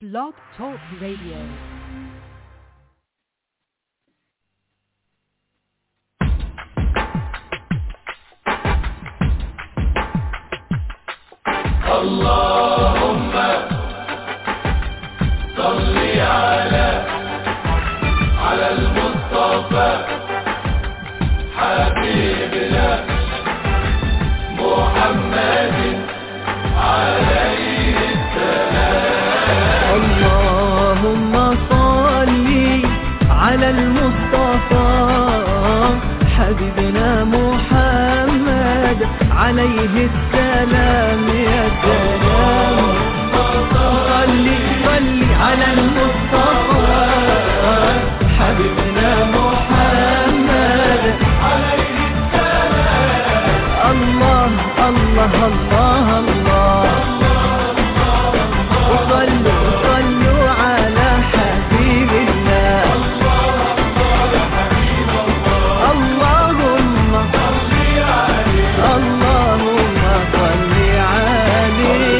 Blog Talk Radio. اللهم صل على على المصطفى حبيبنا محمد عليه اللهم صل على المصطفى حبيبنا محمد عليه السلام يا سلام صل صل على المصطفى حبيبنا محمد عليه السلام الله الله الله الله وصلوا صلوا على حبيب الله اللهم اللهم صل عليه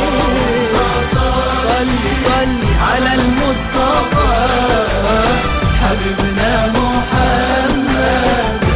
صل صل على المصطفى حبيبنا محمد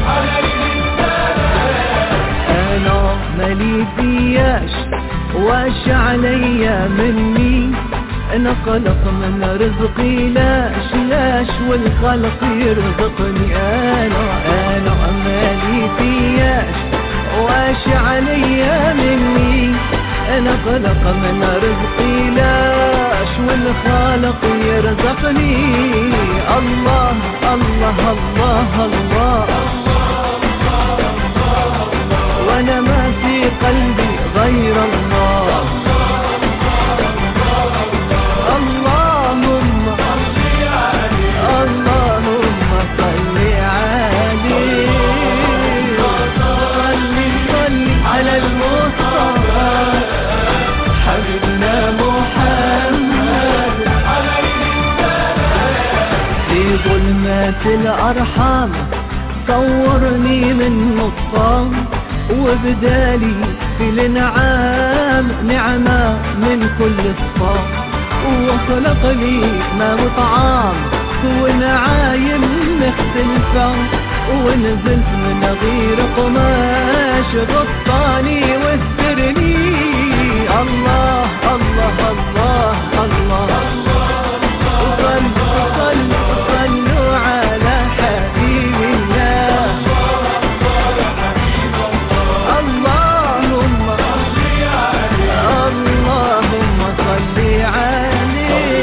انا مالي فياش واش عليا مني انا خلق من رزقي لاش لاش والخلق يرزقني انا انا مالي فياش واش عليا مني انا خلق من رزقي لاش والخالق يرزقني الله الله الله, الله وانا ما في قلبي غير الله اللهم اللهم صل عليه صل صل على المصطفى حبيبنا محمد في ظلمات الأرحام صورني من نصام وبدالي في الانعام نعمة من كل الصام وخلق لي ما مطعام ونعايم مختلفة ونزلت من غير قماش غطاني واسترني الله الله الله الله, وصلوا صلوا صلوا على حبيب الله اللهم اللهم صل عليه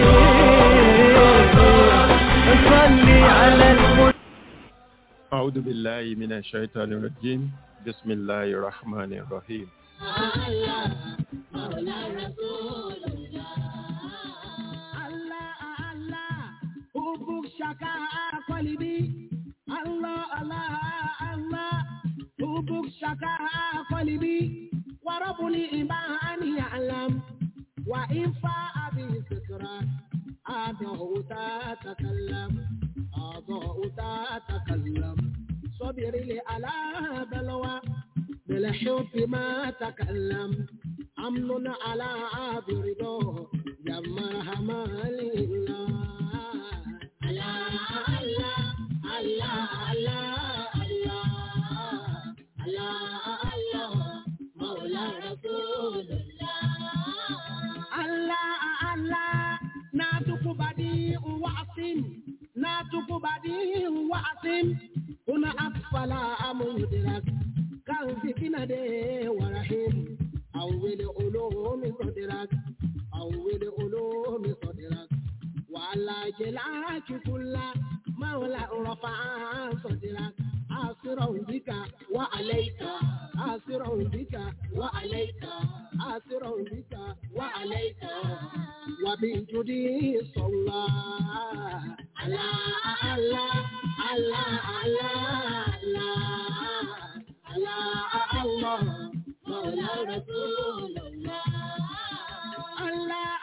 صل على المصطفى أعوذ بالله من الشيطان الرجيم بسم الله الرحمن الرحيم Allah, Allah, hubuk shaka qalibi. Allah, Allah, Allah, hubuk shaka qalibi. Wa rabbul imani ya'lam. Wa in fa'a bi sikran. Adahu tatakallam. Adahu tatakallam. صبر لي على بلوى بالحب ما تكلم أمن على عابرده يا مرحمة لله الله الله الله الله الله الله الله مولى رسول الله الله الله ناتك بديع وعصم ناتك بديع وعصم هنا أطفال مدرك كان في كندا ورحيم أول علوم صدرك أول علوم صدرك وعلى جلاك كل مولى رفع صدرك آسر بك وعليك آسر بك وعليك آسر بك وعليك وبجدي صلى على الله الله الله الله الله مولى رسول الله الله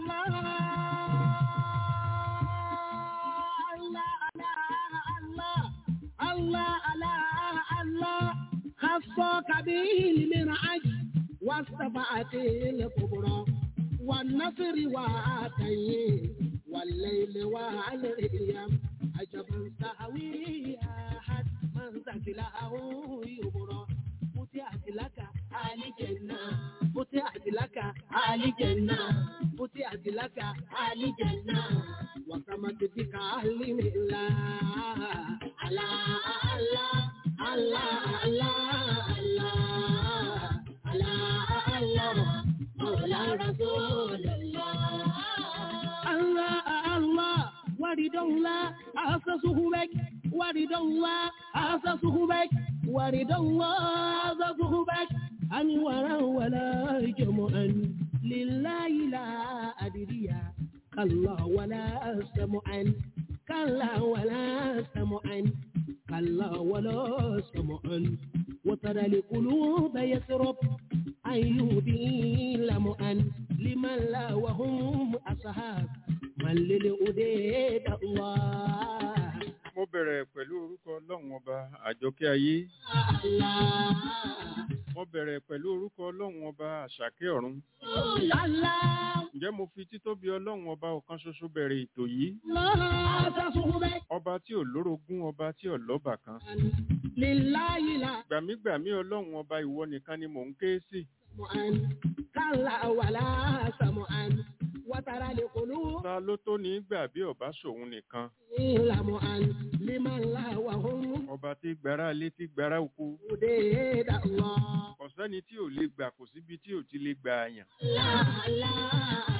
الله الله الله الله خصك به المنعج واستفعت الكبرى والنصر والعصر وعاتين والليل والأيام عجبا سهوي أحد من ثقله يبرى فتحت لك آل جنة فتحت لك آل جنة فتحت لك آل جنة وسمت بك أهل الله الله الله الله الله الله الله الله مولى رسول الله الله الله ورد الله أسسه بك ورد الله أسسه بك ورد الله أسسه بك أنورا ولا جمعا لله لا أدري كلا ولا سمعا كلا ولا سمعا كلا ولا سمعا وترى القلوب يسرب أيوبي لمعا لمن لا وهم أصحاب من للأديد الله mo bẹ̀rẹ̀ pẹ̀lú orúkọ ọlọ́run ọba àjọkẹ́ ayé الله mo bẹ̀rẹ̀ pẹ̀lú orúkọ ọlọ́run ọba àṣàkẹ́ ọ̀run الله ǹjẹ́ mo fi títóbi ọlọ́run ọba ọ̀kan ṣoṣo bẹ̀rẹ̀ ètò yìí الله تصحبك ọba tí ò lórogún ọba tí ò lọ́bà kan لله لا gbàmígbàmí ọlọ́run ọba ìwọ nìkan ni mò ń ké sí سمعا كلا ولا سمعا وترى القلوب ta ló tó ní gbà bí ọba ṣòun nìkan لمعا لمن لا وهم ọba tí gbára lé tí gbára oko أديد الله kò sẹ́ni tí ò lè gbà kò síbi tí ò ti lè gbà àyàn الله الله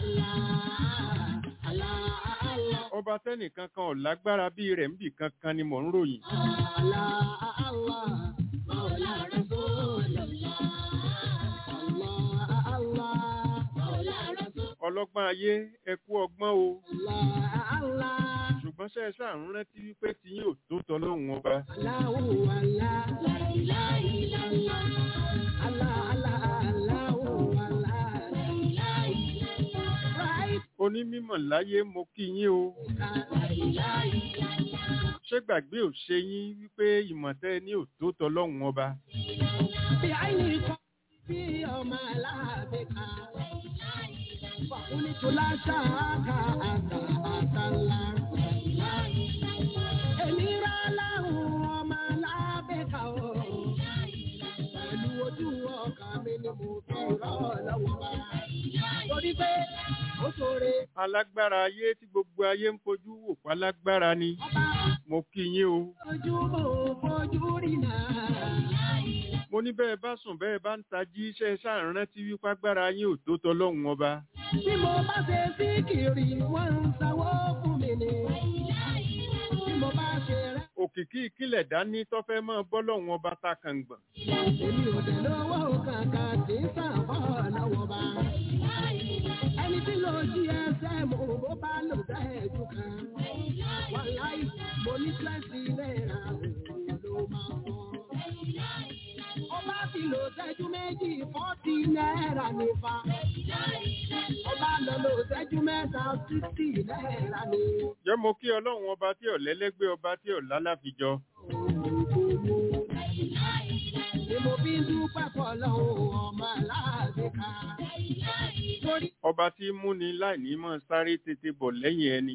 الله الله الله ọba tẹ́nìkan kan ò lágbára bí rẹ̀ ń bì kankan ni mò ń ròyìn الله الله مولى رسول الله الله الله مولى رسول ọlọ́gbọ́n ayé ẹ kú ọgbọ́n o الله الله ṣùgbọ́n ṣe é ṣáà ń rántí wípé tí yóò tó tọ́lọ́hún ọba الله هو الله لا إله إلا الله الله الله الله هو الله لا إله إلا الله right onímọ̀ láyé mo kí yín o لا إله إلا الله ṣé gbàgbé ò ṣe yín wípé ìmọ̀tẹ́ ní ò tó tọ́lọ́hún ọba بعينك في يوم لا بك فقلت لا شاك أنت أنت الله أمير له وما لا بك pẹ̀lú ojú ọkàn mi ni mo fi rọ́ lọ́wọ́ bá. torí pé ó ṣoore alágbára ayé tí gbogbo ayé ń fojú wò pálágbára ni ọba mo kí yín o ojú mo fojú rí náà. mo ní bẹ́ẹ̀ bá sùn bẹ́ẹ̀ bá ń tají iṣẹ́ ṣáà ń rántí wípé agbára yín ò tó tọ́lọ́hún ọba Bí mo bá ṣe sí kiri, wọ́n ń sanwó fún mi ni. Bí mo bá ṣe rẹ́, òkìkí ìkílẹ̀ dání tọ́fẹ́ mọ́ bọ́lọ́hún ọba ta kàngbọ̀n èmi ò dẹ̀ lówó kankan tí ń sàbọ̀ lọ́wọ́ bá. Ẹni tí ló jí ẹsẹ̀ mo bó bá lò sẹ́ẹ̀jú kan. Wàláì, mo ní twenty náírà òun ló máa fọ́. Ó bá ti lò sẹ́jú méjì fọ́tí náírà nípa. Ó bá lọ lò sẹ́jú mẹ́ta sixty náírà ní. jẹ́ mo kí ọlọ́run ọba tí ò lẹ́lẹ́gbẹ́ ọba tí ò lálàfijọ́ Ni mo fi ń dúpẹ́ fọlọ́hún ọmọ aláàbíkà. Torí ọba tí ń múni láìní mọ́ sáré tètè bọ̀ lẹ́yìn ẹni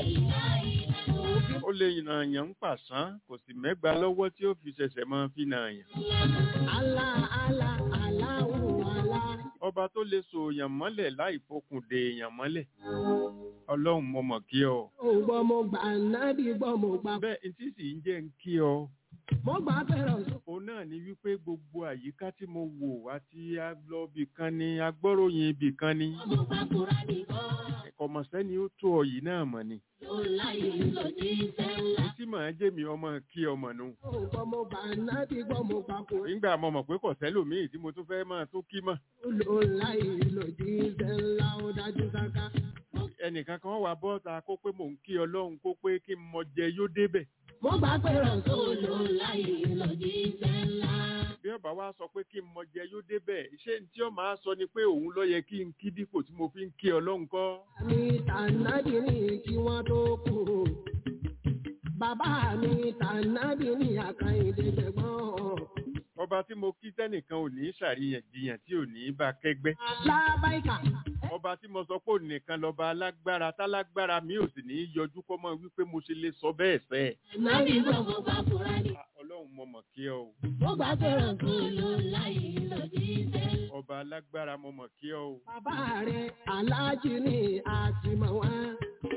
ó lè nàyàn ń pàṣán kò sì mẹ́gba lọ́wọ́ tí ó fi ṣẹ̀ṣẹ̀ máa fi nàyàn àlá àlá aláwọ̀ àlá. ọba tó lè so èèyàn mọ́lẹ̀ láì fokùn de èèyàn mọ́lẹ̀ ọlọ́run mo mọ̀ kí ọ Ó gbọ́ mo gbà nábì gbọ́ mo gbà. bẹ́ẹ̀ n tí sì ń jẹ́ ń kí ọ Mo gbà fẹ́ràn sọ. òun náà ni wípé gbogbo àyíká tí mo wò àti agbọ́bì kan ni agbọ́ròyìn ibì kan ni Mo gbà kúrá nìkan. kọ̀mọ̀sẹ́ni ó tó ọ yìí náà mọ̀ ni Ó láyé ló ti fẹ́ ńlá. tí màá jẹ́ mi ọmọ kí ọmọ nù Ó gbọ́ mo gbà nábì gbọ́ mo gbà kúrá. nígbà mo mọ̀ pé kò sẹ́lòmíì tí mo tún fẹ́ máa tó kí mọ̀ Ó láyé ló ti fẹ́ ńlá ó dájú sáká. ẹnìkan kan wà bọ́ta kó pé mò ń kí ọlọ́run kó pé kí n mọ jẹ yóò débẹ̀ Mo gbà fẹ́ràn sọ. Ó láyé ló ti fẹ́ ńlá. bí ọba wa sọ pé kí n mọ jẹ yóò débẹ̀ ṣé tí ó máa sọ ni pé òun ló yẹ kí n kí dípò tí mo fi ń kí ọlọ́run kọ́ mi tànàbí ní kí wọ́n tó kú. Bàbá mi tànàbí ní àkàìdé gbẹ̀gbọ́n. ọba tí mo kí tẹ́nìkan ò ní ṣàríyànjiyàn tí ò ní bá kẹ́gbẹ́ lábáìkà ọba tí mo sọ pé òun nìkan lọ́ba alágbára tálágbára mi ò sì ní í yọjú kọ́ mọ́ wípé mo ṣe lè sọ bẹ́ẹ̀ sẹ́ ẹ̀. Nàbí gbogbo bá fura ní. Ah, ọlọ́run mo mọ̀ kí ọ o Mo gbà pé rọ̀gùlù láyé lòdì sẹ́lẹ̀. ọba alágbára mo mọ̀ kí ọ o bàbá rẹ̀ aláàjì ni àtìmọ̀ wọn.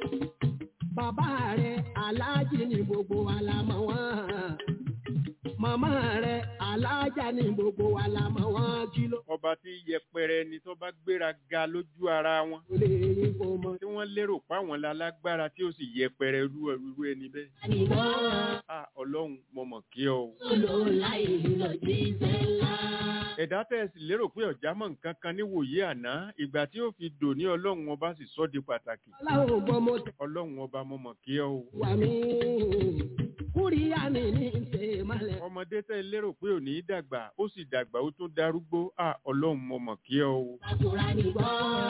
bàbá rẹ̀ aláàjì ni gbogbo wa la mọ̀ wọ́n. màmá rẹ̀ aláàjà ni gbogbo wa la mọ̀ wọ́n. kí ló ọba tí yẹpẹrẹ ni tó bá gbéra ga lójú ara wọn lè yín kó mọ̀. tí wọ́n lérò páwọn lálágbára tí ó sì yẹpẹrẹ irú irú ẹni bẹ́ẹ̀. Àníbọ̀ Ah, ọlọ́run mo mọ̀ kí ọ o. gbogbo láyé lòdì sẹ́lẹ̀. ẹ̀dá tẹ́ ẹ sì lérò pé ọ̀já mọ̀ nǹkan kan níwòye àná ìgbà tí ó fi dò ní ọlọ́run ọba sì sọ́ di pàtàkì. aláwọ̀ gbọ́ mo tẹ̀ ọlọ́run ọba mo mọ̀ kí ọ o. wà mí. kúrìyà ni ní ṣe malẹ̀. ọmọdé tẹ́ ẹ lérò pé ò ní í dàgbà ó sì dàgbà ó tún darúgbó Ah, ọlọ́run mo mọ̀ kí ọ o. Àkùrá ní gbọ́.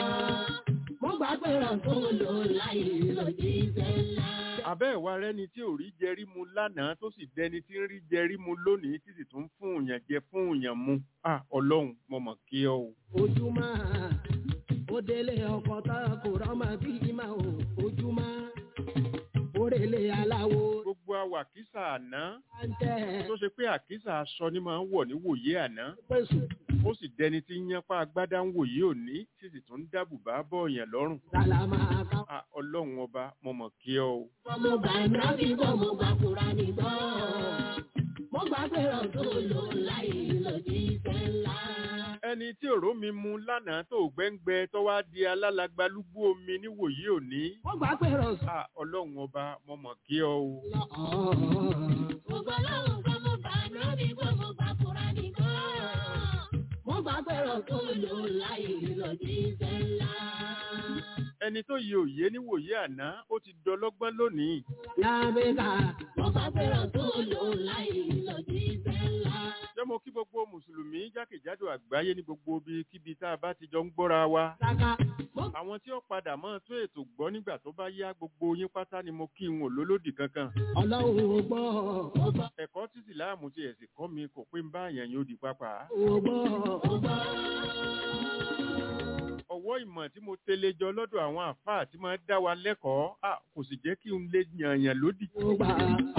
Mo gbà pé rọ̀gùlù láyé lòdì sẹ́lẹ̀. abẹ́ ìwà rẹ́ni tí ò rí jẹrí mu lánàá tó sì dẹni tí ń rí jẹrí mu lónìí tí sì tún fún òyàn jẹ fún òyàn mu Ah, ọlọ́run mo mọ̀ kí ọ o. ojúmọ́ ó délé ọkọ̀ tá kò rọ́mọ bí ìmọ̀ o ojúmọ́ ó rèlé aláwo gbogbo awàkísà àná àǹtẹ̀ tó ṣe pé àkísà aṣọ ni máa ń wọ̀ ní wòye àná pèsè ó sì dẹni tí ń yánpá agbádá ń wòye òní tí sì tún dábùbá bọ̀ọ̀yàn lọ́rùn sálámà ká. Ah, ọlọ́run ọba mo mọ̀ kí ọ o. Mo gbà nàbí gbọ́ mo gbà kúra ní gbọ́. Mo gbà pé rọ̀gùlù láyé lòdì sẹ́lẹ̀. ẹni tí òró mi mu lánàá tó gbẹ́ngbẹ́ tó wá di alálàgbálúgbú omi níwòye òní wọ́n gbà pé rọ̀ Ah, ọlọ́run ọba mo mọ̀ kí ọ o. Mo gbà lọ́rùn gbọ́ mo gbà nàbí gbọ́ mo gbà kúra ní gbọ́. Mo gbà pé rọ̀gùlù láyé lòdì sẹ́lẹ̀. ẹni tó yẹ òye níwòye àná ó ti dọlọ́gbọ́n lónìí lábẹ́ká Mo gbà pé rọ̀gùlù láyé lòdì sẹ́lẹ̀. jẹ́ mo kí gbogbo mùsùlùmí jákèjádò àgbáyé ní gbogbo ibi kíbi tá a bá ti jọ ń gbọ́ra wa sáká àwọn tí ó padà mọ́ tó ètò gbọ́ nígbà tó bá yá gbogbo yín pátá ni mo kí n ò lólódì kankan ọlọ́run ò gbọ́ ẹ̀kọ́ tí ìsìláàmù ti ẹ̀sìn kọ́ mi kò pé ń bá àyàn yóò di pápá ò gbọ́ ọwọ́ ìmọ̀ tí mo tẹ́lẹ̀ jọ lọ́dọ̀ àwọn àfáà tí máa ń dá wa lẹ́kọ̀ọ́ à, kò sì jẹ́ kí n lè yànyàn lódì ò gbà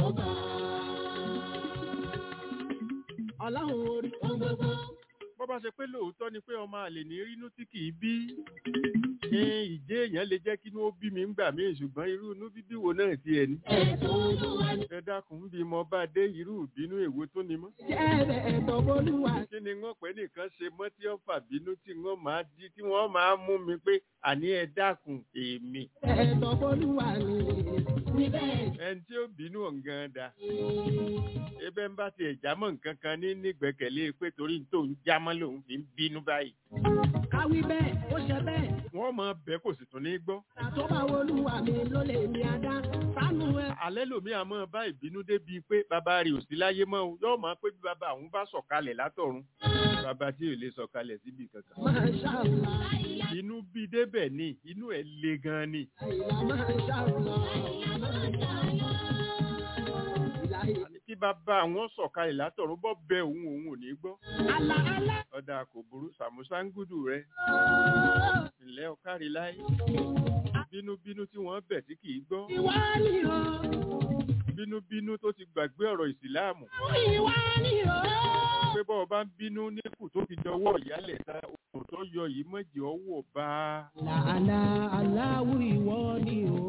ọlọ́run orí Gbogbo bó bá ṣe pé lóòótọ́ ni pé ọmọ àlè ní rínú tí kì í bí ní ìjẹ́ èèyàn lè jẹ́ kí inú ó bí mi ń gbà mí ṣùgbọ́n irú inú bíbí wo náà ti ẹ̀ ní. ẹ̀tọ́ olúwa ni. ẹ dákun bí mo bá dé irú ìbínú èwo tó ni mọ́. jẹ́ ẹ̀tọ́ bolúwa kí ni wọ́n pẹ́ nìkan ṣe mọ́ tí wọ́n fà bínú tí wọ́n máa di tí wọ́n máa mú mi pé àní ẹ dákun èmi. ẹ̀tọ́ bolúwa ni Níbẹ̀ ẹni tí ó bínú ọ̀ngàn da. ebe ń bá tiẹ̀ jámọ́ nǹkan kan ní nígbẹ́kẹ̀lé pé torí tó ń jámọ́ lòun fi ń bínú báyìí. káwí bẹ́ẹ̀ ó ṣe bẹ́ẹ̀ wọ́n máa bẹ́ kò sì tún ní gbọ́. àtọ́bà olúwa mi ló lè mi adá sánú ẹ alẹ́ lòmí àmọ́ bá ìbínú débi pé bàbá rẹ̀ ò sí láyé mọ́ o yóò máa pé bí bàbá àwọn bá sọ̀kalẹ̀ látọ̀run bàbá tí ò lè sọ̀kalẹ̀ síbi kankan. máa ṣàlùlá inú bí débẹ̀ ni inú ẹ̀ le gan ni. àyìnlá máa ṣàlùlá ìlàyé àní kí bàbá àwọn sọ̀kalẹ̀ látọ̀run bọ́ bẹ òun òun ò ní gbọ́. àlà àlà ọ̀dà kò burú sàmúsángúdù rẹ̀ ńlẹ́ ọ̀kárí láyé. bínúbínú tí wọ́n bẹ̀ tí kì í gbọ́. ìwà ni o bínúbínú tó ti gbàgbé ọ̀rọ̀ ìsìláàmù. ìwà ni o pé bọ́ ọ bá ń bínú níkù tó fi dọwọ́ ìyálẹ̀ ta òkùn tó yọ yìí mọ̀jẹ̀ ọwọ́ bá a. làálà aláwù ìwọ ni o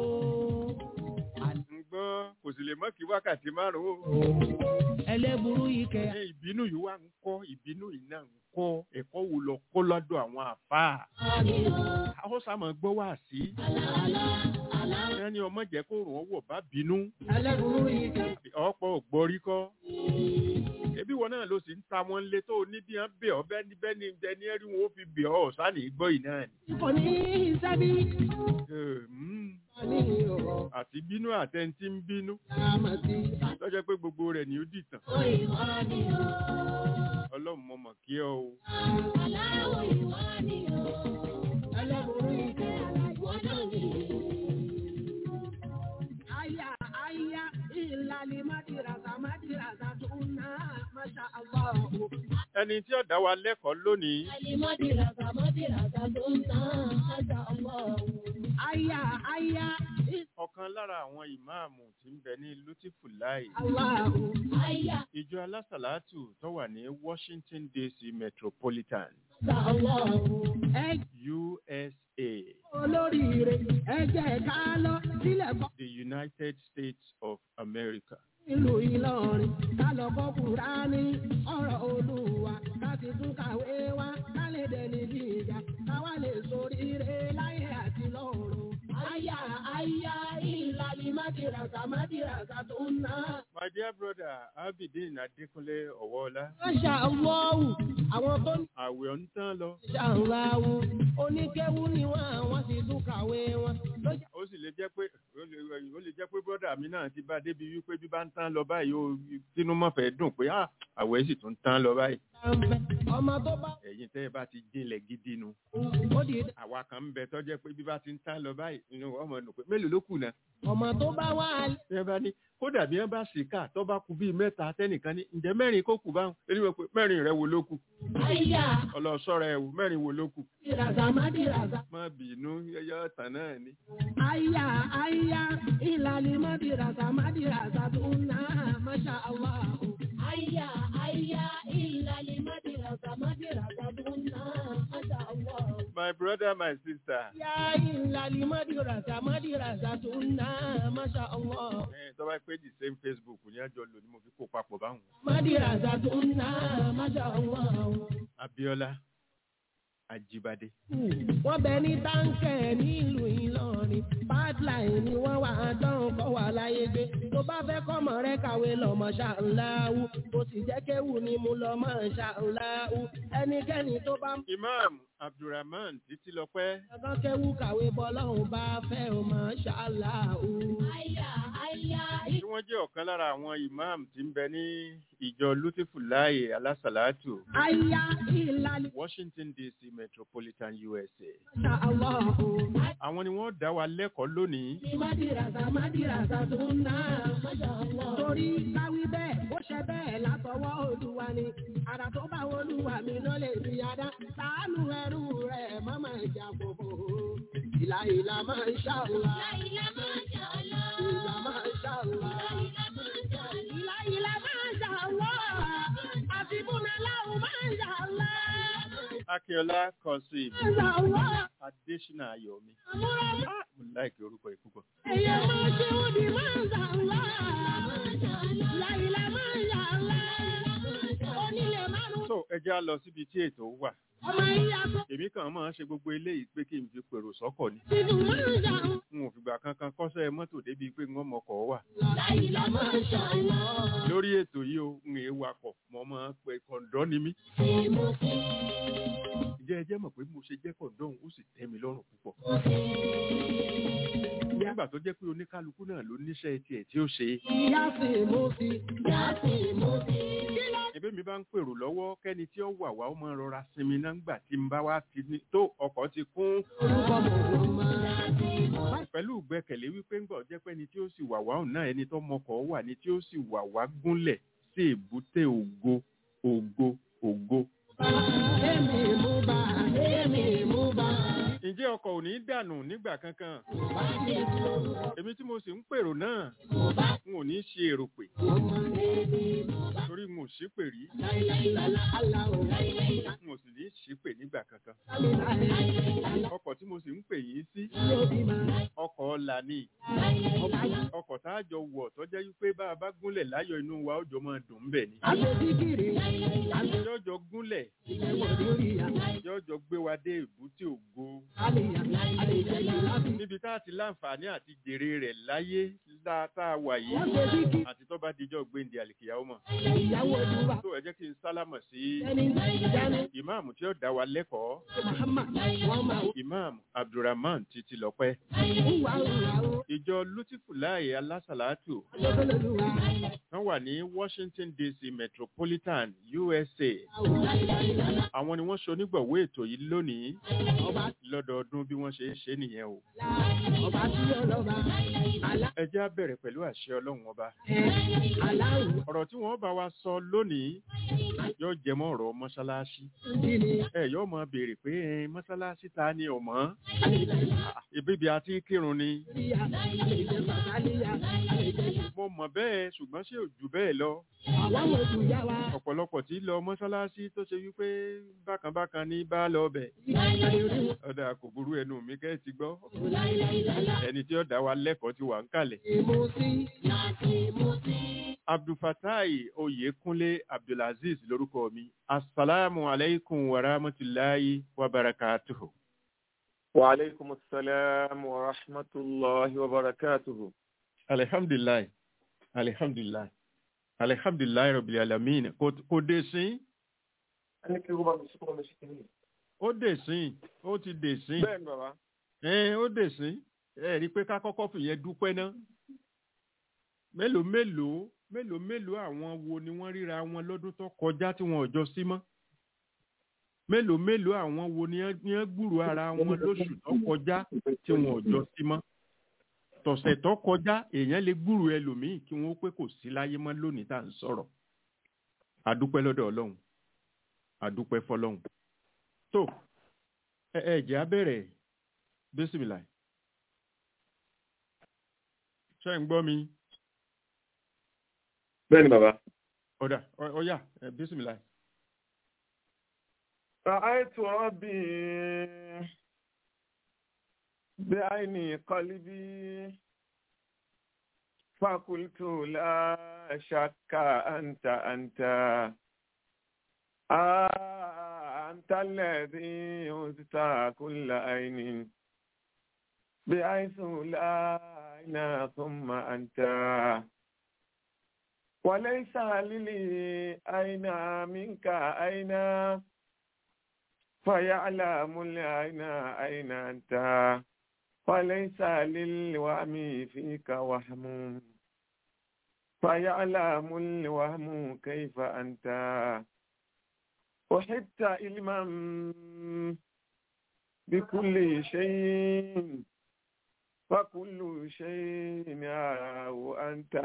ń gbọ́ kò sì lè mọ́ kí wákàtí márùn-ún. ẹlẹ́burú ike ẹ ìbínú yìí wá ń kọ́ ìbínú yìí náà ń kọ́ ẹ̀kọ́ wo lọ kọ́ lọ́dọ̀ àwọn àfáà. àwọn sàmọ̀ gbọ́ wá sí. ẹni ọmọ jẹ́ kó rùn ọwọ́ bá bínú. ẹlẹ́burú ike ọ̀pọ̀ ògbórí kọ́. ebi wọn náà ló sì ń ta wọn lé tó ní bí wọn bẹ ọ bẹ́ẹ̀ ni bẹ́ẹ̀ ni ẹni ẹrí wọn ó fi bẹ ọ sani gbọ́ yìí náà ni. kò ní í sẹ́bí Eh, mm, ní o àti bínú àtẹntí ń bínú àmàtí lọ́jọ́ pé gbogbo rẹ̀ ni ó dìtàn ìwọ ni o. ọlọ́run mọ̀ mọ̀ kí ọ o. Aláwọ̀ ìwọ ni o. ẹlẹ́burú ike Ìwọ náà ni. aya aya ìlàlí madirasa madirasa tún náà masha allah ẹni tí ó dá wa lẹ́kọ̀ọ́ lónìí Mọ́dìràgà mọ́dìràgà tó ń tán àjà ọlọ́run. Aya aya ọ̀kan lára àwọn ìmáàmù tí ń bẹ ní lutifulai Allahu. Àyà ìjọ alásàlátù tó wà ní washington dc metropolitan àjà ọlọ́run. Ẹ usa olóríire ẹ jẹ́ ká lọ sílẹ̀ kọ́ the united states of america nílùú Ìlọrin ká lọ kọ́ Kùránì ọ̀rọ̀ Olúwa ká ti tún kàwé wá ká lè dẹni bí ìjà ká wá lè soríire láyé àti lọ́run. Àyà àyà ìlàlí mọ́dìràgà mọ́dìràgà tó ń ná. my dear brother abidin adekunle ọwọọlá Máṣá Allahu àwọn tó ń àwẹ̀ ń tán lọ ṣàǹláwù oníkéwú ni wọ́n àwọn sì tún kàwé wọn. lọ́jà ó sì lè jẹ́ pé ó lè ó lè jẹ́ pé brọ́dà mi náà ti bá débi wípé bí bá ń tán lọ báyìí ó tínú mọ̀fẹ́ dùn pé ah àwẹ̀ sì tún tán lọ báyìí ń bẹ ọmọ tó bá ẹ̀yin tẹ́ ẹ bá ti jinlẹ̀ gidi nu ó di àwa kan ń bẹ tó jẹ́ pé bí bá ti ń tán lọ báyìí inú ọmọ nù pé mélòó ló kù náà ọmọ tó bá wà ẹ bá ní kódà bí wọn bá sì kà tó bá kù bíi mẹ́ta tẹ́nìkan ní ǹjẹ́ mẹ́rin kó kù báwọn ẹni wọ́n pé mẹ́rin rẹ wo ló kù Àyà ọlọ́sọ́ra ẹ̀ wò mẹ́rin wo ló kù mọ́dìràgà mọ́dìràgà. má bínú yẹyẹ ọ̀tàn náà ni. àyà àyà ìlàlí mọ́dìràsà mọ́dìràsà tó ń ná Máṣá Allahu. Àyà àyà ìlàlí mọ́dìràgà mọ́dìràgà tó ń ná. Àjà ọlọ́run. my brother my sister Àyà ìlàlí mọ́dìràsà mọ́dìràsà tó ń ná Máṣá Allahu. ẹ tó bá pé the same facebook ní àjọ lò ní mo fi kó papọ̀ báwọn. mọ́dìràsà tó ń ná Máṣá Allahu. abiola ajibade wọ́n bẹ ní táǹkẹ̀ nílùú Ìlọrin pipeline ni wọ́n wà á dán kọ́ wà láyé gbé tó bá fẹ́ kọ́mọ rẹ kàwé lọ́mọ ṣàǹláwù kò sì jẹ́ kéwù ni mo lọ́mọ ṣàǹláwù ẹnikẹ́ni tó bá ń imam abdulrahman títí lọpẹ́ bá kéwù kàwé bọ́lọ́hùn bá fẹ́ ò mọ̀ ṣàǹláwù. Àyà àyà tí wọ́n jẹ́ ọ̀kan lára àwọn imam tí ń bẹ ní ìjọ lutifulaye alásàlátù àyà ìlàlí washington dc metropolitan usa ṣàǹláwù. àwọn ni wọ́n dá wa lẹ́kọ̀ọ́ lónìí mádìràsà mádìràsà tó ń ná Àjà ọlọ́run. torí káwí bẹ́ẹ̀ ó ṣe bẹ́ẹ̀ látọwọ́ olúwa ni àrà tó bá olúwa mi ló lè fi adá láàánú ẹrú rẹ̀ má máa jà fòfò ìlà ìlà máa ń ṣàlùwà Àyà mọ́jà ọlọ́run. ìlà máa ń ṣàlùwà ìlà ìlà máa ń ṣàlùwà àti múnaláwù máa ń ṣàlùwà akínọlá kọsìm máa ń ṣàlùwà adésínà ayọ̀mí àmúra Ah, mo láìkí orúkọ yìí púpọ̀ ẹ̀yẹ máa ṣe òdì máa ń ṣàlùwà ìlà ìlà máa ń ṣàlùwà onílé márùn-ún. so ẹ jẹ́ á lọ síbi tí ètò wà ọmọ ìyá tó èmi kàn máa ń ṣe gbogbo eléyìí pé kí n fi pèrò sọ́kọ̀ ni ti dùn máa ń jà ń. n ò fìgbà kankan kọ́sẹ́ mọ́tò débi pé wọ́n mọkọ̀ wà Láìlá máa ń ṣàlọ́. lórí ètò yìí o ń èé wakọ̀ mo máa ń pe kọ̀ǹdọ́ ni mí Ṣé mo fi ǹjẹ́ ẹ jẹ́ mọ̀ pé mo ṣe jẹ́ kọ̀ǹdọ́ òun ó sì tẹ́ mi lọ́rùn púpọ̀ mo fi nígbà tó jẹ́ pé oníkálukú náà ló níṣẹ́ tiẹ̀ tí ó ṣe ìyá sì mú sí. yá sí mo fi. ẹbí mi bá ń pèrò lọ́wọ́ kẹ́ni tí ó wà wá ó máa rọra sinmi náà ńgbà tí n bá wá ti ní tó ọkọ̀ ti kún orúkọ mọ̀ máa. Yá sí mo fi. pẹ̀lú ìgbẹ́kẹ̀lé wípé ńgbà jẹ́ pé ẹni tí ó sì wà wá òun náà ẹni tó mọkọ̀ wà ní tí ó sì wà wá gúnlẹ̀ sí èbúté ògo ògo ògo. Èmi mú bá, èmi mú bá. ǹjẹ́ ọkọ̀ ò ní dànù nígbà kankan èmi tí mo sì ń pèrò náà n ò ní ṣe èrò pè Ọmọ torí n ò sí pè rí láìláìlá aláwọ̀. n ò sì ní ṣí pè nígbà kankan Láìláìlá ọkọ̀ tí mo sì ń pè yín sí yóò bí máa. ọkọ̀ ọ̀la ni Ọba yìí. ọkọ̀ tá a jọ wọ̀ tó jẹ́ wípé bá a bá gúnlẹ̀ láyọ̀ inú wa ó jọ máa dùn ún bẹ̀ ni Àṣetí kiri. yọjọ gúnlẹ̀ Ìwọ̀n lórí ya. yọjọ gbé wa dé èbúté ògo Àlèyà, àlèyà yìí láti. níbi tá a ti láǹfààní àti jèrè rẹ̀ láyé lá- tá a wà yìí Wọ́n ṣe bí kí àti tó bá dijọ́ gbéǹde àlìkìyàwó mọ̀ ìyàwó olúwa. tó ẹ jẹ́ kí n sálámọ̀ sí Ẹni ìjánu. ìmáàmù tí ó dá wa lẹ́kọ̀ọ́ Muhammad wọ́n máa ìmáàmù abdulrahman títí lọ́pẹ́ wúwa wúwa ó. ìjọ lutifulaye alásàlátù Lọ́dọ̀lọ́lùwà. wọ́n wà ní washington dc metropolitan usa àwọn ni wọ́n ṣonígbọ̀wé ètò yìí lónìí Ọba lọ́dọọdún bí wọ́n ṣe ń ṣe nìyẹn o ọba tí ọlọ́ba. ẹ jẹ́ á bẹ̀rẹ̀ pẹ̀lú àṣẹ ọlọ́run ọba aláwọ̀ ọ̀rọ̀ tí wọ́n bá wa sọ lónìí yóò jẹ mọ́ ọ̀rọ̀ mọ́ṣáláṣí dìní ẹ yóò mọ béèrè pé ẹ, mọ́ṣáláṣí ta ni ò mọ́ ìbíbi àti kírun ni àlèyà àlèjẹ bàbáníyà àlèjẹ mo mọ̀ bẹ́ẹ̀ ṣùgbọ́n ṣé ò jù bẹ́ẹ̀ lọ àwọn òkú yá wa ọ̀pọ̀lọpọ̀ tí lọ mọ́ṣáláṣí tó ṣe wípé bákan bákan ní bá lọ bẹ̀ ọ̀dà kò burú ẹnu mi kẹ́ ẹ ti gbọ́ ẹni tí ó dá wa lẹ́kọ̀ọ́ ti wà ń kalẹ̀ abdulfatai oyekunle abdulaziz lórúkọ mi asalaamu aleykum wa rahmatulahi wa barakatuhu. وعليكم السلام ورحمة الله وبركاته alihamdulilayi alihamdulilayi alihamdulilayi rabil alamin kò kò dé sí ẹni kí rúbà mi síkúrò mi sí kìíní. ó dé sí ó ti dé sí bẹ́ẹ̀ ni bàbá ẹ ó dé sí ẹ rí i pé ká kọ́kọ́ fìyẹn dúpẹ́ ná mélòó mélòó mélòó mélòó àwọn wo ni wọ́n ríra wọn lọ́dún tó kọjá tí wọn ò jọ sí mọ́ mélòó mélòó àwọn wo ni wọ́n ni wọ́n gbúrò ara wọn lóṣù tó kọjá tí wọn ò jọ sí mọ́ tọ̀sẹ̀ tó kọjá èèyàn lè gbúrò ẹlòmíì kí wọ́n pé kò sí láyé mọ́ lónìí tá à ń sọ̀rọ̀ àdúpẹ́ lọ́dọ̀ ọlọ́run àdúpẹ́ fọlọ́run tó ẹ ẹ jẹ́ á bẹ̀rẹ̀ bísímìlà ṣé ń gbọ́ mi bẹ́ẹ̀ ni bàbá. ọ̀dà ọ- ọ̀yà ẹ, bísímìlà رأيت ربي بعيني قلبي فقلت لا شك أنت أنت آه أنت الذي أوتيت كل عين بحيث لا عين ثم أنت وليس لي أين منك أين فيعلم العين أين أنت وليس للوهم فيك وهم فيعلم الوهم كيف أنت أحبت علما بكل شيء فكل شيء يراه أنت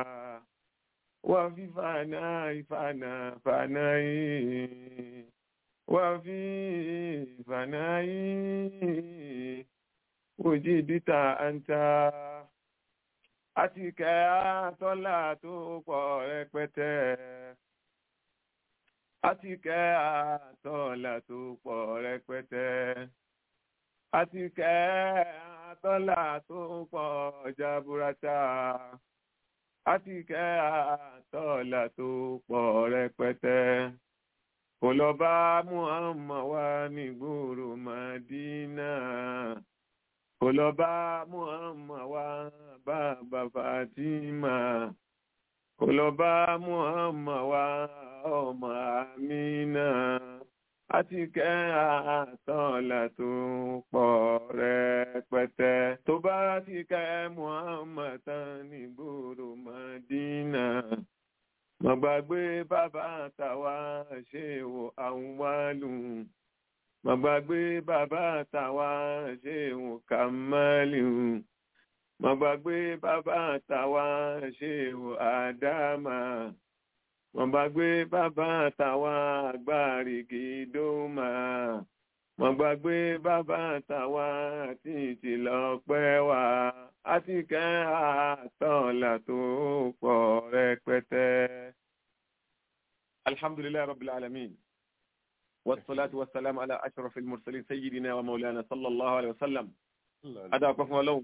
وفي فناء فناء فناء وفي فناء وجدت أنت àtìkẹ́ àtọ́là tó pọ̀ rẹpẹtẹ àtìkẹ́ àtọ́là tó pọ̀ rẹpẹtẹ àtìkẹ́ àtọ́là tó pọ̀ jaburata àtìkẹ́ àtọ́là tó pọ̀ rẹpẹtẹ kò lọ bá muhammad wá nígboro madina kò lọ bá muhammad wá bàbá fatima kò lọ bá muhammad wá ọmọ amina àti kẹ́ àtọ́là tó pọ̀ rẹpẹtẹ tó bá ti kẹ́ muhammad tán nígboro madina mo gbàgbé bàbá tàwa ṣe wò àwọn wálù mo gbàgbé bàbá tàwa ṣe wò kàmálù mo gbàgbé bàbá tàwa ṣe wò àdámà mo gbàgbé bàbá tàwa àgbàrìkì dómà mo gbàgbé bàbá tàwa títí lọ́pẹ́ wá àti kẹ́ àtọ́là tó pọ̀ rẹpẹtẹ. alhamdulilayi rabbil alamin wasalaatu wasalaamu ala ashraf almursalin sayyidina wa maulana sallallahu alayhi wa sallam. adáwọ̀ fún ọlọ́run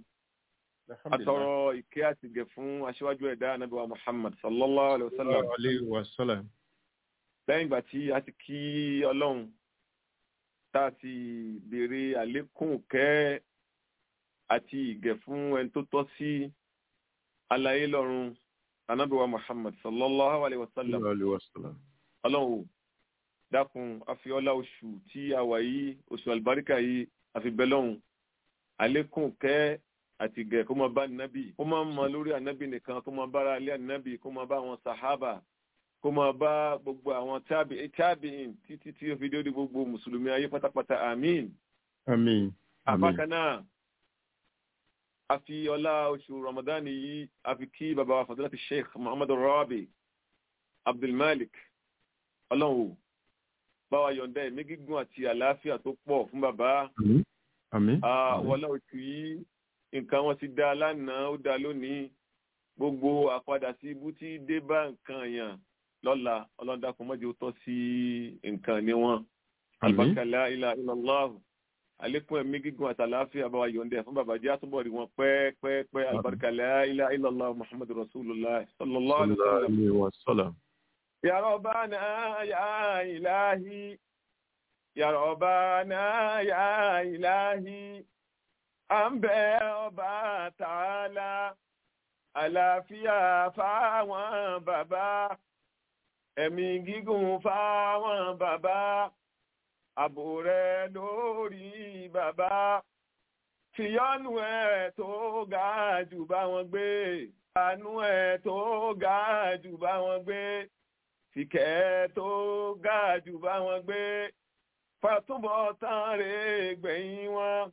atọrọ ìkẹ́ àti gẹ̀ fún aṣíwájú ẹ̀dá anabi wa muhammad sallallahu alayhi wa sallam. alayhi wa sallam. lẹ́yìn ìgbà tí a ti kí ọlọ́run tá a ti béèrè àlékún kẹ́ àti ìgẹ̀ fún ẹni tó tọ́ sí alayé lọ́run anábíwá muhammad sallallahu alayhi wa sallam alayhi wa sallam. ọlọ́run ò dákun àfiọ́lá oṣù tí a wà yìí oṣù àlùbáríkà yìí àfibẹ́lọ́hún àlékún kẹ́ àti ìgẹ̀ kó máa bá nábì kó máa mọ lórí ànábì nìkan kó máa bára alẹ́ ànábì kó máa bá àwọn sàhábà kó máa bá gbogbo àwọn tábìín títí tí ó fi dé gbogbo mùsùlùmí ayé pátápátá àmín àmín. àbákan náà a fi ọlá oṣù ramadan yìí a fi kí bàbá wa fadilati sheikh muhammad rabi abdulmalik ọlọ́run o bá wa yọ̀ǹda ẹ̀mí gígùn àti àlàáfíà tó pọ̀ fún bàbá àmín wọlá oṣù yìí nǹkan wọn ti dá lánàá ó dá lónìí gbogbo àpadà sí ibú tí dé bá nǹkan yàn lọ́la ọlọ́dàkùn mọ́jọ́ tọ́ sí nǹkan ní wọn albarkala ilà ilàláhù àlékún ẹ̀mí gígùn àtàláfíà bá wa yọ̀ǹda fún bàbá jẹ́ àtúbọ̀ rí wọn pẹ́ẹ́pẹ́ẹ́pẹ́ albarkala ilà ilàláhù muhammadu rasulullah sallallahu alaihi wa sallam. ya rabbana ya ilahi ya rabbana ya ilahi à ń bẹ ọba tààlà àlàáfíà fáwọn bàbá ẹ̀mí gígùn fáwọn bàbá ààbò rẹ lórí bàbá fìyọ́nù ẹ̀ tó ga jù bá wọn gbé àánú ẹ̀ tó ga jù bá wọn gbé fìkẹ́ tó ga jù bá wọn gbé fàtúbọ̀ tán rè gbẹ̀yìn wọn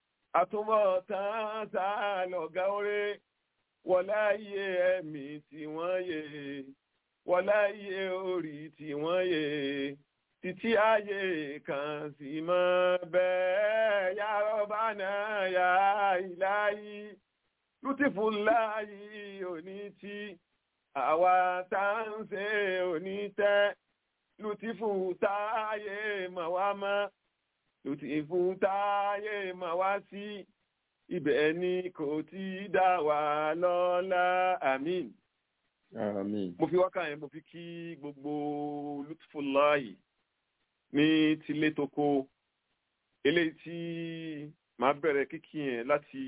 àtúbọ̀tán tá a lọ̀gá oré wọlá iye ẹ̀mí tí wọ́n yè wọlá iye orí tí wọ́n yè títí ayé kan sì mọ́ bẹ́ẹ̀ ya Rabbana ya Ilahi lútìfù láàyè òní tí àwa tá ń ṣe òní tẹ́ lútìfù táyé mọ̀ wá mọ́ lòtí fún táyé máa wá sí ibẹ̀ ni kò tí dá wà lọ́lá àmín. àmín. mo fi wákà yẹn mo fi kí gbogbo lutfullahi ní tilé toko eléyìí tí màá bẹ̀rẹ̀ kíkí yẹn láti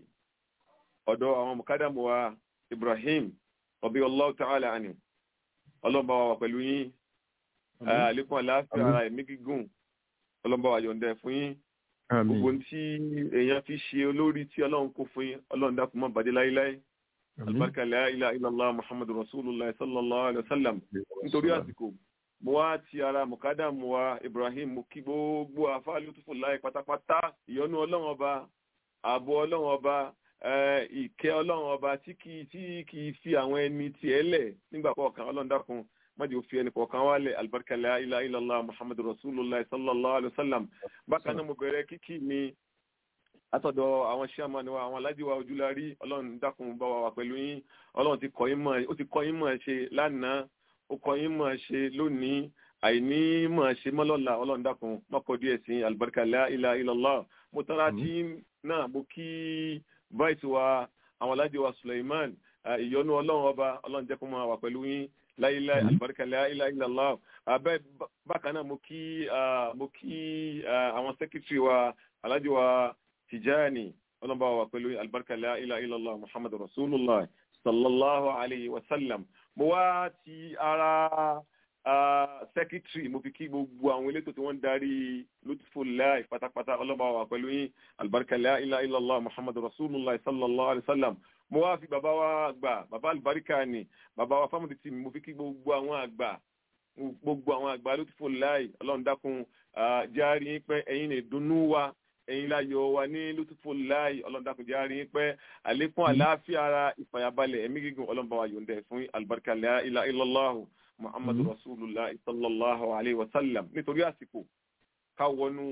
ọ̀dọ̀ àwọn mọ̀kádàmù wa Ibrahim ọbí Allahu ta'ala anhu ọlọ́mọba wa pẹ̀lú yín àlékún àlàáfíà ara ẹ̀mí gígùn ọlọ́mọba wa yọ̀ǹda fún yín gbogbo tí èèyàn fi ṣe olórí tí ọlọ́run kó fún yín ọlọ́run dákun má bàjẹ́ láíláí albarka la ilaha illallah muhammadu rasulullah sallallahu alaihi wasallam nítorí àsìkò mo wá ti ara mukadamu wa ibrahim mo kí gbogbo àfa lùtùfù láì pátápátá ìyọ́nú ọlọ́run ọba ààbò ọlọ́run ọba ìkẹ́ ọlọ́run ọba tí kì í fi àwọn ẹni tiẹ̀ lẹ̀ nígbà kọ̀ọ̀kan ọlọ́run dákun májè ó fi ẹnì kọ̀ọ̀kan wálẹ̀ alibarika la ilaha illallah muhammadu rasulullah sallallahu alayhi wa sallam bákan náà mo bẹ̀rẹ̀ kíkì mi látọ̀dọ̀ àwọn sàmánì wa àwọn alájíwá ojúlárí ọlọ́run dákun bá wa wà pẹ̀lú yín ọlọ́run ti kọ́ yín mọ̀ ó ti kọ́ yín mọ̀ ṣe lánàá ó kọ́ yín mọ̀ ṣe lónìí àìní mọ̀ ṣe mọ́lọ́la ọlọ́run dákun mọ́kọ́ díẹ̀ sí alibarika la ilaha illallah mo tọ́ra tí náà mo kí vice wa àwọn alájíwá suleiman ìyọ́nú ọlọ́run ọba ọlọ́run jẹ́ kó máa wà pẹ̀lú yín láìláì àlùbáríkà láìláì illallah abẹ́ bákan náà mo kí mo kí àwọn sẹ́kítírì wa alájọ wa tìjáàní ọlọ́mọba wa pẹ̀lú àlùbáríkà láìláì illallah muhammadu rasulullah sallallahu alayhi wa sallam mo wá ti ara sẹ́kítírì mo fi kí gbogbo àwọn elétò tí wọ́n ń darí lutfullahi pátápátá ọlọ́mọba wa pẹ̀lú yín àlùbáríkà láìláì illallah muhammadu rasulullah sallallahu alayhi wa sallam mo wá fi bàbá wa gbà bàbá àlùbáríkà ni bàbá wa fámìlì tì mí mo fi kí gbogbo àwọn àgbà gbogbo àwọn àgbà ló ti fò láì ọlọ́run dákun járí yín pẹ́ ẹ̀yin lè dunnú wa ẹ̀yin láyọ̀ wa ní lótúfò láì ọlọ́run dákun járí yín pẹ́ àlékún àlàáfíà ara ìfàyàbalẹ̀ ẹ̀mí gígùn ọlọ́run bá wa yọ̀ǹda ẹ̀ fún àlùbáríkà la ilaha illallah muhammadu rasulullah sallallahu alayhi wa sallam nítorí àsìkò ká wọnú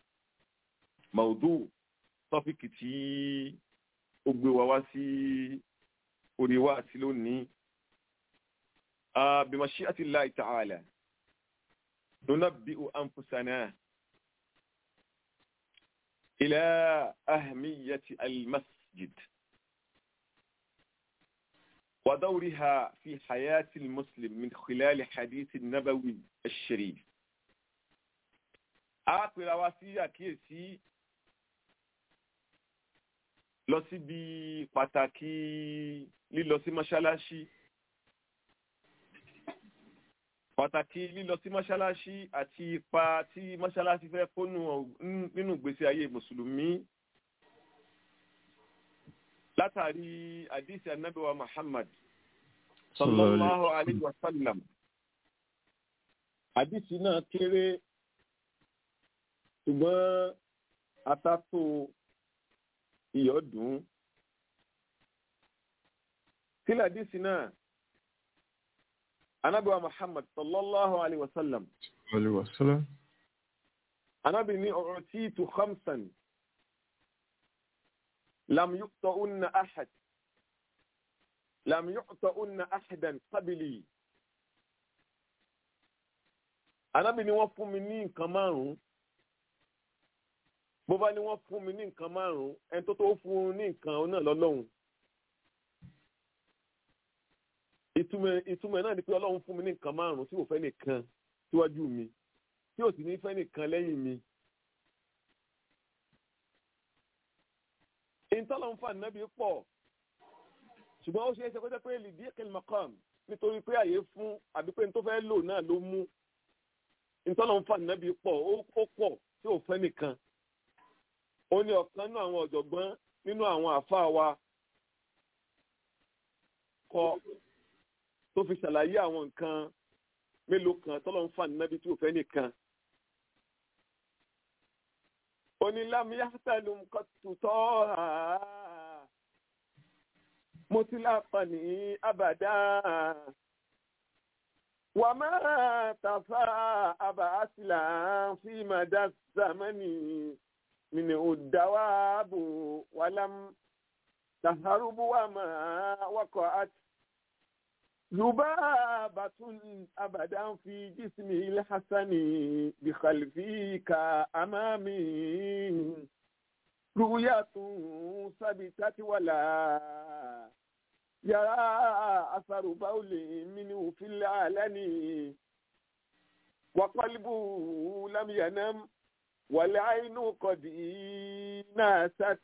maudu tọ́pìkì tí ó gbé wa wá sí orí wa sí lónìí بمشيئة الله تعالى ننبئ أنفسنا إلى أهمية المسجد ودورها في حياة المسلم من خلال حديث النبوي الشريف أقول واسيا كيسي lọ síbi pàtàkì lílọ sí mọ́ṣáláṣí pàtàkì lílọ sí mọ́ṣáláṣí àti ipa tí mọ́ṣáláṣí fẹ́ kó nínú ìgbésí ayé mùsùlùmí látàrí àdìsí anábíwá Muhammad sallallahu alayhi wa sallam àdìsí náà kéré ṣùgbọ́n atátó iyọ̀ dùn kí ládìsí náà anábìwa muhammad sallallahu alayhi wa sallam Alaihi wasallam. anábì ní ọ̀rọ̀ tí tu khamsan lam yuqta'unna ahad lam yuqta'unna ahadan qabli anábì ní wọ́n fún mi ní nǹkan márùn-ún bó bá ní wọ́n fún mi ní nǹkan márùn-ún ẹni tó tó fún un ní nǹkan náà lọ́lọ́run ìtumọ̀ ìtumọ̀ náà ni pé ọlọ́run fún mi ní nǹkan márùn-ún tí kò fẹ́ nìkan síwájú mi tí ò sì ní fẹ́ nìkan lẹ́yìn mi. ìtọ́lọ́run fún ànábì pọ̀ ṣùgbọ́n ó ṣe é ṣe kó jẹ́ pé lìdí kẹlẹ́mọ̀kàn nítorí pé àyè fún àbí pé ní tó fẹ́ lò náà ló mú ìtọ́lọ́run fún ànábì pọ̀ ó ó pọ̀ tí ò fẹ́ nìkan. ó ní ọ̀kan nínú àwọn ọ̀jọ̀gbọ́n nínú àwọn àfáà wa kọ tó fi ṣàlàyé àwọn nǹkan mélòó kan tọ́lọ́ ń fa nínábi tí ò fẹ́ nìkan. onílámiyàtà ló ń kọ́ tutọ́ ha mo ti lápá ní abàdá wà má tàfà àbà àsìlà fi màdá sàmánì mìnì òdàwàbò wàlám tàhárùbù wà má wákọ̀ àti. ذبابة أبدا في جسمه الحسن بخلفي كأمامي رؤية ثبتت ولا يرى أثر بول منه في العلن وقلبه لم ينم والعين قد ناست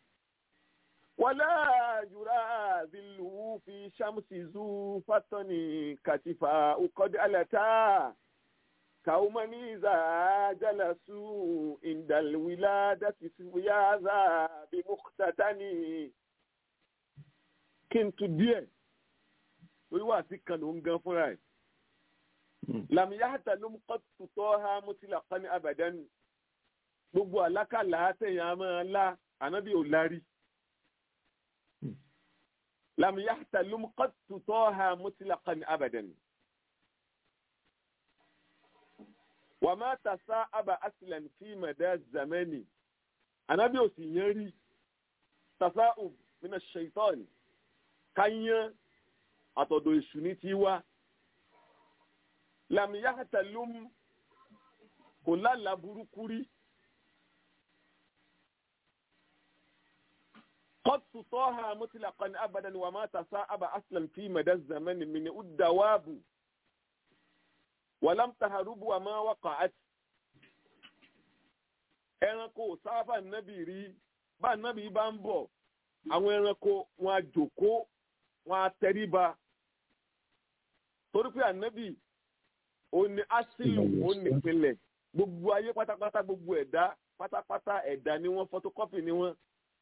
ولا يرى ذله في شمس ذو فتن كتفا قد ألتا كوما إذا جلسوا عند الولادة سيازا بمختتن كنت díẹ̀ lórí wà sí kan ló ń gan fúnra ẹ̀ làmìyáhàtà ló ń kọ́ tutọ́ ha mutlaqan abadan gbogbo àlákàlà àtẹ̀yìn àmọ́ ńlá ànábì ò lárí. لم يحتلم قد طه مطلقا ابدا وما تساءب اصلا في مدى الزمان انا بيوسي يري تساؤب من الشيطان كان àtọ̀dọ̀ èṣù ní ti wá lam yahtalum kò lálàá burúkú rí قد تطاها مطلقا ابدا وما تساءب اصلا في مدى الزمن من الدواب ولم تهرب وما وقعت ẹranko sábà nábì rí bá nábì bá ń bọ̀ àwọn ẹranko wọn á jòkó wọn á tẹríba torí pé ànábì ó ní asílù ó ní ìpínlẹ̀ gbogbo ayé pátápátá gbogbo ẹ̀dá pátápátá ẹ̀dá ni wọ́n fọ́tókọ́pì ni wọ́n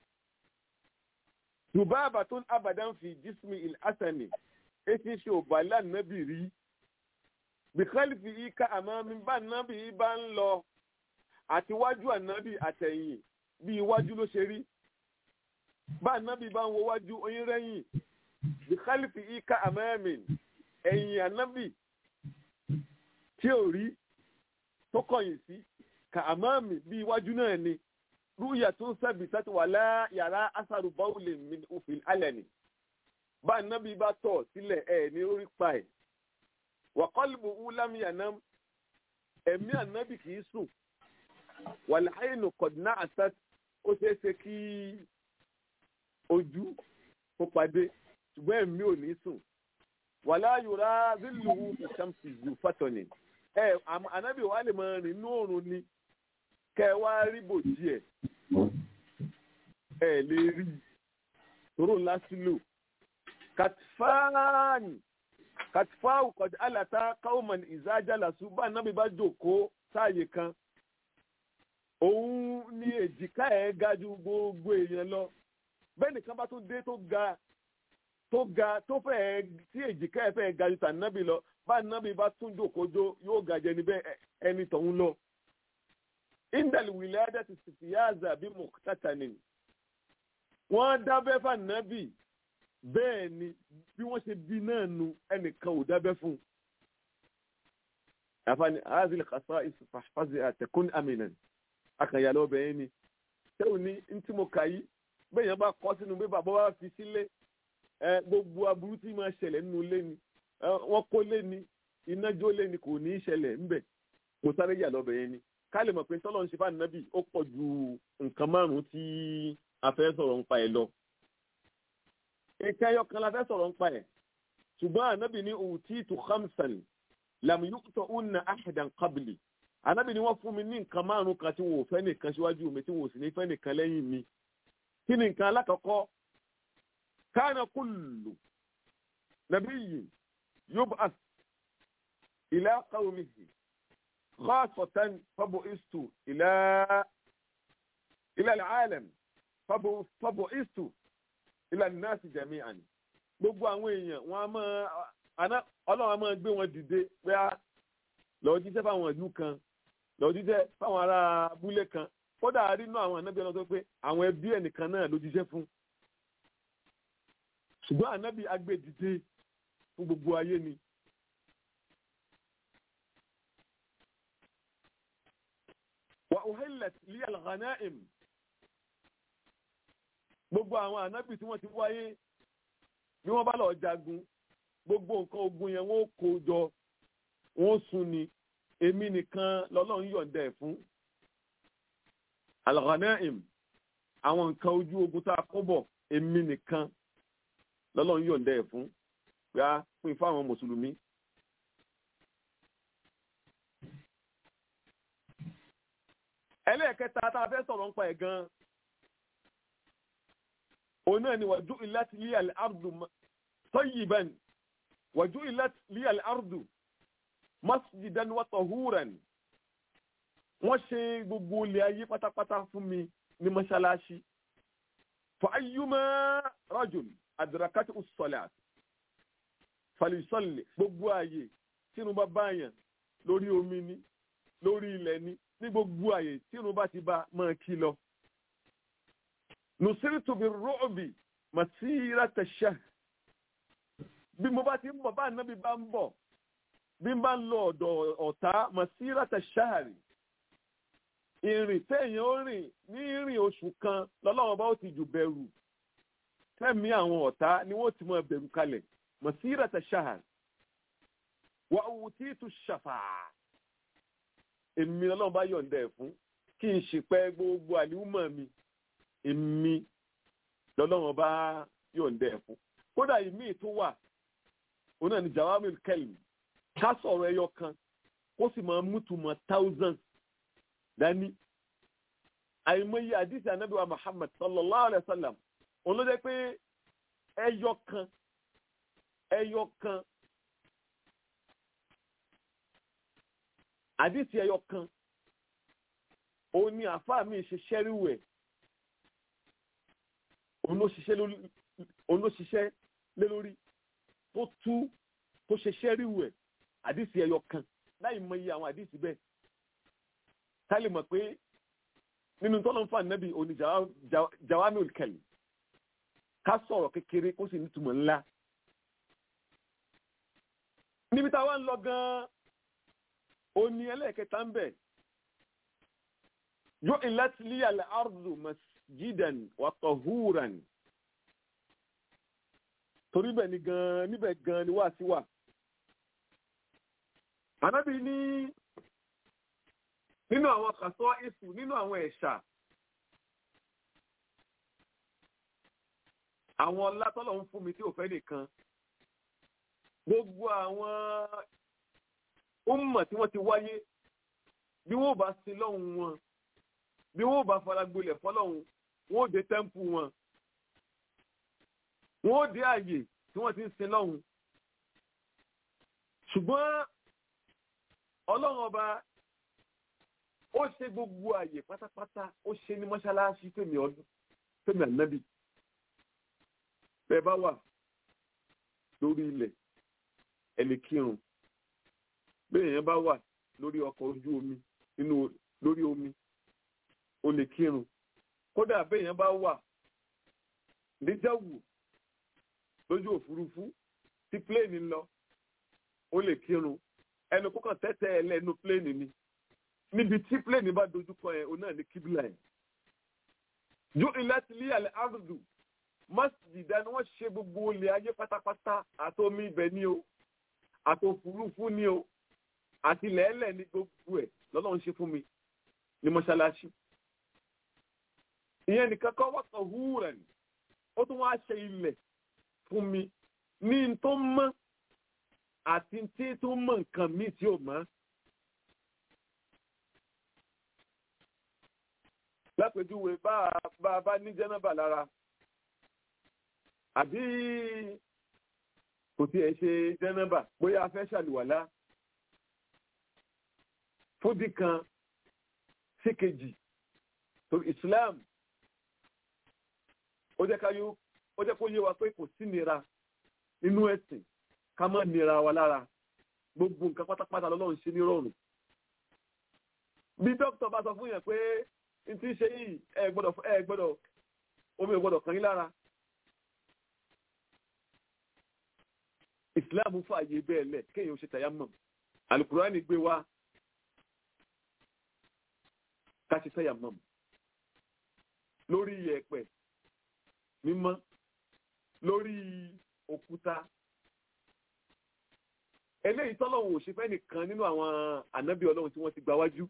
dubabatun abadan fi jismi il-asani eti ṣe ò bá lánàbì rí bìkálífì ika àmàmì bá nàbì bá ń lọ àti wájú ànábì àtẹ̀yìn bí iwájú ló ṣe rí bá ànábì bá ń wo wájú oyin rẹ́yìn bìkálífì ika àmàmì ẹ̀yìn ànábì tí ò rí tó kọ̀yìn sí ka àmàmì bí iwájú náà ni rúyà tó ń sẹ́bi sẹ́ti wà lá yàrá asaru báwùlì mi òfin alẹ́ ni bá nábì bá tọ̀ sílẹ̀ ẹ̀ ní orí pa ẹ̀ wàkọ́lùbù wúlámi àná ẹ̀mí ànábì kì í sùn wàláhàínù kọ̀dínà àṣà ó ṣeé ṣe kí ojú kó padé ṣùgbọ́n ẹ̀mí ò ní sùn wàlá yorùbá zílùú ìṣàmùsì zù fàtọ̀nì ẹ̀ ànábì wà lè máa rìn inú òrùn ni kẹ wá rí bòjì ẹ ẹ lè rí tóró lásìlò kàtífáàní kàtífáàwù kọjá àlàtà káwọmọ̀n ìzájàlásù bá nábì bá jòkó sáàyè kan òun ní èjìká ẹ̀ ga ju gbogbo èèyàn lọ bẹ́ẹ̀ nìkan bá tún dé tó ga tó ga tó fẹ́ tí èjìká ẹ̀ fẹ́ ga ju tànábì lọ bá nábì bá tún jòkó jó yóò gàjẹ́ níbẹ̀ ẹni tọ̀hún lọ indal wiladati siyaza bi muqtatanin wọ́n dábẹ́ fànàbì bẹ́ẹ̀ ni bí wọ́n ṣe bí náà nu ẹnìkan ò dábẹ́ fún un. àfààní azil kasa ìfàfàzì àtẹkùn aminan akànyà lọ́bẹ̀ yẹn ni tẹ́wọ̀n ní ntí mo kà yí bẹ́ẹ̀ yẹn bá kọ́ sínú bí bàbá wa fi sílé ẹ gbogbo aburú tí máa ṣẹlẹ̀ nínú ilé ni ẹ wọ́n kó lé ni iná jó lé ni kò ní í ṣẹlẹ̀ ńbẹ̀ kò sáré yà lọ́bẹ̀ yẹn ni ká lè mọ̀ pé tọ́lọ́ ń ṣe fún ànábì ó pọ̀ ju nǹkan márùn-ún tí a fẹ́ sọ̀rọ̀ nípa ẹ̀ lọ. nǹkan ẹyọ kan la fẹ́ sọ̀rọ̀ nípa ẹ̀ ṣùgbọ́n ànábì ní utitu khamsan lam yu'tahunna ahadan qabli ànábì ní wọ́n fún mi ní nǹkan márùn-ún kan tí wọn ò fẹ́ nìkan síwájú mi tí wọn ò sì ní fẹ́ nìkan lẹ́yìn mi kí ni nǹkan alákọ̀ọ́kọ́ kana kullu nabiyyin yub'ath ila qawmihi خاصة فبعثت إلى إلى العالم فبعثت إلى الناس جميعا gbogbo àwọn èèyàn wọn a máa àná ọlọ́run a máa gbé wọn dìde pé a lọ́ọ́ jíṣẹ́ fáwọn ìlú kan lọ́ọ́ jíṣẹ́ fáwọn ará abúlé kan kódà rínú àwọn ànábì ọlọ́run tó pé àwọn ẹbí ẹnìkan náà ló jíṣẹ́ fún ṣùgbọ́n ànábì agbé dìde fún gbogbo ayé ni وأهلت لي الغنائم gbogbo àwọn ànábì tí wọ́n ti wáyé bí wọ́n bá lọ jagun gbogbo nǹkan ogun yẹn wọ́n kó jọ wọ́n sun ni èmi nìkan lọ́lọ́run yọ̀ǹda ẹ̀ fún al-ghanaim àwọn nǹkan ojú ogun tá a kó bọ̀ èmi nìkan lọ́lọ́run yọ̀ǹda ẹ̀ fún pé a pín fáwọn mùsùlùmí ẹlẹ́ẹ̀kẹta tá a fẹ́ sọ̀rọ̀ nípa ẹ̀ gan-an òun náà ni wàjú ìláti lé àlẹ́ àrùdù tayyiban wàjú ìláti lé àlẹ́ àrùdù masjidan wa tahuran wọ́n ṣe gbogbo ilé ayé pátápátá fún mi ní mọ́ṣáláṣí fa ayyuma rajul adrakati us-salat falisalli gbogbo ààyè tínú bá báyàn lórí omi ni lórí ilẹ̀ ni ní gbogbo àyè tí irun bá ti bá máa kí lọ. nùsírìtù bí rọ́ọ̀bì màsíra tẹ̀sẹ̀. bí mo bá ti ń bọ̀ bá ànábì bá ń bọ̀ bí n bá ń lọ ọ̀dọ̀ ọ̀tá màsíra tẹ̀sẹ̀ rì. ìrìn téèyàn ó rìn ní ìrìn oṣù kan lọ́lọ́wọ́n bá ó ti jù bẹ̀rù. tẹ́mi àwọn ọ̀tá ni wọ́n ti máa bẹ̀rù kalẹ̀ màsíra tẹ̀sẹ̀. wà á wù tí tù ṣàfàá èmi ọlọ́run bá yọ̀ǹda ẹ̀ fún kí n ṣìpẹ̀ gbogbo àníwúmọ̀ mi èmi lọ́lọ́run bá yọ̀ǹda ẹ̀ fún kódà ìmí tó wà òun náà ni jawamil kelm ká sọ̀rọ̀ ẹyọ kan kó sì máa mútùmọ̀ thousands dání àìmọye àdìsí anábìwá Muhammad sallallahu alayhi wa sallam òun ló jẹ́ pé ẹyọ kan ẹyọ kan àdìsí ẹyọ kan òun ni àáfàá mi ṣe ṣẹ́ríwò ẹ̀ òun ló ṣiṣẹ́ lé lórí tó tú tó ṣe ṣẹ́ríwò ẹ̀ àdìsí ẹyọ kan láì mọ iye àwọn àdìsí bẹ́ẹ̀ ká lè mọ̀ pé nínú tọ́lọ́ ń fà nẹ́bí òní jawami kẹlì ká sọ̀rọ̀ kékeré kó sì nítumọ̀ ńlá níbi táwa ń lọ gan-an oni ẹlẹ́ẹ̀kẹta ń bẹ̀ yóò ìlàtí lé àlẹ́ ardu masjidan wa tahuran torí bẹ́ẹ̀ ni gan níbẹ̀ gan ni wá sí wà. ànábì ní nínú àwọn kàṣọ ìsù nínú àwọn ẹ̀ṣà àwọn ọlá tọ́lọ̀ ń fún mi tí ò fẹ́ nìkan gbogbo àwọn umma tí wọ́n ti wáyé bí wọ́n bá sin lọ́hùn wọn bí wọ́n bá faragbolẹ̀ fọlọ́hùn wọ́n ó dé tẹ́ḿpù wọn wọ́n ó dé àyè tí wọ́n ti ń sin lọ́hùn ṣùgbọ́n ọlọ́run ọba ó ṣe gbogbo àyè pátápátá ó ṣe ní mọ́ṣáláṣí tèmi ọdún tèmi ànábì bẹ́ẹ̀ bá wà lórí ilẹ̀ ẹni kírun bẹ́ẹ̀ yẹn bá wà lórí ọkọ̀ ojú omi nínú lórí omi ó lè kírun kódà bẹ́ẹ̀ yẹn bá wà níjàwù lójú òfurufú tí pléènì ń lọ ó lè kírun ẹnu kókàn tẹ́tẹ́ ẹ lẹ́nu pléènì ni níbi tí pléènì bá dojú kọ yẹn òun náà ní kíbílà yẹn ju ìlẹ́tìlí àlẹ́ àrùdù mọ́sídìdá ni wọ́n ṣe gbogbo olè ayé pátápátá àtomi ibẹ̀ ni o àtòfurufú ni o àti lẹ́ẹ̀lẹ̀ ní gbogbo ẹ̀ lọ́lọ́run ṣe fún mi ní mọ́ṣáláṣí ìyẹn nìkan kọ́ wọ́tọ̀ húrẹ̀ ni ó tún wá ṣe ilẹ̀ fún mi ní n tó mọ́ àti tí tó mọ̀ nǹkan míì tí ò mọ́. lápèjúwe bá a bá ní jẹ́nàbà lára àbí kò tiẹ̀ ṣe jẹ́nàbà bóyá a fẹ́ ṣàlùwàlá fúdì kan sí kejì tó Islam ó jẹ́ ká yó ó jẹ́ kó yé wa pé kò sí nira nínú ẹ̀sìn ká má nira wa lára gbogbo nǹkan pátápátá lọ́lọ́run ṣe ní rọrùn bí dókítà bá sọ fún yẹn pé n ti ṣe yìí ẹ gbọ́dọ̀ ẹ gbọ́dọ̀ omi ò gbọ́dọ̀ kàn yín lára Islam fààyè bẹ́ẹ̀ lẹ̀ kéèyàn ó ṣe tayammum alukurani gbé wa ká ṣe tayammum lórí yẹ̀pẹ̀ mímọ́ lórí òkúta eléyìí tọ́lọ́hún ò ṣe fẹ́ nìkan nínú àwọn ànábì ọlọ́run tí wọ́n ti gba wájú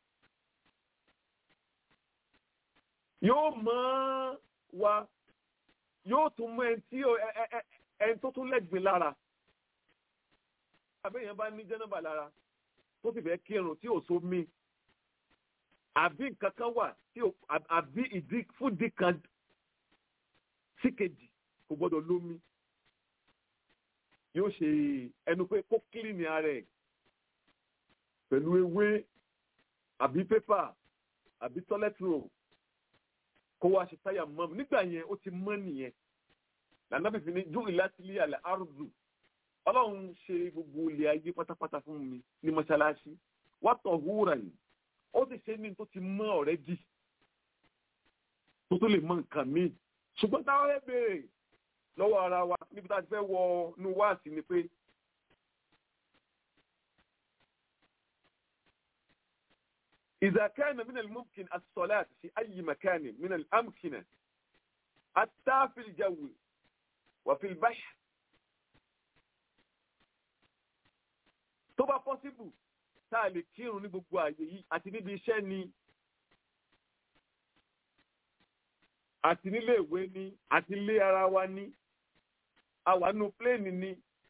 yóò mọ́ wa yóò tún mọ́ ẹni tí ẹni tó tún lẹ́gbìn lára àbẹ́yẹn bá ní jẹ́nàbà lára tó sì fẹ́ kírun tí ò so mí àbí nǹkan kan wà tí àbí ìdí fúdì kan sí kejì kò gbọ́dọ̀ lómi yóò ṣe ẹnu pé kó kílìnì ara ẹ̀ pẹ̀lú ewé àbí pépà àbí toilet roll kó wá ṣe táyà mọ́ nígbà yẹn ó ti mọ́ nìyẹn lànà fífi ní ju ìlàsílẹ̀ àlẹ́ àrùdù ọlọ́run ṣe gbogbo ilé ayé pátápátá fún mi ní mọ́ṣáláṣí wọ́n tọ̀ húra yìí ó sì ṣe ní tó ti mọ́ ọ̀rẹ́ dì tó tó lè mọ nǹkan míì ṣùgbọ́n táwọn ẹ béèrè lọ́wọ́ ara wa níbi tá a ti fẹ́ wọ inú wáàsí ni pé إذا كان من الممكن الصلاة في أي مكان من الأمكنة حتى في الجو وفي البحر tó bá possible tá a lè kírun ní gbogbo àyè yìí àti níbi iṣẹ́ ni àti nílé ìwé ni àti ilé ara wa ni àwànú pléènì ni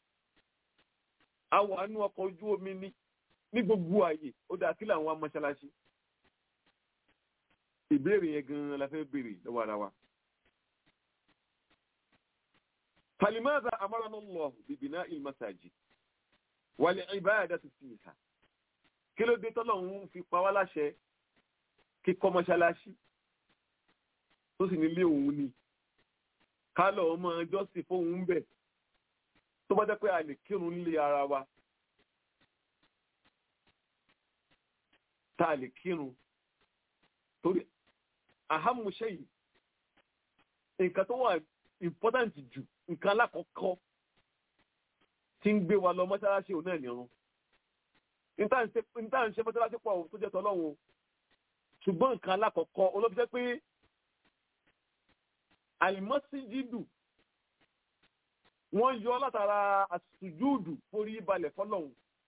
àwànú ọkọ̀ ojú omi ni ní gbogbo àyè ó dáa kí làwọn amọ́ṣáláṣí ìbéèrè yẹn gan-an la fẹ́ béèrè lọ́wọ́ ara wa. فلماذا أمرنا الله ببناء المساجد والعبادة فيها kí ló dé tọ́lọ́run fi pa wá láṣẹ kíkọ́ mọ́ṣáláṣí tó sì nílé òun ni ká lọ ọmọ jọ́sìn fóun bẹ̀ tó bá jẹ́ pé a lè kírun nílé ara wa tá a lè kírun torí àhámúṣe yìí nǹkan tó wà important jù nǹkan alákọ̀ọ́kọ́ tí ń gbé wa lọ mọ́ṣáláṣí òun náà nìrun níta ń ṣe mọ́ṣáláṣí pọ̀ tó jẹ́ tọ́lọ́run ṣùgbọ́n nǹkan alákọ̀ọ́kọ́ olóbi jẹ́ pé àìmọ́síjídù wọ́n yọ látara àsùjúdù forí balẹ̀ fọ́lọ́hun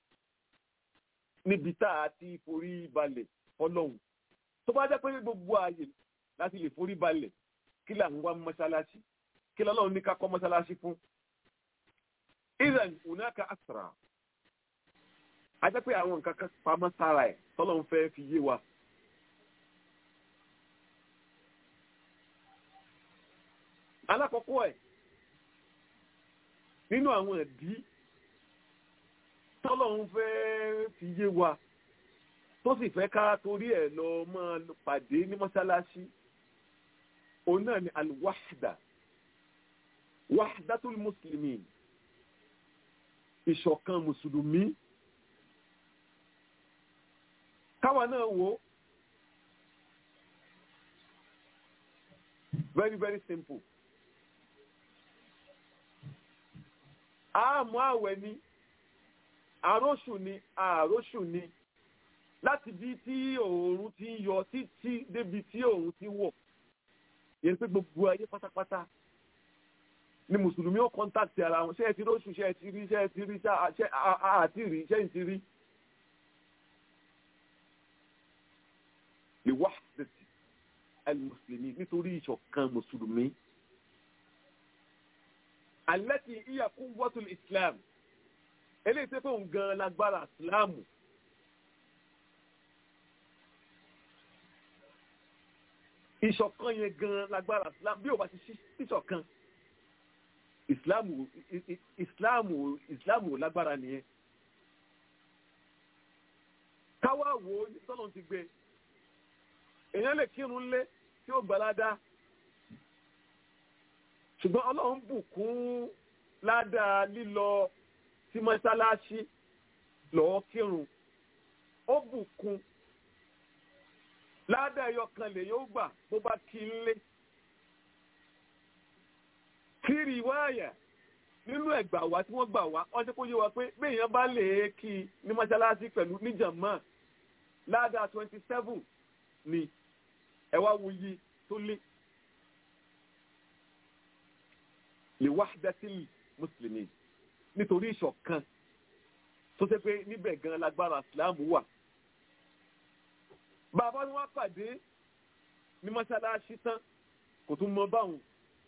níbi tá a ti forí balẹ̀ fọ́lọ́hun tó bá jẹ́ pé gbogbo ààyè láti lè forí balẹ̀ kí là ń wá mọ́ṣáláṣí kí lọ́lọ́run ní ká kọ́ mọ́ṣáláṣí fún iran unaka asra a jẹ́ pé àwọn nǹkan kan pamọ́ sára ẹ̀ tọ́lọ́run fẹ́ fi yé wa. alákọ̀ọ́kọ́ ẹ̀ nínú àwọn ẹ̀dí tọ́lọ́run fẹ́ fi yé wa tó sì fẹ́ ká torí ẹ̀ lọ máa pàdé ní mọ́ṣáláṣí òun náà ni alwahda wahdatul muslimin ìṣọ̀kan mùsùlùmí káwa náà wò very very simple àmọ́ àwẹ̀ ni àróṣù ni àróṣù ni láti bí tí òòrùn ti ń yọ títí débi tí òòrùn ti wọ̀ yẹn pé gbogbo ayé pátápátá ni mùsùlùmí ó kọ́ńtàkì ara wọn ṣé ẹ ti róṣù ṣé ẹ ti rí ṣé ẹ ti rí ṣé àti rí ṣé ẹ ti rí. lè wá dẹ̀tì al-mùsùlùmí nítorí ìṣọ̀kan mùsùlùmí. allati hiya quwwatul islam eléyìí tẹ́ pé òun gan lágbára ìsìláàmù. ìṣọ̀kan yẹn gan lágbára ìsìláàmù bí ò bá ti ṣí ìṣọ̀kan ìsìláàmù ìsìláàmù ìsìláàmù lágbára nìyẹn. káwá wo ní tọ́lọ̀ ti gbé èèyàn lè kírun lé tí ó gbalada ṣùgbọ́n ọlọ́run bùkún ládàá lílọ sí mọ́ṣáláṣí lọ́ọ́ kírun ó bùkún ládàá ẹyọ kan lè yóò gbà bó bá kí n lé kiri wáyà nínú ẹgbà wá tí wọ́n gbà wá wọ́n ṣe kó yé wa pé béèyàn bá lè kí ní mọ́ṣáláṣí pẹ̀lú níjàmá ládàá twenty seven ni ẹ wá wuyi tó lé lè wahdatil muslimin nítorí ìṣọ̀kan tó ṣe pé níbẹ̀ gan lágbára islam wà. bàbá ni wọ́n pàdé ní mọ́ṣáláṣí tán kò tún mọ báwọn.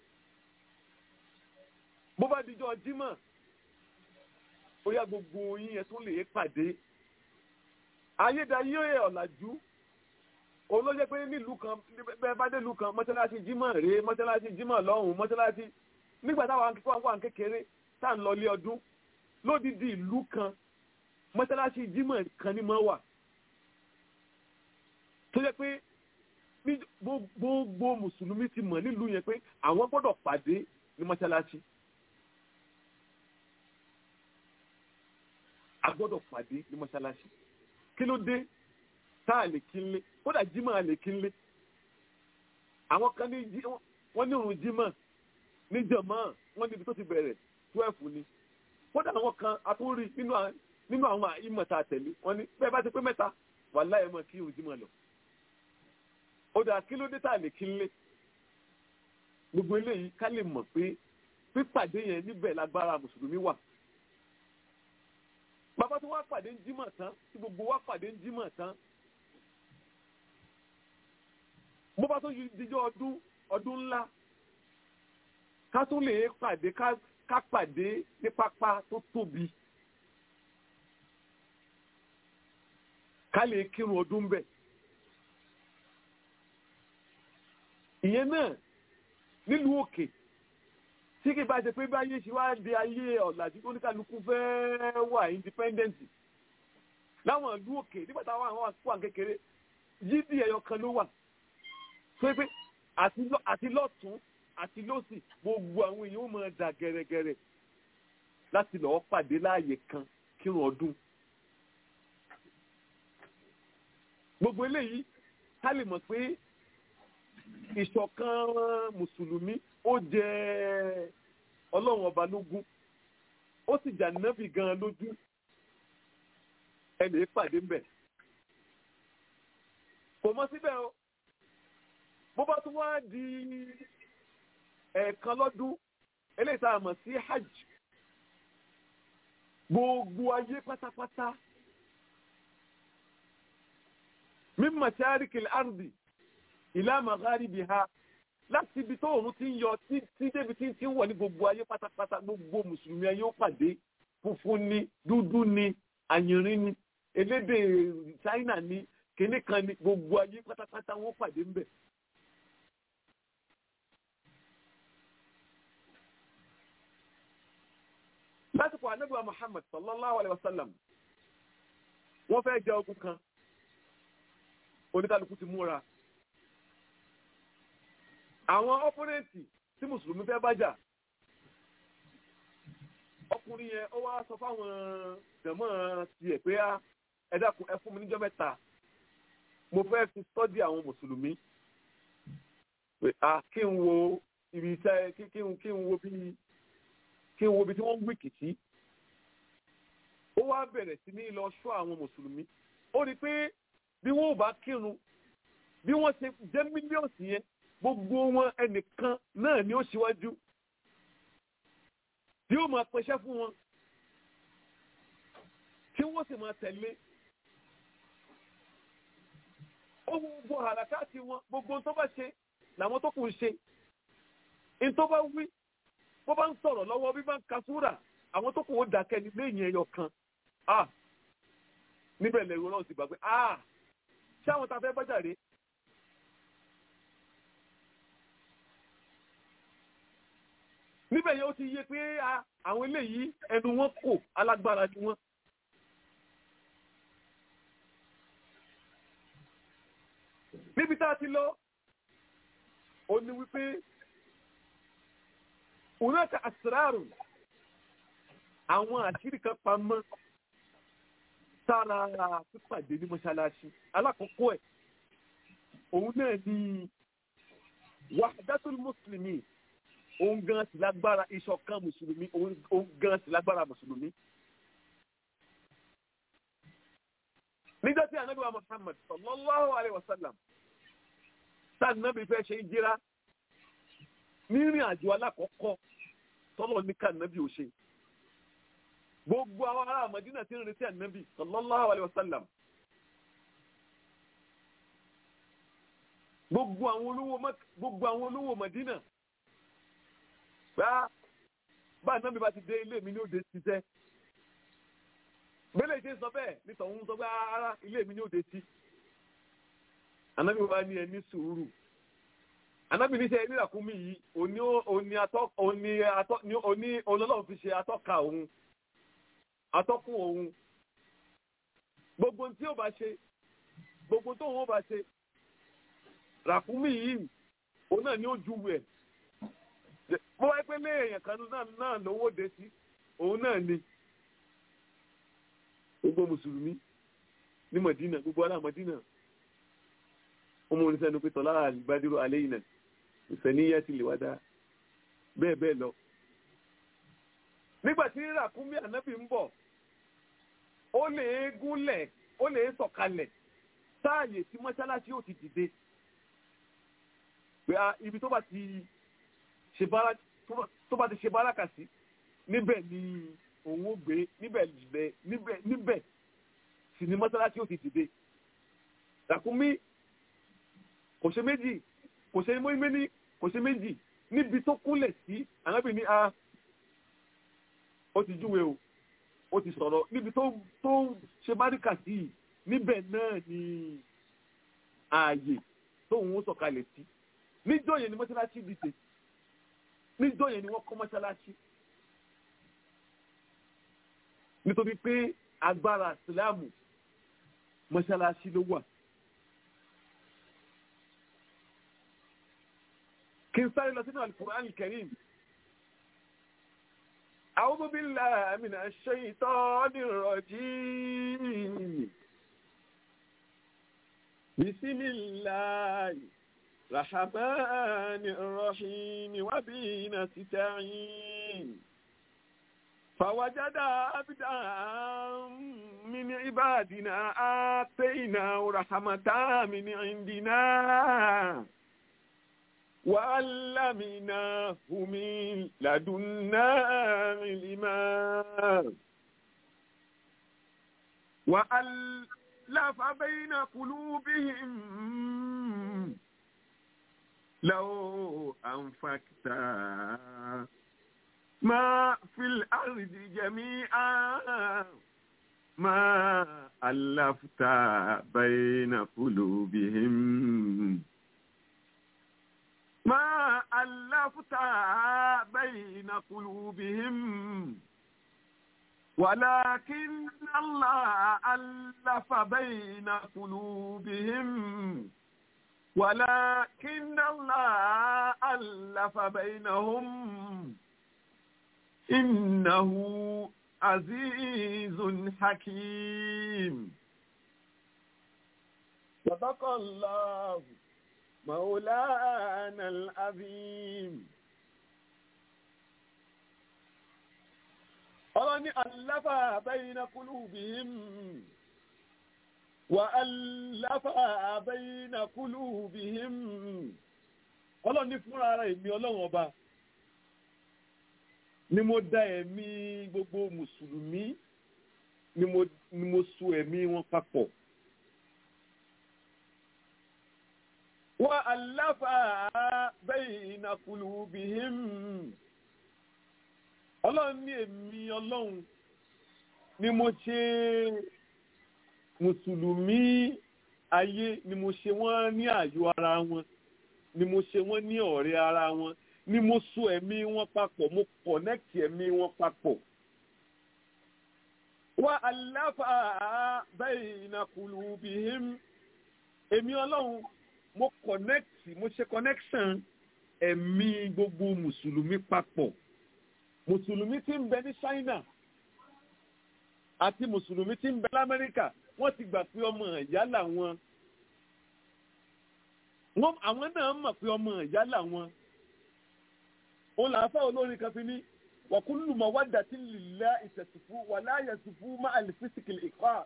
bó bá dijọ́ jímọ̀ ó yá gbogbo yín yẹn tún lè pàdé. ayédáyé ọ̀làjú olóyè pé nílùú kan bẹ́ẹ̀ bá dé ìlú kan mọ́ṣáláṣí jímọ̀ rèé mọ́ṣáláṣí jímọ̀ lọ́hùn mọ́ṣáláṣí nígbà táwọn akẹ́kọ̀ọ́ wà kékeré tá à ń lọ ilé ọdún lódìdí ìlú kan mọ́ṣáláṣí jímọ̀ kan ní mọ́ wà tó yẹ pé gbogbo mùsùlùmí ti mọ̀ nílùú yẹn pé àwọn gbọ́dọ̀ pàdé ní mọ́ṣáláṣí a gbọ́dọ̀ pàdé ní mọ́ṣáláṣí kí ló dé tá a lè kí n lé kódà jímọ̀ a lè kí n lé àwọn kan ní wọ́n ní òrùn jímọ̀ níjọ̀mọ́ wọ́n níbi tó ti bẹ̀rẹ̀ twelve ni kódà àwọn kan atúrí nínú àwọn ìmọ̀ tá a tẹ̀lé wọ́n ní bẹ́ẹ̀ bá ti pé mẹ́ta wà láyé mọ̀ kí òun jímọ̀ lọ. ó dà kí ló dé tá a lè kí n lé gbogbo eléyìí ká lè mọ̀ pé pípàdé yẹn níbẹ̀ lágbára mùsùlùmí wà. bàbá tó wá pàdé ń jímọ̀ tán tí gbogbo wá pàdé ń jímọ̀ tán bó bá tó dijọ́ ọdún ọdún ńlá ká tún lè pàdé ká pàdé ní pápá tó tóbi ká lè kírun ọdún bẹ̀. ìyẹn náà nílùú òkè tí kì bá ṣe pé báyé ṣe wá di ayé ọ̀làjú tó oníkàlùkù fẹ́ wà independent láwọn ìlú òkè nígbà táwọn àwọn àkókò kékeré yídì ẹyọ kan ló wà pé pé àti lọ́tún àti lọ́sì gbogbo àwọn èèyàn ó máa dà gẹ̀rẹ́gẹ̀rẹ́ láti lọ́ọ́ pàdé láàyè kan kírun ọdún. gbogbo eléyìí ká lè mọ̀ pé ìṣọ̀kan mùsùlùmí ó jẹ́ ọlọ́run ọba lógún ó sì jà nábì gan lójú ẹnì pàdé mbẹ̀. kò mọ síbẹ̀ o bó bá tún wá di ẹ̀ẹ̀kan lọ́dún eléyìí tá a mọ̀ sí hajj gbogbo ayé pátápátá min masharikil ardi ila magharibiha láti ibi tó òun ti ń yọ tí débi tí ń wọ̀ ní gbogbo ayé pátápátá gbogbo mùsùlùmí ayé ó pàdé funfun ni dúdú ni àyìnrín ni elédè China ni kìnnì kan ni gbogbo ayé pátápátá wọn pàdé ń bẹ̀. lásìkò anábìwá Muhammad sallallahu alayhi wa sallam wọ́n fẹ́ jẹ ogun kan oníkálukú ti múra àwọn ọpọnẹǹtì tí mùsùlùmí fẹ́ bájà ọkùnrin yẹn ó wá sọ fáwọn jẹ̀mọ́ tiẹ̀ pé ẹ dákun ẹ fún mi níjọ́ mẹ́ta mo fẹ́ fi sọ́dí àwọn mùsùlùmí pé a kí n wo ibi iṣẹ́ kí n kí n wo bí kí n wo ibi tí wọ́n ń wíkì sí ó wá bẹ̀rẹ̀ sí ní lọ ṣọ́ àwọn mùsùlùmí ó rí i pé bí wọ́n ò bá kírun bí wọ́n ṣe jẹ́ mílíọ̀nù yẹn gbogbo wọn ẹnìkan náà ni ó ṣíwájú tí ó máa pẹṣẹ́ fún wọn tí wọ́n sì máa tẹ̀lé ó wo gbogbo àràkáàtì wọn gbogbo tó bá ṣe làwọn tó kù ń ṣe ní tó bá wí bó bá ń sọ̀rọ̀ lọ́wọ́ bí bá ń ka súrà àwọn tó kù ó dákẹ́ ní lẹ́yìn ẹyọ kan ah níbẹ̀ lẹ́rù náà ti gbà pé ah ṣé àwọn tá a fẹ́ bá jàre níbẹ̀ yẹn ó ti yé pé ah, àwọn eléyìí ẹnu wọn kò alágbára ni wọn. níbi tá a ti lọ ó ní wípé ònàkà àsìrárù àwọn àṣírí kan pamọ́ sára pípàdé ní mọ́ṣáláṣí alákọ̀ọ́kọ́ ẹ̀ òun náà ni wahdatul mùsùlùmí òun gan sì lágbára ìṣọ̀kan mùsùlùmí òun gan sì lágbára mùsùlùmí. nígbà tí anabi wa muhammad sallallahu alayhi wa sallam sáà nàbì fẹ́ ṣe ìjìra nírìn àjò alákọ̀ọ́kọ́ tọ́lọ̀ ní ká nàbì ò ṣe gbogbo àwọn ará àmàdínà tí ń retí ànábì sallallahu alayhi wa sallam gbogbo àwọn olówó Mak- gbogbo àwọn olówó Mádínà bá bá ànábì bá ti dé ilé mi ní òde ti tẹ́ bẹ́lẹ̀ ṣe sọ bẹ́ẹ̀ nítorí òun sọ pé ara ilé mi ní òde ti ànábì wa ní ẹni sùúrù ànábì ní sẹ́ ìrìnàkúnmí yìí òní òní atọ́ òní atọ́ ní òní olólùfẹ́ fi ṣe atọ́ka òun atọ́kùn òun gbogbo tí ó bá ṣe gbogbo tó òun ó bá ṣe ràkúnmí yìí òun náà ni ó ju wẹ̀ bó wáyé pé lé èèyàn kan náà náà lówó de sí òun náà ni gbogbo mùsùlùmí ní Mọ̀dínà gbogbo ará Mọ̀dínà ọmọ oníṣẹ́nu pé tọ́lá àlùbádìrò alẹ́ yìí náà ìfẹ́ níyà ti lè wá dá bẹ́ẹ̀ bẹ́ẹ̀ lọ nígbà tí ràkúnmí ànábì ń bọ̀ ó lè gúnlẹ̀ ó lè sọ̀kalẹ̀ sáàyè tí mọ́ṣáláṣí ò ti dìde pé a ibi tó bá ti ṣe bára tó bá ti ṣe báràkà sí níbẹ̀ ni òun ó gbé níbẹ̀ níbẹ̀ níbẹ̀ níbẹ̀ sì ni mọ́ṣáláṣí ò ti dìde ràkúnmí kò ṣe méjì kò ṣe méjì kò ṣe méjì níbi tó kúnlẹ̀ sí ànábì ní a ó ti júwe o ó ti sọ̀rọ̀ níbi tó tó ṣe báríkà sí i níbẹ̀ náà ni ààyè tóun ó sọ̀kalẹ̀ sí níjọ́ yẹn ni mọ́ṣáláṣí dìde níjọ́ yẹn ni wọ́n kọ́ mọ́ṣáláṣí nítorí pé agbára ìsìláàmù mọ́ṣáláṣí ló wà. kí n sáré lọ sínú Al-Qur'an Al-Karim. أعوذ بالله من الشيطان الرجيم بسم الله الرحمن الرحيم وبه نستعين فوجد عبدا من عبادنا آتيناه رحمة من عندنا وعلمناه من لدنا علما وألف بين قلوبهم لو أنفقت ما في الأرض جميعا ما ألفت بين قلوبهم ما ألفت بين قلوبهم ولكن الله ألف بين قلوبهم ولكن الله ألف بينهم إنه عزيز حكيم صدق الله مولانا العظيم ọlọ́run ní aláfà bayna qulubihim wà aláfà bayna qulubihim ọlọ́run ní fúnra ara èmi ọlọ́run ọba ni mo dá ẹ̀mí gbogbo mùsùlùmí ni mo ni mo so ẹ̀mí wọn papọ̀. wa aláfa bayna qulubihim ọlọ́run ní èmi ọlọ́run ni mo ṣe mùsùlùmí ayé ni mo ṣe wọ́n ní ààyò ara wọn ni mo ṣe wọ́n ní ọ̀rẹ́ ara wọn ni mo so ẹ̀mí wọn papọ̀ mo connect ẹ̀mí wọn papọ̀. wa aláfa bayna qulubihim èmi ọlọ́run mo connect mo ṣe connection ẹ̀mí gbogbo mùsùlùmí papọ̀ mùsùlùmí tí ń bẹ ní China àti mùsùlùmí tí ń bẹ lamẹ́ríkà wọ́n ti gbà pé ọmọ ìyá làwọn àwọn náà mọ̀ pé ọmọ ìyá làwọn òun là á fẹ́ olórin kan fi ní wàkúlù mawaddati lillahi ìtẹ̀sùfú wà láàyè sùfú má àlìfísìkìlì ìkọ́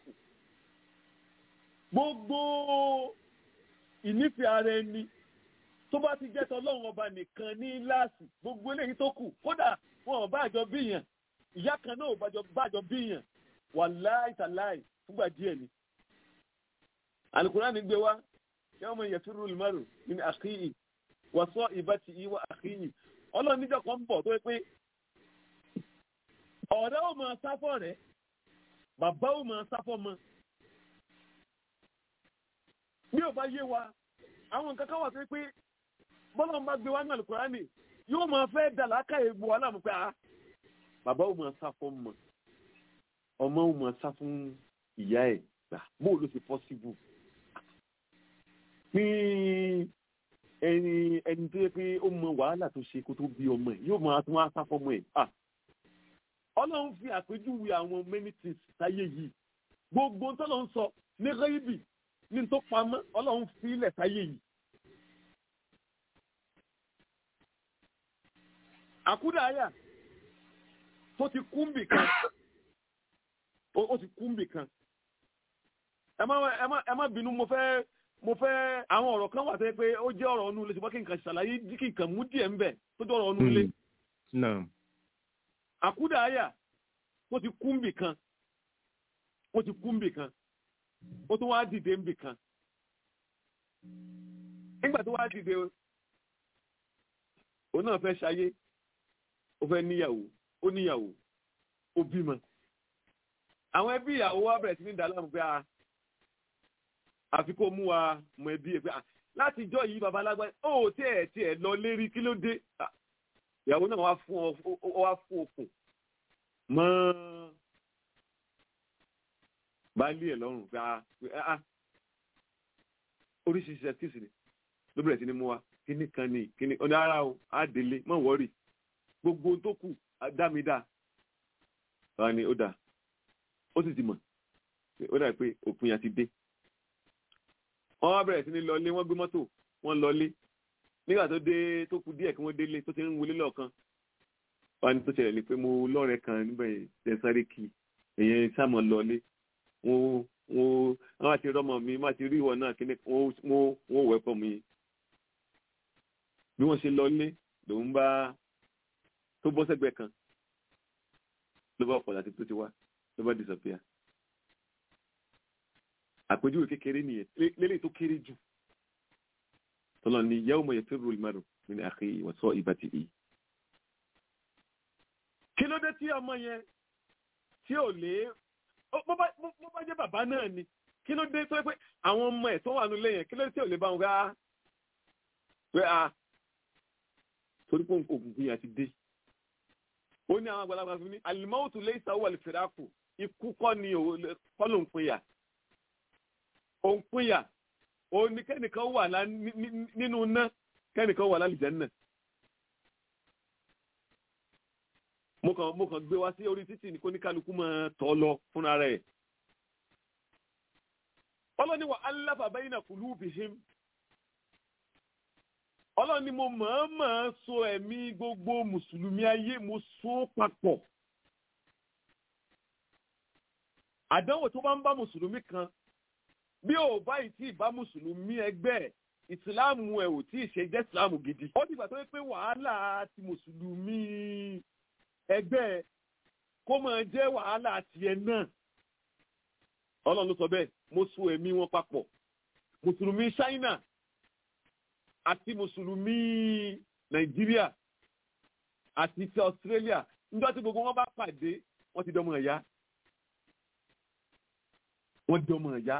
gbogbo ìnífẹ̀ẹ́ ara ẹni tó bá ti jẹ́ tọ́lọ́run ọba nìkan ní láàsì gbogbo eléyìí tó kù kódà wọn ò bájọ bíyàn ìyá kan náà ò bájọ bíyàn wà láìtàláì fúgbà díẹ̀ ni. Al-Qur'ani gbé wá yawma yafirru al-mar'u min akhihi wa sahibatihi wa akhihi ọlọ́run níjọ́ kan ń bọ̀ tó yẹ pé ọ̀rẹ́ ò máa sáfọ́ rẹ̀ bàbá ò máa sáfọ́ mọ́ bí ò bá yé wa àwọn nǹkan kan wà tó yẹ pé bọ́lá ń bá gbé wá ní Al-Qur'ani yóò máa fẹ́ dà láká egbò wa láàmú pé a bàbá ò máa sá fún ọmọ ọmọ ò máa sá fún ìyá ẹ̀ gbà bóò ló ṣe pọ́síbù ní ẹni ẹni tó yẹ pé ó mọ wàhálà tó ṣe kó tó bí ọmọ ẹ̀ yóò máa tún wá sá fún ọmọ ẹ̀ à ọlọ́run fi àpèjúwe àwọn amenities sáyé yìí gbogbo tọ́lọ́ ń sọ ní rẹ́yìbì ní tó pamọ́ ọlọ́run fi ilẹ̀ sáyé yìí. àkúdàáyà tó ti kúmbì kan ó ti kúmbì kan ẹ má ẹ má ẹ má bínú mo fẹ́ mo fẹ́ àwọn ọ̀rọ̀ kan wà tẹ́ pé ó jẹ́ ọ̀rọ̀ ọ̀nù ilé ṣùgbọ́n kí n kàn ṣàlàyé kí n kàn mú díẹ̀ ń bẹ̀ tó jẹ́ ọ̀rọ̀ ọ̀nù ilé. àkúdàáyà tó ti kúmbì kan ó ti kúmbì kan ó tún wá dìde ńbì kan nígbà tó wá dìde òun náà fẹ́ ṣayé ó fẹ́ níyàwó ó níyàwó ó bímọ àwọn ẹbí ìyàwó wa bẹ̀rẹ̀ sí ní dàlámù pé a àfi kó mú wa mọ ẹbí ẹ pé a láti jọ yìí baba alágbá ó tí ẹ tí ẹ lọ lérí kí ló dé ìyàwó náà wá fún ọ wá fún okùn mọ́ baálé ẹ̀ lọ́rùn pé a oríṣiríṣi ẹ̀kísì ni ló bẹ̀rẹ̀ sí ní mú wa kíní kan ní kíní ọ̀nà ara o á délé mọ̀ wọ́rì gbogbo tó kù dá mi dá wa ni ó dà ó sì ti mọ̀ ó dà pé òpin yà ti dé wọ́n wá bẹ̀rẹ̀ sí ní lọlé wọ́n gbé mọ́tò wọ́n lọlé nígbà tó dé tó kù díẹ̀ kí wọ́n délé tó ti ń wọlé lọ́ọ̀kan wọ́n ní tó ṣẹlẹ̀ ni pé mo lọ́rẹ̀ẹ́ kan níbẹ̀ ẹ̀ sáré kí èyàn sáàmù lọlé wọ́n wọ́n wọ́n àti rọ́mọ mi má ti rí ìwọ náà kí ni wọ́n wọ́n wẹ́pọ̀ mi bí wọ́n ṣe lọlé lòun bá tó bọ́ sẹ́gbẹ̀ẹ́ kan ló bá ọ̀pọ̀ láti tó ti wá ló bá disappear àpèjúwe kékeré nìyẹn lélẹ̀ tó kéré jù tọ́lọ́ ni yawma yafirru al-mar'u min akhihi wa sahibatihi. kí ló dé tí ọmọ yẹn tí ò lé bó bá jẹ́ bàbá náà ni kí ló dé tó yẹ pé àwọn ọmọ ẹ̀ tó wà nílé yẹn kí ló dé tí ò lè bá wọn gbá pé a torí pé òkùnkùn yẹn ti dé. ó ní àwọn àgbàlagbà fún mi al-mawtu laysa huwa al-firaqu ikú kọ́ ni kọ́ ló ń pinya òun pinya òun ni kẹ́nìkan wà nínú iná kẹ́nìkan wà lálìjẹ́ náà. mo kàn mo kàn gbé wá sí orí títì ní kó ní kálukú máa tọ́ lọ fúnra rẹ̀. ọlọ́ni wa allafa bayna qulubihim. ọlọ́ni mo mọ̀ọ́mọ̀ so ẹ̀mí gbogbo mùsùlùmí ayé mo so papọ̀. àdánwò tó bá ń bá mùsùlùmí kan bí ò báyìí tí ì bá mùsùlùmí ẹgbẹ́ ẹ̀ ìsìláàmù ẹ̀ ò tí ì ṣe jẹ́ ìsìláàmù gidi. ó dìgbà tó yẹ pé wàhálà ti mùsùlùmí ẹgbẹ́ ẹ̀ kó máa jẹ́ wàhálà tiẹ̀ náà. ọlọ́run ló sọ bẹ́ẹ̀ mo so ẹ̀mí wọn papọ̀ mùsùlùmí China àti mùsùlùmí Nàìjíríà àti ti Australia nígbà tí gbogbo wọn bá pàdé wọ́n ti dọ́mọ ẹ̀yà wọ́n dọ́mọ ẹ̀yà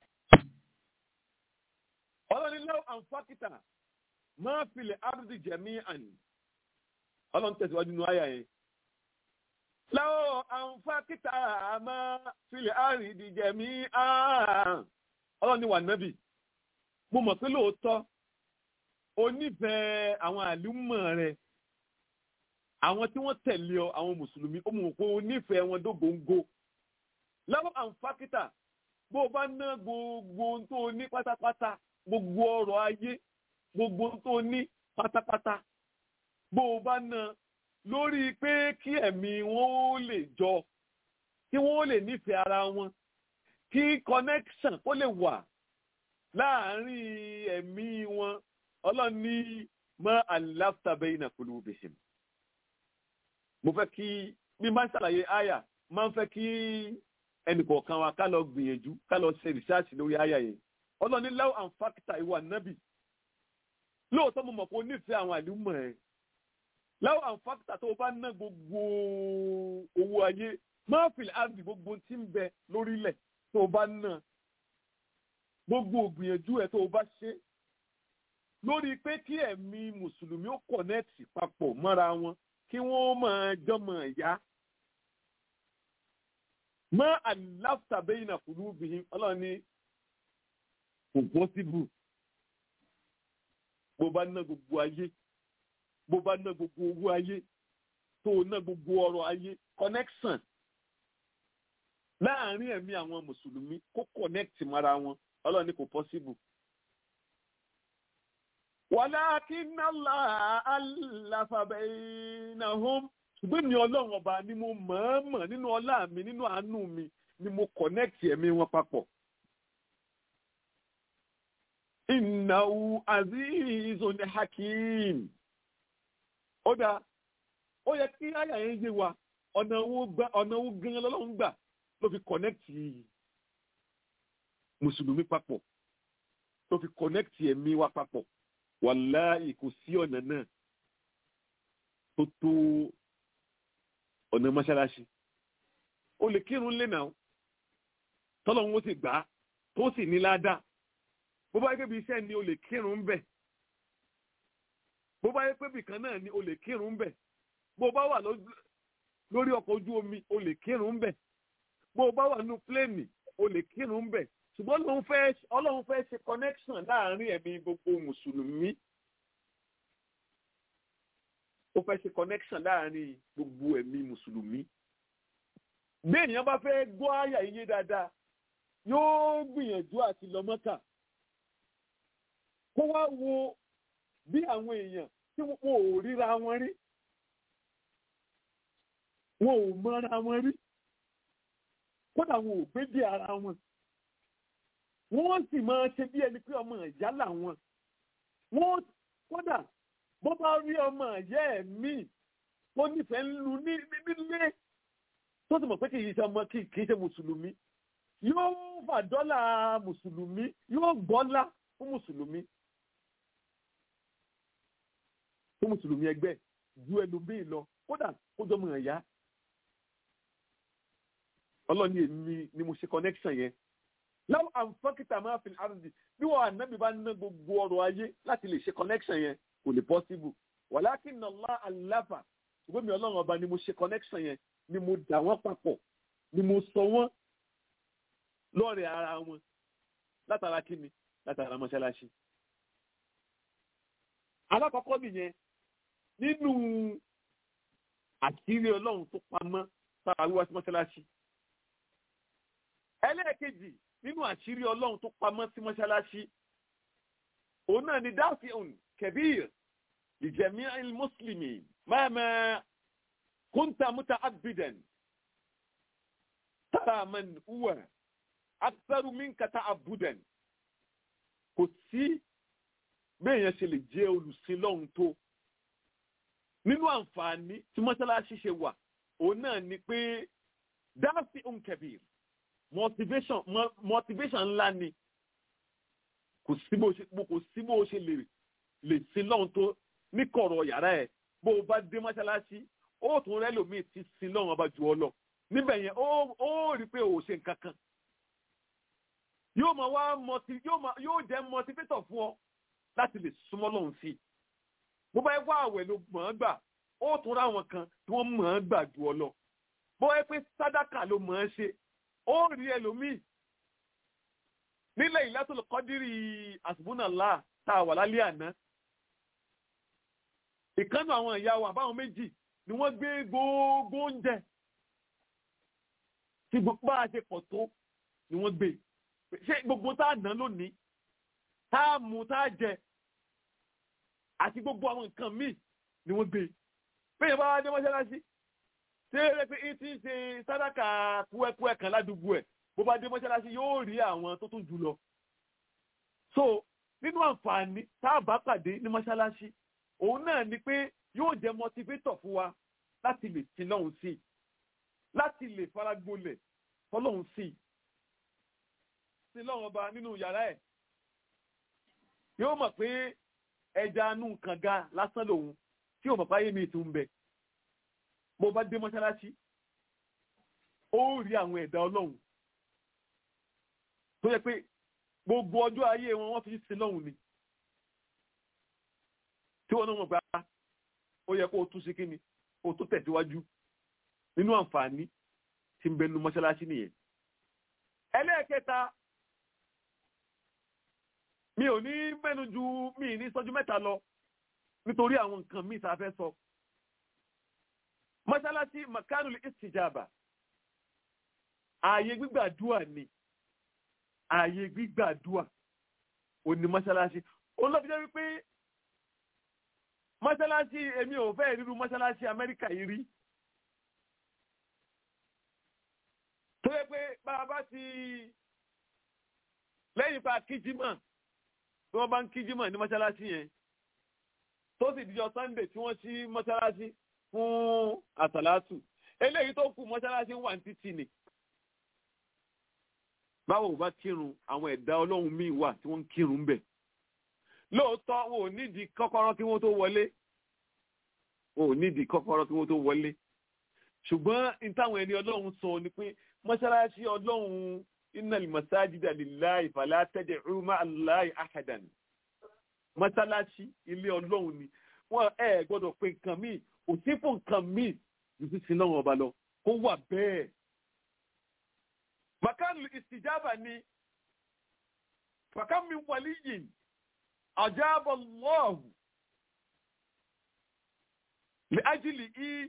ọlọ́ni lọ́wọ́ àǹfàkìtà máa filẹ̀ ardi jami'an ọlọ́run tẹ̀síwájú nínú àyà yẹn. lọ́wọ́ àǹfàkìtà máa filẹ̀ ardi jami'an ọlọ́ni wà nábì mo mọ̀ pé lóòótọ́ onífẹ̀ẹ́ àwọn àlùmọ̀ rẹ̀ àwọn tí wọ́n tẹ̀lé ọ àwọn mùsùlùmí ó mọ̀ pé onífẹ̀ẹ́ wọn dógóńgó lọ́wọ́ àǹfàkìtà bó o bá ná gbogbo ohun tó o ní pátápátá gbogbo ọrọ̀ ayé gbogbo ohun tó o ní pátápátá bó o bá ná lórí pé kí ẹ̀mí wọn ó lè jọ kí wọ́n ó lè nífẹ̀ẹ́ ara wọn kí connection kó lè wà láàárín ẹ̀mí wọn ọlọ́run ní mọ́ aláfàbẹ́yìn náà pẹ̀lú bẹ̀sẹ̀ mo fẹ́ kí bí máa ń ṣàlàyé àyà máa ń fẹ́ kí ẹnìkọ̀ọ̀kan wa ká lọ gbìyànjú ká lọ ṣe rìsáàsì lórí àyà yẹn ọlọ́ni láwọn àǹfààkìtà ìwà nábì lóòótọ́ mo mọ̀ pé o nífẹ̀ẹ́ àwọn àlùmọ̀ ẹ̀ láwọn àǹfààkìtà tó o bá ná gbogbo owó ayé máa fi àbí gbogbo tí ń bẹ lórílẹ̀ tó o bá ná gbogbo ògbìyànjú ẹ̀ tó o bá ṣe lórí pé kí ẹ̀mí mùsùlùmí ó kọ̀nẹ́ẹ̀tì papọ̀ mọ́ra wọn kí wọ́n máa jọmọ̀ ẹ̀yá mọ́ àláfàbẹ́yìn náà kùlú bìín ọlọ́run ní kò pọ́síbù bó bá ná gbogbo ayé bó bá ná gbogbo owó ayé tó ná gbogbo ọrọ̀ ayé connection láàárín ẹ̀mí àwọn mùsùlùmí kó connect mara wọn ọlọ́run ní kò pọ́síbù. walakinna Allah allafa bainahum ṣùgbọ́n mi ọlọ́run ọba ni mo mọ̀ọ́mọ̀ nínú ọlá mi nínú àánú mi ni mo connect ẹ̀mí wọn papọ̀. Innahu azizun hakim. Ó dáa, ó yẹ kí àyà yẹn yé wa, ọ̀nà owó gan lọ́lọ́run gbà ló fi connect Mùsùlùmí papọ̀, ló fi connect ẹ̀mí wa papọ̀. Wàláhì kò sí ọ̀nà náà tó tó ọ̀nà mọ́ṣáláṣí. O lè kírun lé náà, tọ́lọ́run ó sì gbà á, tó sì ní ládàá bó bá yẹ pé bí iṣẹ́ ni o lè kírun bẹ̀ bó bá yẹ pé bìkan náà ni o lè kírun bẹ̀ bó bá wà lórí ọkọ̀ ojú omi o lè kírun bẹ̀ bó bá wà nínú pléènì o lè kírun bẹ̀ ṣùgbọ́n ọlọ́run fẹ́ ọlọ́run fẹ́ ṣe connection láàárín ẹ̀mí gbogbo mùsùlùmí ó fẹ́ ṣe connection láàárín gbogbo ẹ̀mí mùsùlùmí bí ènìyàn bá fẹ́ gbọ́ àyà iye dáadáa yóò gbìyànjú àti lọ Mọ́kà kó wá wo bí àwọn èèyàn tí wọn ò ríra wọn rí wọn ò mọra wọn rí kódà wọn ò gbé bí ara wọn wọ́n sì máa ṣe bí ẹni pé ọmọ ìyá làwọn wọ́n kódà bó bá rí ọmọ ìyá ẹ̀ míì tó nífẹ̀ẹ́ ń lu nílé tó sì mọ̀ pé kì í ṣe ọmọ kì í ṣe mùsùlùmí yóò fà dọ́là mùsùlùmí yóò gbọ́lá fún mùsùlùmí fún mùsùlùmí ẹgbẹ́ ju ẹlòmíì lọ kódà kó jọmọ ẹ̀yà ọlọ́ni èmi ni mo ṣe connection yẹn láwọn àǹfọ́kìtà máa fi àrùndì bí wọ́n ànábì bá ná gbogbo ọrọ̀ ayé láti lè ṣe connection yẹn kò lè possible walakinna Allah àláfà ṣùgbọ́n mi ọlọ́run ọba ni mo ṣe connection yẹn ni mo dà wọ́n papọ̀ ni mo sọ wọ́n lọ́rẹ̀ ara wọn látara kíni látara mọ́ṣáláṣí. alákọ̀ọ́kọ́ nìyẹn nínú àṣírí ọlọ́run tó pamọ́ sára wíwá sí mọ́ṣáláṣí. ẹlẹ́ẹ̀kejì nínú àṣírí ọlọ́run tó pamọ́ sí mọ́ṣáláṣí òun náà ni dáfíùn kẹbíir ìjẹ̀mí mùsùlùmí máàmá kúńtà múta abidan tá tara man huwa aktharu minka ta'abbudan kò sí béèyàn ṣe lè jẹ́ olùsìn lọ́hùn tó nínú àǹfààní tí mọ́ṣáláṣí ṣe wà òun náà ni pé dáàsì unkebir motivation mo- motivation ńlá ni kò sí bó ṣe kò sí bó ṣe lè lè sin lọ́hùn tó ní kọ̀rọ̀ yàrá ẹ̀ bó o bá dé mọ́ṣáláṣí ó tún rẹ́ lòmíì ti sin lọ́hùn ọba jù ọ lọ níbẹ̀ yẹn ó ó rí i pé ò ṣe nǹkan kan yóò máa wá mọti yóò máa yóò jẹ́ motivator fún ọ láti lè súnmọ́ lọ́hùn sí i bó bá yẹ wá àwẹ̀ ló mọ̀ ọ́n gbà ó tún ra àwọn kan tí wọ́n mọ̀ ọ́n gbà jù ọ lọ bó yẹ pé sádàkà ló mọ̀ ọ́n ṣe ó rí ẹlòmíì nílẹ̀ ìlàtọ̀ kọ́dírì àsùbúnàlá tá a wà lálẹ́ àná ìkànnì àwọn ìyá wa àbáwọn méjì ni wọ́n gbé gbogbo oúnjẹ tí gbogbo bá a ṣe pọ̀ tó ni wọ́n gbé ṣé gbogbo tá a ná lónìí tá a mú tá a jẹ àti gbogbo àwọn nǹkan míì ni wọ́n gbé bẹ́ẹ̀ bá wá dé mọ́ṣáláṣí ṣé eré pé ìtì ń ṣe sádàkà kúẹ́kúẹ́ kan ládùúgbò ẹ̀ bó bá dé mọ́ṣáláṣí yóò rí àwọn tó tún jù lọ. so nínú àǹfààní tá a bá pàdé ní mọ́ṣáláṣí òun náà ni pé yóò jẹ́ motivator fún wa láti lè sin lọ́hùn sí i láti lè faragbolẹ̀ fọlọ́hùn sí i sin lọ́hùn ọba nínú yàrá ẹ̀ yóò mọ̀ pé ẹja anú kànga lásán lòun tí ò mọ̀ fáyé mi tún bẹ bó bá dé mọ́ṣáláṣí ó rí àwọn ẹ̀dá ọlọ́run tó yẹ pé gbogbo ọjọ́ ayé wọn wọ́n fi sin lọ́hùn ni tí wọ́n náà mọ̀ pé ó yẹ kó o tún sí kíni kó o tó tẹ̀síwájú nínú àǹfààní tí ń bẹ nínú mọ́ṣáláṣí nìyẹn. ẹlẹ́ẹ̀kẹta mi ò ní mẹ́nu ju mi ní sọ́jú mẹ́ta lọ nítorí àwọn nǹkan míì tá a fẹ́ sọ. mọ́ṣáláṣí makanul istijaba ààyè gbígbàdúà ni ààyè gbígbàdúà ò ní mọ́ṣáláṣí olóbi jẹ́ wípé mọ́ṣáláṣí èmi ò fẹ́ ríru mọ́ṣáláṣí amẹ́ríkà yìí rí. tó yẹ pé bá a bá ti lẹ́yìn pa kíjímọ̀ tí wọ́n bá ń kíjímọ̀ ní mọ́ṣáláṣí yẹn tó sì dijọ́ sunday tí wọ́n ṣí mọ́ṣáláṣí fún àsàlátù eléyìí tó kù mọ́ṣáláṣí wà ní títì ni. báwo bá kírun àwọn ẹ̀dá ọlọ́run míì wà tí wọ́n ń kírun ń bẹ̀. lóòótọ́ wọn ò nídìí kọ́kọ́rọ́ kí wọ́n tó wọlé wọn ò nídìí kọ́kọ́rọ́ kí wọ́n tó wọlé. ṣùgbọ́n ìtàwọn ẹni ọlọ́run sọ ni pé mọ́ṣáláṣí ọlọ́run innal masajida lillahi fala tad'u ma'a Allahi ahadan mọ́sálásí ilé ọlọ́run ni wọ́n ẹ gbọ́dọ̀ pé nǹkan míì kò sí fún nǹkan míì ju sísin náà ọba lọ kó wà bẹ́ẹ̀. makanu istijaba ni fakami waliyin ajaba Allahu li ajili i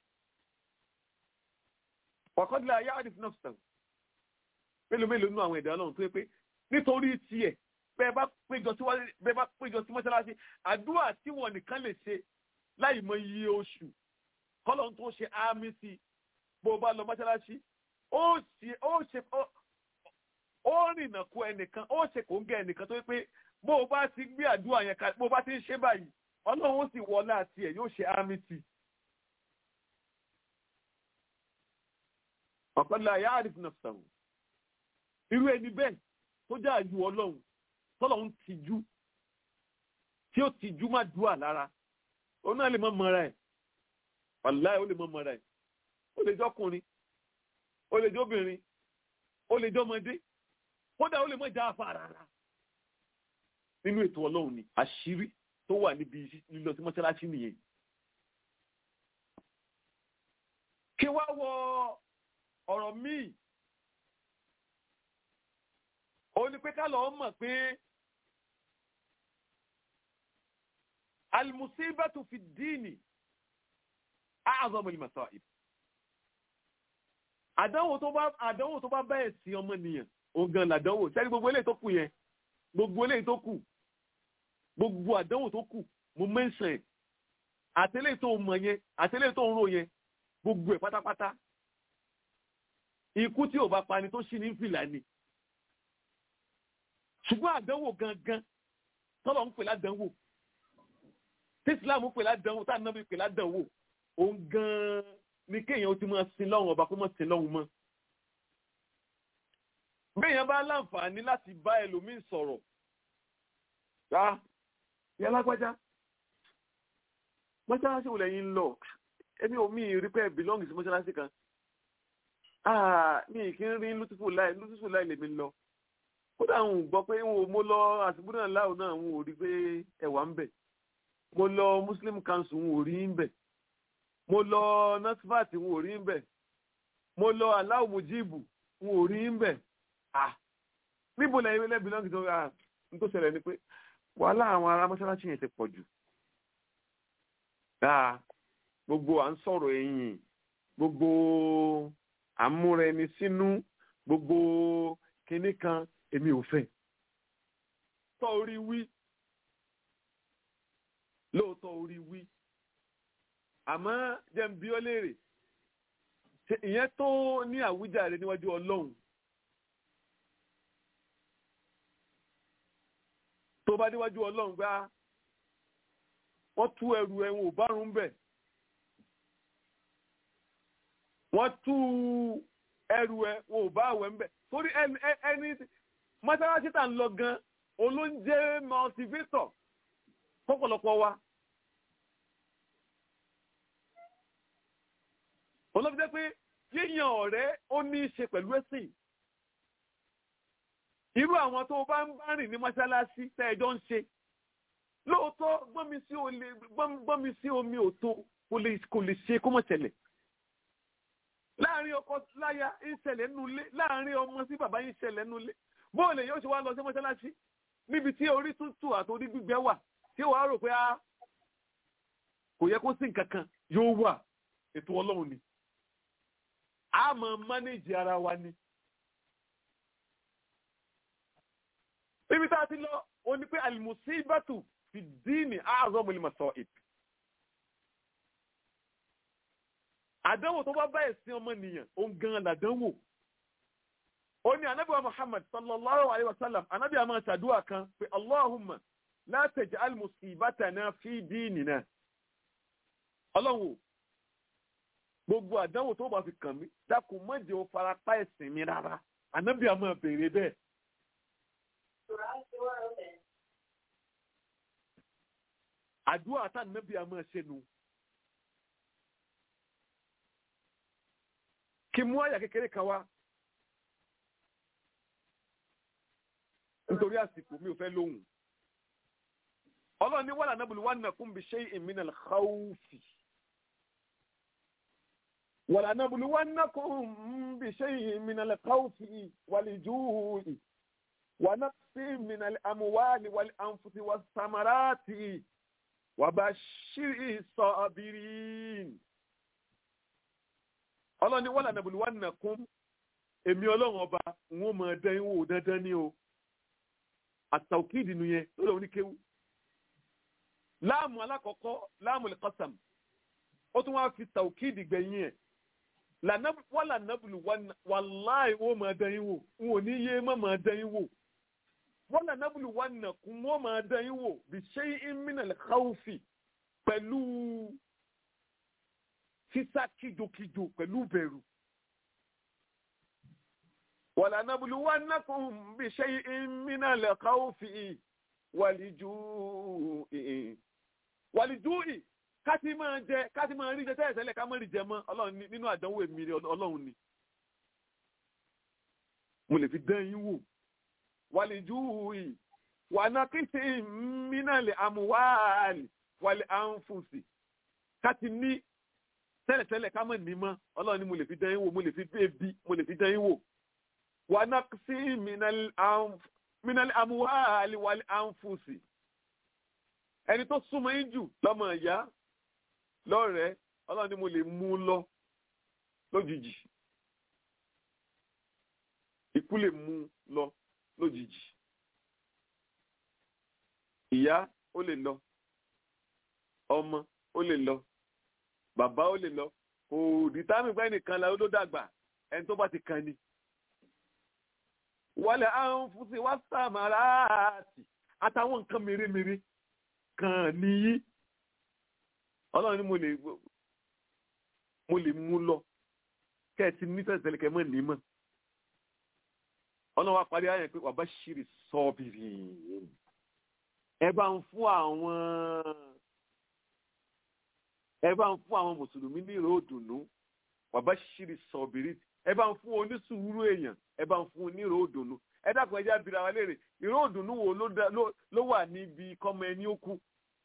waqad la ya'rif nafsahu mélòó mélòó nínú àwọn ẹ̀dá ọlọ́run tó yẹ pé nítorí tiẹ̀ bẹ́ẹ̀ bá péjọ sí bẹ́ẹ̀ bá péjọ sí mọ́ṣáláṣí àdúrà tí wọ́n nìkan lè ṣe láì mọ iye oṣù kọ́lọ́n tó ṣe àmì sí bó bá lọ mọ́ṣáláṣí ó ṣe ó ṣe ó rìnà kó ẹnìkan ó ṣe kò ń gẹ ẹnìkan tó yẹ pé bó o bá ti gbé àdúrà yẹn kalẹ̀ bó o bá ti ń ṣe báyìí ọlọ́run ó sì wọlé àti ẹ̀ yóò ṣe àmì sí. ọ̀pẹ̀lẹ̀ àyà àrífù náà sọ̀rọ̀ irú ẹni bẹ́ẹ̀ tó jẹ́ àyù ọlọ́run tọ́lọ̀ ń tijú tí ó tijú má dùà lára ó náà lè mọ́ mọ́ra ẹ̀ wàláì ó lè mọ́ mọ́ra ẹ̀ ó lè jọ́kùnrin ó lè jọ́bìnrin ó lè jọ́mọdé kódà ó lè mọ́ já afá rárá nínú ètò ọlọ́run ni àṣírí tó wà níbi lílọ sí mọ́ṣáláṣí nìyẹn. kí wá wọ ọ̀rọ̀ míì ó ní pé ká lọ́ọ́ mọ̀ pé almusibatu fi dini a'zamu al-masa'ib àdánwò tó bá àdánwò tó bá bẹ́ẹ̀ sí ọmọnìyàn ògàn làdánwò sẹ́ni gbogbo eléyìí tó kù yẹn gbogbo eléyìí tó kù gbogbo àdánwò tó kù mo mẹ́sàn ẹ̀ àtẹ́lẹ̀ tó mọ̀ yẹn àtẹ́lẹ̀ tó ń rò yẹn gbogbo ẹ̀ pátápátá ikú tí ò bá pani tó ṣì ní fìlà ni ṣùgbọ́n àdánwò gangan tọ́lọ̀ ń pè ládánwò tí islam pè ládánwò tá ànábì pè ládánwò òun gan-an ni kéèyàn ó ti máa sin lọ́hùn ọba kó máa sin lọ́hùn mọ́ béèyàn bá láǹfààní láti bá ẹlòmíín sọ̀rọ̀ rà ìyá lágbájá mọ́ṣáláṣí wo lẹ́yìn ń lọ èmi ò mí rí pé bílọ́ǹgì sí mọ́ṣáláṣí kan mi kì í rí lútúfù láì lútúfù láì lèmi lọ kódà ń gbọ́ pé mo lọ àsìkò náà láò náà ń ò rí pé ẹ̀wà ń bẹ̀ mo lọ muslim council ń ò rí ń bẹ̀ mo lọ nasfat ń ò rí ń bẹ̀ mo lọ aláwọ̀ mujibu ń ò rí ń bẹ̀ ah níbo lẹ́yìn lẹ́bi lọ́ngì tó ra n tó ṣẹlẹ̀ ni pé wàhálà àwọn ará mọ́ṣáláṣí yẹn ti pọ̀ jù dáa gbogbo à ń sọ̀rọ̀ ẹ̀yìn gbogbo àmúra ẹni sínú gbogbo kinní kan èmi ò fẹ́ tọ́ orí wí lóòótọ́ orí wí àmọ́ jẹ́n bí ó léèrè ìyẹn tó ní àwíjàre níwájú ọlọ́run tó bá níwájú ọlọ́run gbá wọ́n tú ẹrù ẹ̀wọ̀n ò bárùn bẹ̀ wọ́n tú ẹrù ẹ̀ wọn ò bá àwẹ̀ ń bẹ̀ torí ẹni mọ́sálásí tà ń lọ gan olóúnjẹ motivator fọ́pọ̀lọpọ̀ wa olóòfin pé yíyan ọ̀rẹ́ ó ní í ṣe pẹ̀lú ẹ̀sìn irú àwọn tó bá ń bá rìn ní mọ́sálásí tẹ́ ẹjọ́ ń ṣe lóòótọ́ gbọ́nmi sí omi òtó kò lè ṣe kó mọ̀ ṣẹlẹ̀ láàrin ọkọ láya ń ṣẹlẹ̀ nulẹ̀ láàrin ọmọ sí bàbá yín ṣẹlẹ̀ nulẹ̀ bóòlù yóò ṣe wá lọ sí mọ́ṣáláṣí níbi tí orí tútù àti orí gbígbẹ wà tí wàá rò pé kò yẹ kó sí nǹkan kan yóò wà ètò ọlọ́run ni a máa mánéjì ara wa ni. níbi tá a ti lọ o ní pé alimusibatu fi díìnì àárọ̀ mọ̀lẹ́mọ̀sọ̀ ìpè. àdánwò tó bá bá ẹ̀sìn ọmọnìyàn òun gan làdánwò ó ní anábì wa muhammad sallallahu alayhi wa sallam anábì a máa ṣàdúrà kan pé allahumma la taj'al musibatana fi dinina ọlọ́run gbogbo àdánwò tó bá fi kàn mí dákun má jẹ́ ó fara pa ẹ̀sìn mi rárá anábì a máa béèrè bẹ́ẹ̀. àdúrà tá anábì a máa ṣe nù. kí mú àyà kékeré kan wá nítorí àsìkò mi ò fẹ́ lóhùn ọlọ́run ní wàhálà nábùlù wà nàkún bí shay'in min al-khawfi wàhálà nábùlù wà nàkún bí shay'in min al-khawfi wal-ju'i wa naqsin min al-amwali wal-anfusi was-samarati wa bashiri as-sabirin ọlọ́run ní wàhálà nàbùlù wà nàkún èmi ọlọ́run ọba ń wọ́n mọ̀ ẹ́ wò dandan ní o àtàwùkìdì nìyẹn lọ́dọ̀ oníkéwù láàmù alákọ̀ọ́kọ́ láàmù lẹ́kọ̀sàm ó tún wá fi tàwùkìdì gbẹ̀yìn ẹ̀ wàhálà nàbùlù wàláì wọ́n mọ̀ ẹ́ dẹ́yìn wò ń wò ní yé mọ̀ mọ̀ ẹ́ dẹ́yìn wò wàhálà nàbùlù wà nàkún wọ́n mọ̀ ẹ́ dẹ́yìn wò bí ṣé ìmìnà lẹ́kọ̀ọ́fì pẹ̀lú sísá kíjokíjo pẹ̀lú bẹ̀rù. ولنبلونكم بشيء من الخوف والجوع والجوع káti máa jẹ káti máa rí jẹ tẹ́lẹ̀ tẹ́lẹ̀ ká má rí jẹ mọ́ ọlọ́run nínú àdánwò èmi ọlọ́run ni mo lè fi dán yín wò والجوع ونقص من الأموال والأنفس káti ní tẹ́lẹ̀ tẹ́lẹ̀ ká má ní mọ́ ọlọ́run ni mo lè fi dán yín wò mo lè fi ebi mo lè fi dán yín wò ونقص من الأنف من الأموال والأنفس ẹni tó súnmọ́ yín jù lọ́mọ ìyá lọ́rẹ̀ẹ́ ọlọ́run ni mo lè mú un lọ lójijì ikú lè mú un lọ lójijì ìyá ó lè lọ ọmọ ó lè lọ bàbá ó lè lọ kò dìtámì pé nìkan la ó ló dàgbà ẹni tó bá ti kàn ní. wọlé àwọn fúnṣe wá sàmàrà àti àtàwọn nǹkan mèremère kan nìyí ọlọ́run ni mo lè mo lè mú lọ kẹ́ ẹ ti nífẹ̀ẹ́ tẹ́lẹ̀ kẹ́ ẹ mọ̀ ní mọ̀ ọlọ́run wa parí ayé pé wàá bá ṣírí sọ́ọ̀bìrì ẹ bá ń fún àwọn ẹ bá ń fún àwọn mùsùlùmí ní ìró òdùnnú wàá bá ṣírí sọ́ọ̀bìrì ẹ bá ń fún onísùúrù èèyàn ẹ bá ń fún ní ìró òdùnnú ẹ dákun ẹ jẹ́ abira wa léèrè ìró òdùnnú wo ló dá- ló- ló wà níbi kọ́mọ ẹni ó kú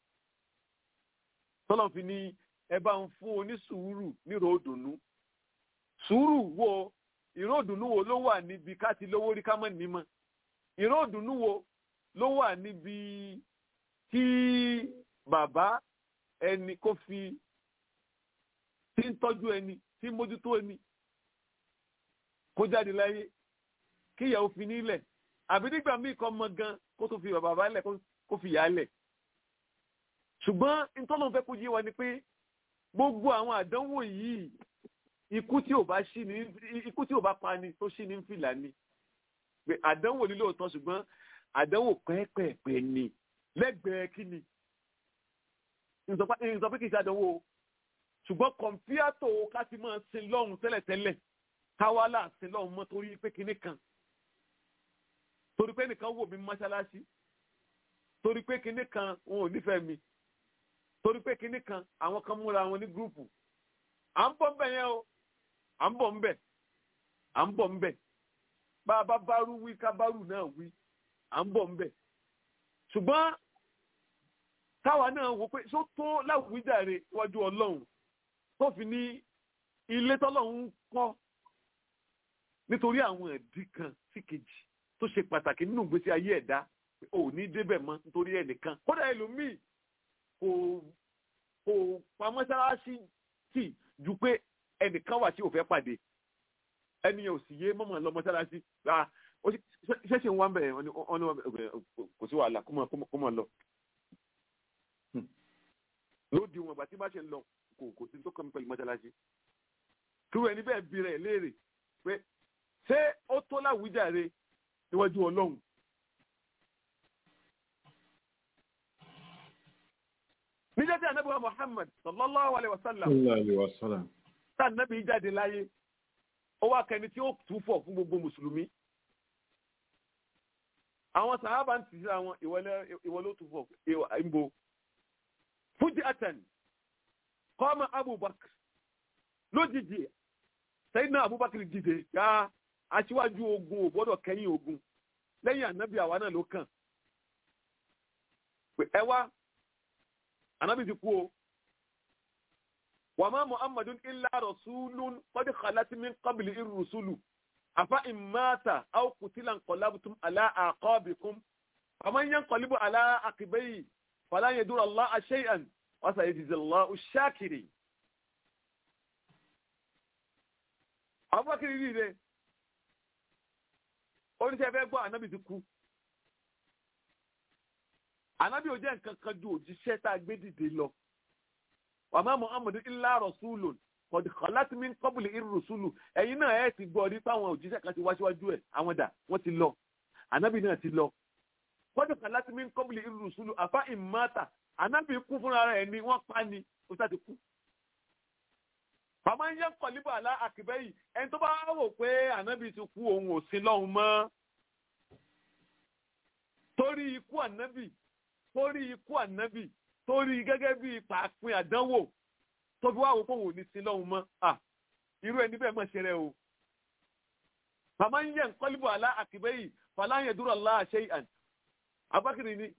tọ́lọ̀ fi ní ẹ bá ń fún onísùúrù ní ìró òdùnnú sùúrù wo ìró òdùnnú wo ló wà níbi ká ti lówó rí ká mọ̀ nímọ̀ ìró òdùnnú wo ló wà níbi tí bàbá ẹni kó fi tí ń tọ́jú ẹni tí ń mójútó ẹni kó jáde láyé kí ìyàwó fi nílẹ̀ àbí nígbà míì kan mọ gan kó tó fi bàbá lẹ̀ kó- kó fi yà á lẹ̀ ṣùgbọ́n ìtọ́nà fẹ́ kó yé wa ni pé gbogbo àwọn àdánwò yìí ikú tí ò bá ṣí ni ikú tí ò bá pa ni tó ṣí ní fìlà ni pé àdánwò ní lóòótọ́ ṣùgbọ́n àdánwò pẹ́ẹ́pẹ́ẹ́pẹ́ ni lẹ́gbẹ̀ẹ́ kí ni ìsọ pé kì í ṣe àdánwò o ṣùgbọ́n kọ̀ǹpíàtò ká ti máa sin lọ́hùn tẹ́lẹ̀tẹ́lẹ̀ káwá là sin lọ́hùn mọ́ torí pé kinní kan torí pé nìkan wò mí mọ́ṣáláṣí torí pé kinní kan wọn ò nífẹ̀ẹ́ mi torí pé kinní kan àwọn kan múra wọn ní gúrùpù à ń bọ̀ ń bẹ̀ yẹn o à ń bọ̀ ń bẹ̀ à ń bọ̀ ń bẹ̀ bá a bá bárú wí ká bárú náà wí à ń bọ̀ ń bẹ̀ ṣùgbọ́n táwa náà wò pé ṣó tó láwùjáre iwájú ọlọ́run tó fi ní ilé tọ́lọ́run kọ́ nítorí àwọn ẹ̀dí kan sí kejì tó ṣe pàtàkì nínú ìgbésí ayé ẹ̀dá ò ní débẹ̀ mọ́ nítorí ẹnìkan kódà ẹlòmíì kò kò pa mọ́sálásí tì ju pé ẹnìkan wà tí ò fẹ́ pàdé ẹni yẹn ò sì yé mọ́mọ́ lọ mọ́sálásí ah ó sì- ṣé- ṣẹ́ṣẹ̀ ń wá ń bẹ̀ wọ́n ní wọ́n ní wọ́n bẹ̀ kò sí wàhálà kó mọ̀ kó mọ̀ lọ. lóde wọn àgbà tí bá ṣe ń lọ kò kò sí tó kàn mí pẹ̀lú mọ́sálásí. kíwọ́ ẹni bẹ́ẹ̀ bí rẹ̀ léèrè pé ṣé ó tó láwùjáre níwájú ọlọ́run. níjẹ́ tí ànábì wa Muhammad sallallahu alayhi wa sallam tá ànábì jáde láyé ó wá kẹni tí ó túfọ̀ fún gbogbo mùsùlùmí àwọn sàhábà ń tì sí àwọn ìwọ ló túfọ̀ ìbò fújì àtàn kọ́mọ abubakar lójijì sẹ́yìn abubakar dìde ya aṣíwájú ogun ò gbọ́dọ̀ kẹ́yìn ogun lẹ́yìn ànábì àwa náà ló kàn pé ẹ wá ànábì ti kú o wàmà muhammadun illa rasulun qad khalat min qabli ir-rusulu afa in mata aw qutila anqalabtum ala aqabikum faman yanqalibu ala aqibayhi fala yadur Allah shay'an wa sayajzi Allahu ash-shakirin abubakar rí rẹ oníṣẹ́ fẹ́ gbọ́ ànábì ti kú ànábì ò jẹ́ nǹkan kan ju òjíṣẹ́ tá a gbé dìde lọ wàmà muhammadu illa rasulun kọ̀dí kọ̀láti min qabli ir-rusulu ẹ̀yin náà ẹ̀ ti gbọ́ rí páwọn òjíṣẹ́ kan ti wá síwájú ẹ̀ àwọn dà wọ́n ti lọ ànábì náà ti lọ kọ̀dí kọ̀láti min qabli ir-rusulu àfa ìmáta ànábì kú fúnra rẹ̀ ni wọ́n pa ni ó sá ti kú. bàmá ń yẹ kọ̀líbà àlá àkìbẹ́ yìí ẹni tó bá wò pé ànábì ti kú òun ò sí lọ́hùn mọ́ torí ikú ànábì torí ikú ànábì torí gẹ́gẹ́ bí pàápín àdánwò tó fi wá wò pé òun ò ní sí lọ́hùn mọ́ à irú ẹni bẹ́ẹ̀ mọ̀ ṣe rẹ̀ o. Màmá ń yẹ nkọ́líbọ̀ àlá àkìbẹ́ yìí fàlàyé dúró àlá àṣẹ àn. Abákìrì ni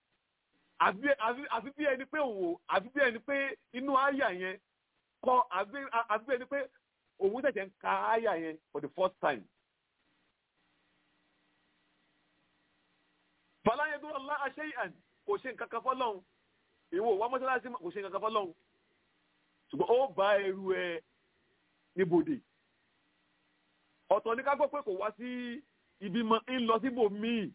àfi bí ẹni pé òun àfi bí ẹni pé inú àyà yẹn kọ́ àfi bí ẹni pé òun ṣẹ̀ṣẹ̀ ń ka àyà yẹn for the first time. Fàlàyé dúró àlá àṣẹ àn kò ṣe nǹkan kan fọ́lọ́hún ìwọ wá mọ́sálásí kò ṣe kankan fọ́lọ́hún ṣùgbọ́n ó bá ẹrù ẹ níbodè ọ̀tọ̀ ní ká gbọ́ pé kò wá sí ibi mọ́ ń lọ síbò míì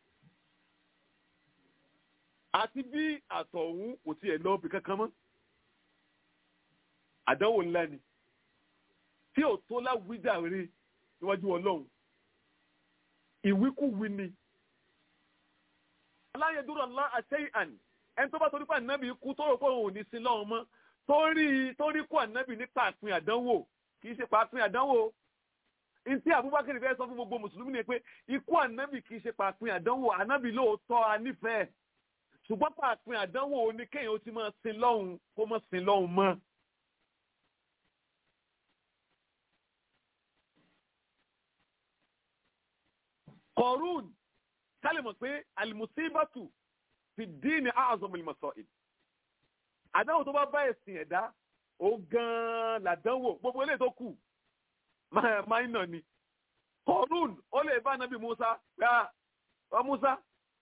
àti bí àtọ̀hún kò tiẹ̀ lọ bí kankan mọ́ àdánwò ńlá ni tí ò tó láwùjáre níwájú ọlọ́run ìwíkúwí ni aláyẹdúró ńlá àṣẹyàn ẹni tó bá torí pé ànábì kú tó rò pé òun ò ní sin lọ́wọ́ mọ́ torí torí kú ànábì ní pàpín àdánwò kì í ṣe pàpín àdánwò ntí Abubakar fẹ́ sọ fún gbogbo mùsùlùmí ni pé ikú ànábì kì í ṣe pàpín àdánwò ànábì lóòótọ́ a nífẹ̀ẹ́ ṣùgbọ́n pàpín àdánwò ni kéèyàn ó ti máa sin lọ́hùn kó má sin lọ́hùn mọ́. kọ̀rún kálí mọ̀ pé alimusibatu fi díìnì àzọmọ ìmọ̀sọ̀ ìdí. àdánwò tó bá bá ẹ̀sìn ẹ̀dá ó gan-an làdánwò gbogbo eléyìí tó kù máìnà ni. kọ̀rún ó lè bá anabi musa gba ọ musa.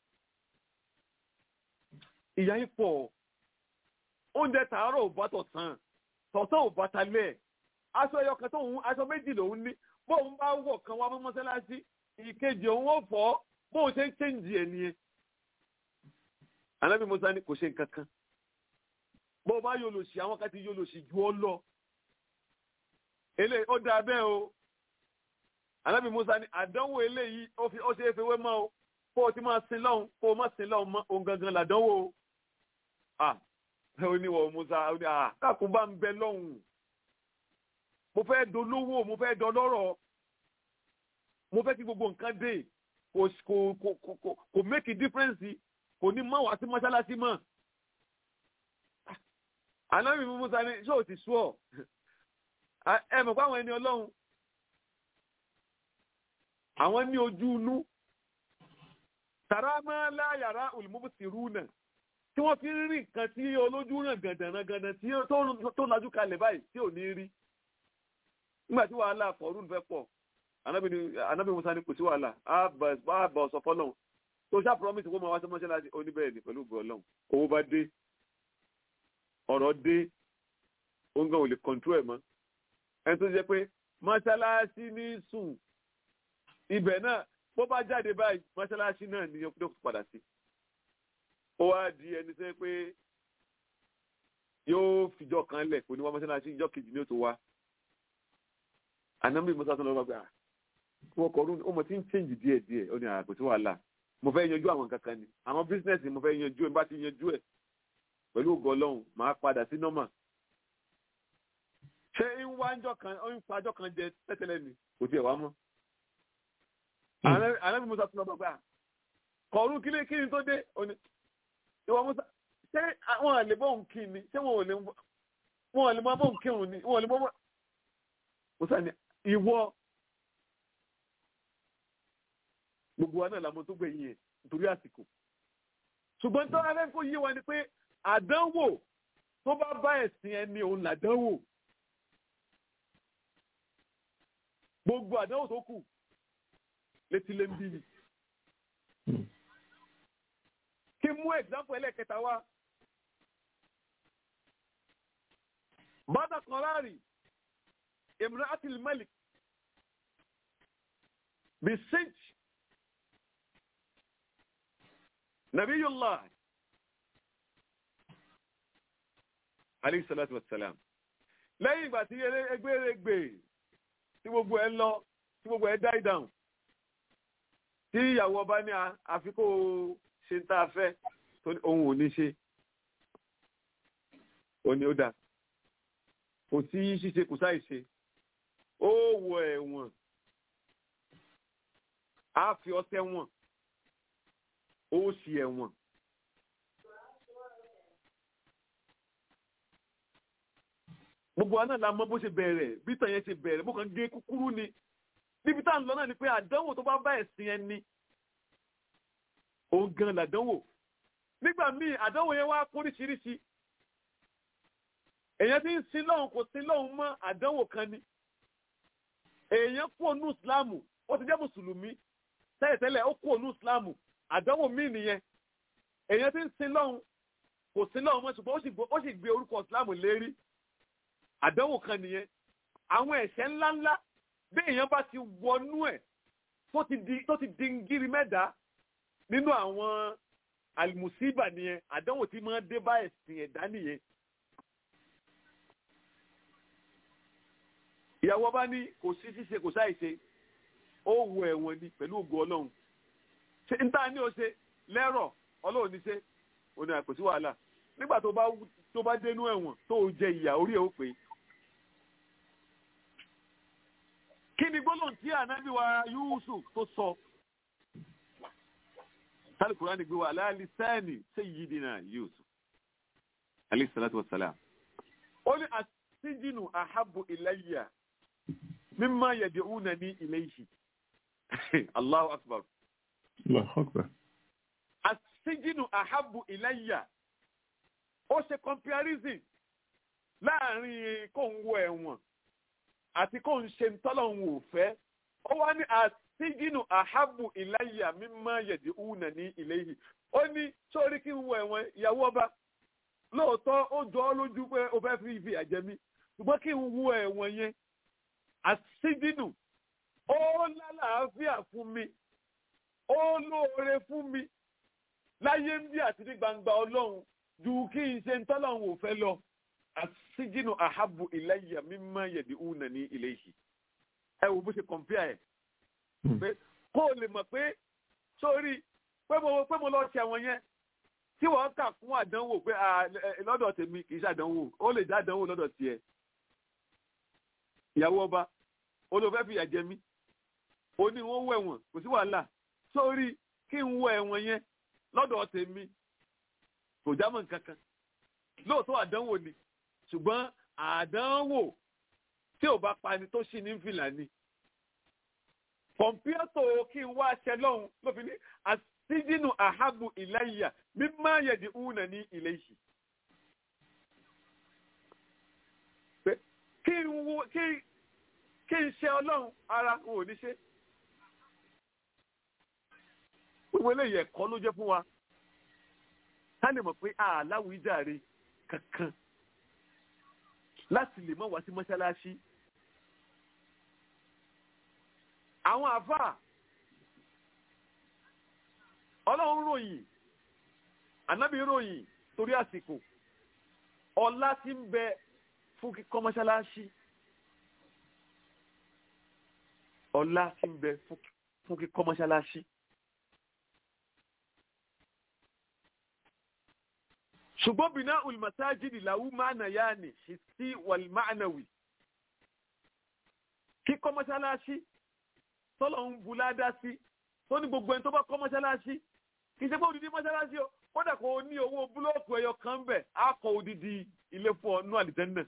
ìyá yín pọ̀ oúnjẹ tààrọ̀ ò bá tọ̀sán tọ̀sán ò bá talẹ̀ aṣọ ẹyọ kan tóun aṣọ méjì lòun ní bóun bá wọ̀ kan wá mọ́sálásí ìkejì òun ó fọ́ bóun ṣe ń chẹ́ǹjì ẹ̀ nìyẹn. Ànábì Musa ní kò ṣe nǹkan kan. Bó o bá yóò lò sí àwọn kan ti yóò lò sí ju ọ lọ. Eléyìí ó dáa bẹ́ẹ̀ o. Ànábì Musa ní àdánwò eléyìí ó fi ó ṣe é fi wé mọ́ o. Kó o ti máa sin lọ́hùn kó o má sin lọ́hùn mọ́ òun gangan làdánwò o. À ó ní wọ̀ Musa ó ní à káàkùn bá ń bẹ lọ́hùn. Mo fẹ́ dolówó mo fẹ́ dọlọ́rọ̀ mo fẹ́ kí gbogbo nǹkan dé kò kò kò kò kò make a difference kò ní mọ́ wá sí mọ́ṣáláṣí mọ́. ànábì musa ni ṣé o ti sú ọ ẹ mọ̀ pé àwọn ẹni ọlọ́run àwọn ní ojú inú tàrà máa láyàrá olùmọ́bùsìrú náà tí wọ́n fi ń rí nǹkan tí olójú ràn gàndànrangàndàn tí tó lajú kalẹ̀ báyìí tí ò ní rí nígbà tí wàhálà fọ̀rún fẹ́ pọ̀ anabi ni anabi musa ni kò sí wàhálà á bá ọsọ fọlọ́n tó ṣá promise kó máa wá sí mọ́ṣáláṣí oníbẹ̀rẹ̀ ní pẹ̀lú gọ́ọ̀lọ́n owó bá dé ọ̀rọ̀ dé oúnjẹ ò lè control ẹ̀ mọ́ ẹni tó jẹ́ pé mọ́ṣáláṣí ní sùn ibẹ̀ náà bó bá jáde báyìí mọ́ṣáláṣí náà ní yóò padà sí ó wá di ẹni tó jẹ́ pé yóò fìjọ kan lẹ̀ kò ní wá mọ́ṣáláṣí ìjọ kejì ní ó tó wá anabi musa tó lọ bá gbà wọ́n kọ̀ ọ́rùn ọmọ tí ń change díẹ̀ díẹ̀ ó ní àkó tí wàhálà mo fẹ́ yanjú àwọn kankan ni àwọn bísínẹ́sì mo fẹ́ yanjú ẹ̀ bá ti yanjú ẹ̀ pẹ̀lú ògo ọlọ́run máa padà sí nọ́mà. ṣé ń wá ńjọ́ kan ó ń pa ọjọ́ kan jẹ tẹ́tẹ́lẹ̀ ni kò tiẹ̀ wá mọ́. ànábì musa tó lọ bá gbà kọ̀ ọ́rùn kílé kí ni tó dé ó ní ìwọ musa ṣé wọn ò lè bọ́ òun kí ni ṣé wọn ò lè wọn ò lè mọ bọ́ òun kírun ni wọn ò lè mọ bọ́ musa ni ìwọ gbogbo wa náà làmọ tó gbẹ̀yìn yẹn nítorí àsìkò ṣùgbọ́n tó alẹ́ kó yé wa ni pé àdánwò tó bá bá ẹ̀sìn ẹni òun làdánwò gbogbo àdánwò tó kù létí lé ń bí ni. kí mú ẹ̀gbáǹpù ẹlẹ́kẹta wá bàdà kan láàrin imra'atil malik bisij nabiyullah alayhi salatu wassalam lẹ́yìn ìgbà tí egbèrègbè tí gbogbo ẹ lọ tí gbogbo ẹ die down tí ìyàwó ọba ní àfikò ṣe ń tá a fẹ́ tó ní ohun ò ní ṣe ó ní ó dáa kò sí ṣíṣe kò sáì ṣe ó wọ ẹ̀wọ̀n á fi ọtẹ wọ̀n ó sì ẹ̀wọ̀n. gbogbo àná la mọ bó ṣe bẹ̀rẹ̀ bí tàn yẹn ṣe bẹ̀rẹ̀ bó kàn gé kúkúrú ni níbi tá à ń lọ náà ni pé àdánwò tó bá bá ẹ̀sìn ẹni òun gan làdánwò nígbà míì àdánwò yẹn wá póríṣiríṣi èèyàn ti ń sin lọ́hùn kò sin lọ́hùn mọ́ àdánwò kan ni èèyàn kú ònú ìsìláàmù ó ti jẹ́ mùsùlùmí tẹ́lẹ̀tẹ́lẹ̀ ó kú ònú ìsìláàmù àdánwò míì nìyẹn èèyàn ti ń sin lọ́hùn kò sin lọ́hùn mọ́ ṣùgbọ́n ó sì gbé orúkọ ìsìláàmù lérí àdánwò kan nìyẹn àwọn ẹ̀ṣẹ̀ ńláńlá bí èèyàn bá ti wọnú ẹ̀ tó ti di ngírí mẹ́ta nínú àwọn àlùmùsíbà nìyẹn àdánwò tí máa dé bá ẹ̀sìn ẹ̀dá nìyẹn ìyàwó bá ní kò sí ṣíṣe kò sáì ṣe ó wọ ẹ̀wọ̀n ni pẹ̀lú ògo ọlọ́run ṣe ń tà ní o ṣe lẹ́rọ̀ ọlọ́run ní ṣe ó ní àpò sí wàhálà nígbà tó bá tó bá dénú ẹ̀wọ̀n tó o jẹ ìyà orí ẹ̀ ó pé kí ni gbólóhùn tí ànábì wa Yusuf tó sọ tálíkùrá ni gbé wa aláàlí sáàni sayyidina Yusuf alayhi salatu wa salam ó ní àtijínú ahabbu ilayya mimma yad'unani ilayhi Allahu akbar Allahu Akbar. àtijínú ahabbu ilayya ó ṣe comparison láàrin kó ń wọ ẹ̀wọ̀n àti kó ń ṣe tọ́lọ́hún ò fẹ́ ó wá ní àtijínú ahabbu ilayya mimma yad'unani ilayhi ó ní sórí kí n wọ ẹ̀wọ̀n ìyàwó ọba lóòótọ́ ó jọ ọ́ lójú pé ó fẹ́ fi ìfi àjẹmí ṣùgbọ́n kí n wọ ẹ̀wọ̀n yẹn àtijínú ó lálàáfíà fún mi ó lóore fún mi láyé ń bí àti ní gbangba ọlọ́run ju kí n ṣe ń tọ́lọ́run ò fẹ́ lọ àtijínú àhábù ilayya mimma yad'unani ilayhi ẹ wo bó ṣe kọ̀m̀pìà ẹ̀ pé kó o lè mọ̀ pé sórí pé mo pé mo lọ ṣe àwọn yẹn tí wọ́n kà fún àdánwò pé lọ́dọ̀ tèmi kì í ṣàdánwò ó lè dá àdánwò lọ́dọ̀ tiẹ̀ ìyàwó ọba olùfẹ́ fìyà jẹ mí ó ní wọ́n wọ ẹ̀wọ̀n kò sí wàhálà sórí kí n wọ ẹ̀wọ̀n yẹn lọ́dọ̀ tèmi kò jámọ́ nǹkan kan lóòótọ́ àdánwò ni ṣùgbọ́n àdánwò tí ò bá pani tó ṣì ní fìlà ni kọ̀mpútà kí n wá aṣẹ lọ́hùn ló fi ní àṣìjìnnù àhábù ìláyà mímá yẹ̀dì ùnà ní ilé yìí. kí n wo kí kí n ṣe ọlọ́run ara n ò ní ṣe. gbogbo eléyìí ẹ̀kọ́ ló jẹ́ fún wa ká lè mọ̀ pé àláwìíjàre kankan láti lè mọ̀ wá sí mọ́ṣáláṣí. àwọn àfáà ọlọ́run ròyìn ànábì ròyìn torí àsìkò ọlá tí ń bẹ fún kíkọ́ mọ́ṣáláṣí ọlá tí ń bẹ fún kíkọ́ mọ́ṣáláṣí. ṣùgbọ́n bìnà olùmọ̀sájìdì làwù máàna yá ni hissi wàlmáànàwì kíkọ́ mọ́ṣáláṣí tọ́lọ̀ ń bu ládá sí tó ní gbogbo ẹni tó bá kọ́ mọ́ṣáláṣí kì í ṣe pé odidi mọ́ṣáláṣí o kódà kò ní owó búlọ́ọ̀kù ẹyọ kan bẹ̀ á kọ́ odidi ilé fún ọ nú àlìjẹ́nnà.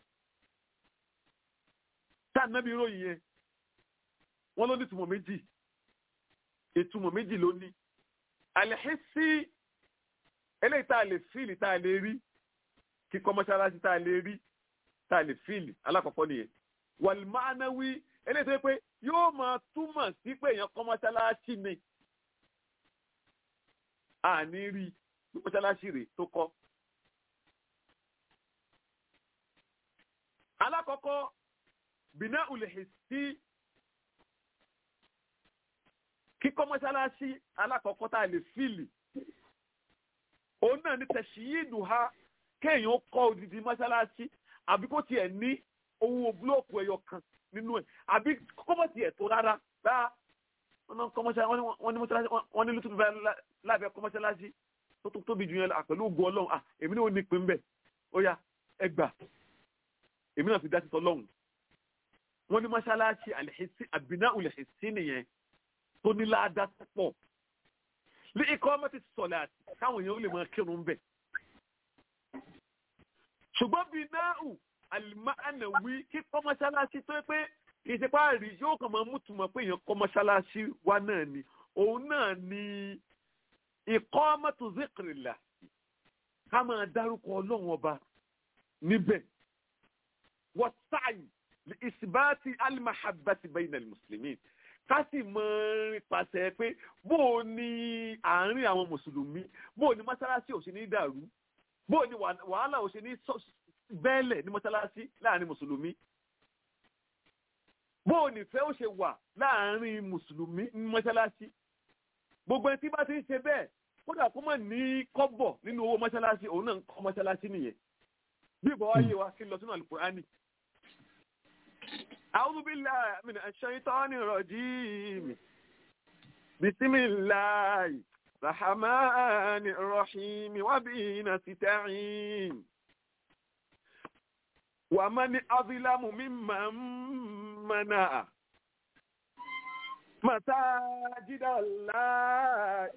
tá ànábì ròyìn yẹn wọ́n ló ní ìtumọ̀ méjì ìtumọ̀ méjì ló ní. àlẹ́hísí eléyìí tá a lè fíìlì tá a lè rí kíkọ́ mọ́ṣáláṣí tá a lè rí tá a lè fíìlì alákọ̀ọ́kọ́ nìyẹn. wàlmánáwí eléyìí tó yẹ pé yóò máa túmọ̀ sí pé èèyàn kọ́ mọ́ṣáláṣí ni àní rí mọ́ṣáláṣí rẹ̀ tó kọ́. alákọ̀ọ́kọ́ bìnà ulẹ̀hìn sí kíkọ́ mọ́ṣáláṣí alákọ̀ọ́kọ́ tá a lè fíìlì òun náà ní tẹ̀síyìdù ha kéèyàn kọ́ odidi mọ́ṣáláṣí àbí kó tiẹ̀ ní owó búlọ́ọ̀kù ẹyọ kan nínú ẹ̀ àbí kọ́mọ̀ tiẹ̀ tó rárá bá wọ́n ní mọ́ṣáláṣí wọ́n ní lùtùbí lábẹ́ kọ́ mọ́ṣáláṣí tó tó tóbi jù yẹn pẹ̀lú ògùn ọlọ́run à èmi náà ní ìpín bẹ́ẹ̀ ó yá ẹ gbà èmi náà fi dá sí tọ́lọ́run wọ́n ní mọ́ṣáláṣí àlẹ́hìsí àbínà òlẹ̀hìsí nìyẹn tó ní láàdá pọ̀ ní ikọ́ ọmọ ti sọ̀lẹ̀ àti káwọn èèyàn ó lè máa kírun bẹ̀. ṣùgbọ́n bíi náà àlìmáàna wí kí kọ́ mọ́ṣáláṣí tó pé kì í ṣe pá rí yóò kàn máa mútùmọ̀ pé èèyàn kọ́ mọ́ṣáláṣí wa náà ni òun náà ni ikọ́ ọmọ tó zikirila ká máa dárúkọ ọlọ́run ọba níbẹ̀ wọ́n sáàyè ìsìbáàtì alimahabati bayna al-muslimin ká sì mọ pàṣẹ pé bó o ní àárín àwọn mùsùlùmí bó o ní mọ́ṣáláṣí ò ṣe ní dàrú bó o ní wàhálà ò ṣe ní bẹ́ẹ̀lẹ̀ ní mọ́ṣáláṣí láàrin mùsùlùmí bó o nífẹ̀ẹ́ ó ṣe wà láàrin mùsùlùmí ní mọ́ṣáláṣí gbogbo ẹni tí bá ti ń ṣe bẹ́ẹ̀ kódà kó mọ̀ ní kọ́bọ̀ nínú owó mọ́ṣáláṣí òun náà ń kọ́ mọ́ṣáláṣí nìyẹn bí ìbọn wáyé wa kí n lọ sínú àlùkùránì أعوذ بالله من الشيطان الرجيم بسم الله الرحمن الرحيم وبه نستعين ومن أظلم ممن منع مساجد الله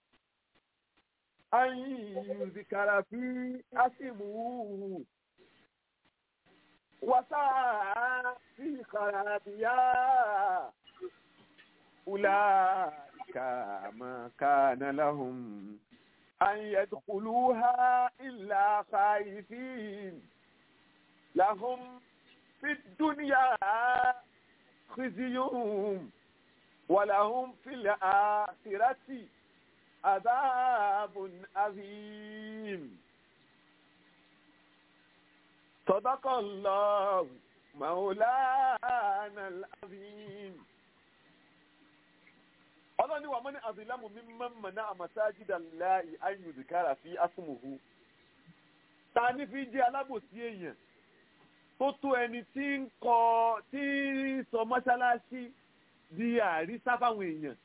أن يذكر في اسمه وسعى في خرابها أولئك ما كان لهم أن يدخلوها إلا خائفين لهم في الدنيا خزي ولهم في الآخرة عذاب عظيم صدق الله مولانا العظيم ọlọ́ni wà mọ́ni àbílámù mi máa ń mọ̀nà àmàsájídà láì ayùdìkára fi asùnmùhù ta ní fi jẹ́ alábòsí èèyàn tó tó ẹni tí ń kọ tí ń sọ mọ́ṣáláṣí di àrísá fáwọn èèyàn.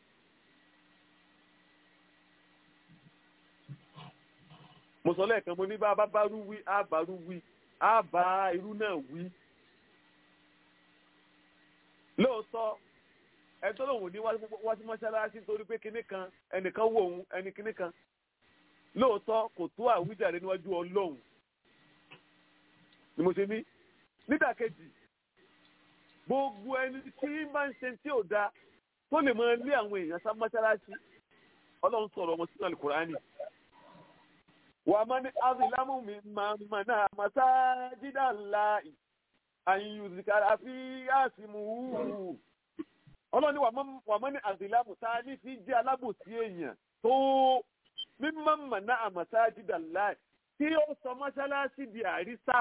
mo sọ lẹ́ẹ̀kan mo ní bá bá bá rú wí á bá rú wí á bá irú náà wí. lóòótọ́ ẹ tó lòun ní wá sí mọ́ṣáláṣí torí pé kinní kan ẹnìkan wò òun ẹni kinní kan lóòótọ́ kò tó àwíjàre níwájú ọlọ́run ni mo ṣe ní nídàkejì gbogbo ẹni tí máa ń ṣe tí ò da tó lè máa lé àwọn èèyàn sá mọ́ṣáláṣí ọlọ́run sọ̀rọ̀ ọmọ sínú àlùkùránì wà má ní azilamu mi máa ma náà masajida láì àyùzìkàrà fi àsìmù ọlọ́ni wà má ní azilamu tá a ní fi jẹ́ alábòsí èèyàn tó mímọ́ mà náà masajida láì tí ó sọ mọ́ṣáláṣí di àrísá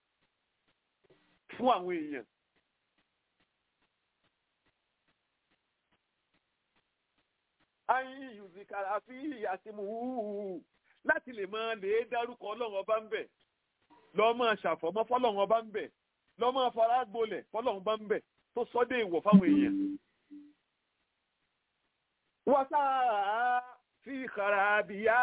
fún àwọn èèyàn. ayin yuzikara fi àsìmù láti lè máa lè dárúkọ ọlọ́run ọba ń bẹ̀ lọ́ máa ṣàfọ̀mọ́ fọlọ́run ọba ń bẹ̀ lọ́ máa fara gbolẹ̀ fọlọ́run ọba ń bẹ̀ tó sọ́dẹ̀ ìwọ̀ fáwọn èèyàn. wọ́n sáà fi kàràbíyá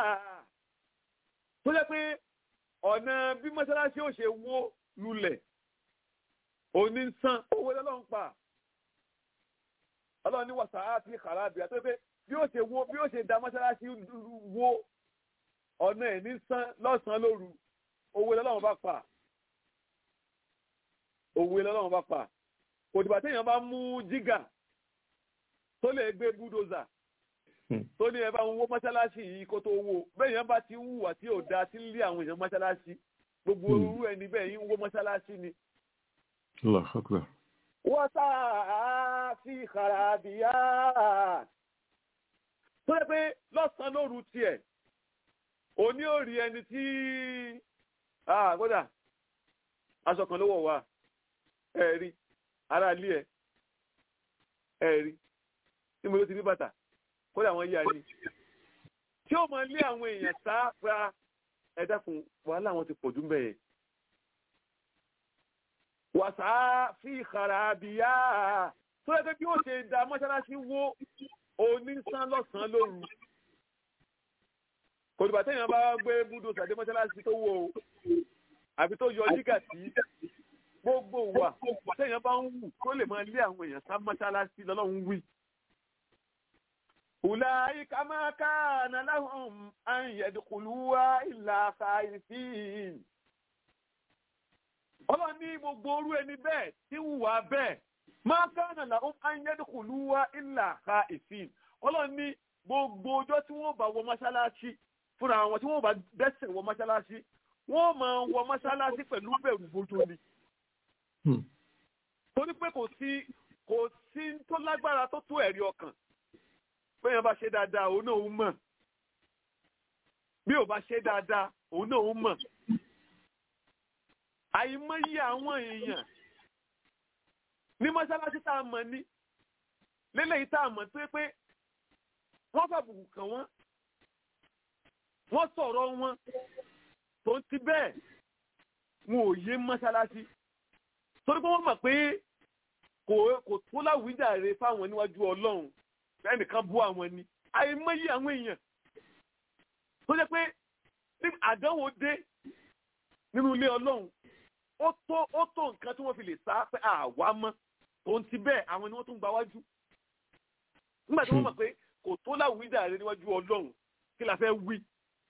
tó jẹ́ pé ọ̀nà bí mọ́sálásí ò ṣe wó lulẹ̀ òní ń san owó lọ́lọ́run pa ọlọ́run ní wọ́n sáà fi kàràbíyá tó jẹ́ pé bí ó ṣe wó bí ó ṣe da mọ́sálásí wó ọ̀nà ẹ̀ ní sán lọ́sàn-án lóru òwe lọ́lọ́run bá pa òwe lọ́lọ́run bá pa kò dìgbà téèyàn bá mú jígà tó lè gbé búdòzà tó ní ẹ bá ń wó mọ́ṣáláṣí yìí kó tó wó bẹ́ẹ̀ yẹn bá ti ń hùwà tí ò da tí ń lé àwọn èèyàn mọ́ṣáláṣí gbogbo orú ẹni bẹ́ẹ̀ yín ń wó mọ́ṣáláṣí ni. wọ́n sáà fi kàràbíyá tó yẹ pé lọ́sàn-án lóru tiẹ̀ òní ò rí ẹni tí kódà aṣọ kan ló wọ̀ wá ẹ rí ara ilé ẹ ẹ rí tí mo ló ti rí bàtà kódà wọ́n yá ni tí ó máa lé àwọn èèyàn sáfra ẹ dákun wàhálà wọn ti pọ̀ jù bẹ́ẹ̀ wàsá fi kharabiya tó yẹ pé bí ó ṣe da mọ́ṣáláṣí wó onísán lọ́sàn-án lóru kòtùbà téèyàn bá gbé búdó sàdé mọ́ṣáláṣí tó wó o àbí tó yọ jígà sí gbogbo wa téèyàn bá ń wù kó lè máa lé àwọn èèyàn sá mọ́ṣáláṣí lọ́lọ́run wí. أولئك ما كان لهم أن يدخلوها إلا خائفين ọlọ́run ní gbogbo orú ẹni bẹ́ẹ̀ tí wùwà bẹ́ẹ̀ máa kánà làwọn ayédèkùlúwà ìlà ka ìfín ọlọ́run ní gbogbo ọjọ́ tí wọ́n bá wọ mọ́ṣáláṣí fúnra wọn tí wọ́n bá dẹ́sẹ̀ wọ mọ́ṣáláṣí wọ́n máa wọ mọ́ṣáláṣí pẹ̀lú bẹ̀rù bójú ni. torí pé kò sí kò sí tó lágbára tó tó ẹ̀rí ọkàn bẹ́ẹ̀ bá ṣe dáadáa òun náà ń mọ̀ bí ò bá ṣe dáadáa òun náà ń mọ̀ àìmọye àwọn èèyàn ní mọ́ṣáláṣí tá a mọ̀ ní lélẹ́yìí tá a mọ̀ pé pé wọ́n fàbùkù kàn wọ́n wọ́n sọ̀rọ̀ wọn tó ti bẹ́ẹ̀ wọn ò yé mọ́ṣáláṣí torí pé wọ́n mọ̀ pé kò kò tó láwùjáre fáwọn níwájú ọlọ́run ẹnìkan bú àwọn ni àìmọye àwọn èèyàn tó jẹ́ pé ní àdánwò dé nínú ilé ọlọ́run ó tó ó tó nǹkan tí wọ́n fi lè sá pé àwa mọ́ òun ti bẹ́ẹ̀ àwọn ni wọ́n tún gba wájú nígbà tí wọ́n mọ̀ pé kò tó láwùjáre níwájú ọlọ́run kí la fẹ́ wí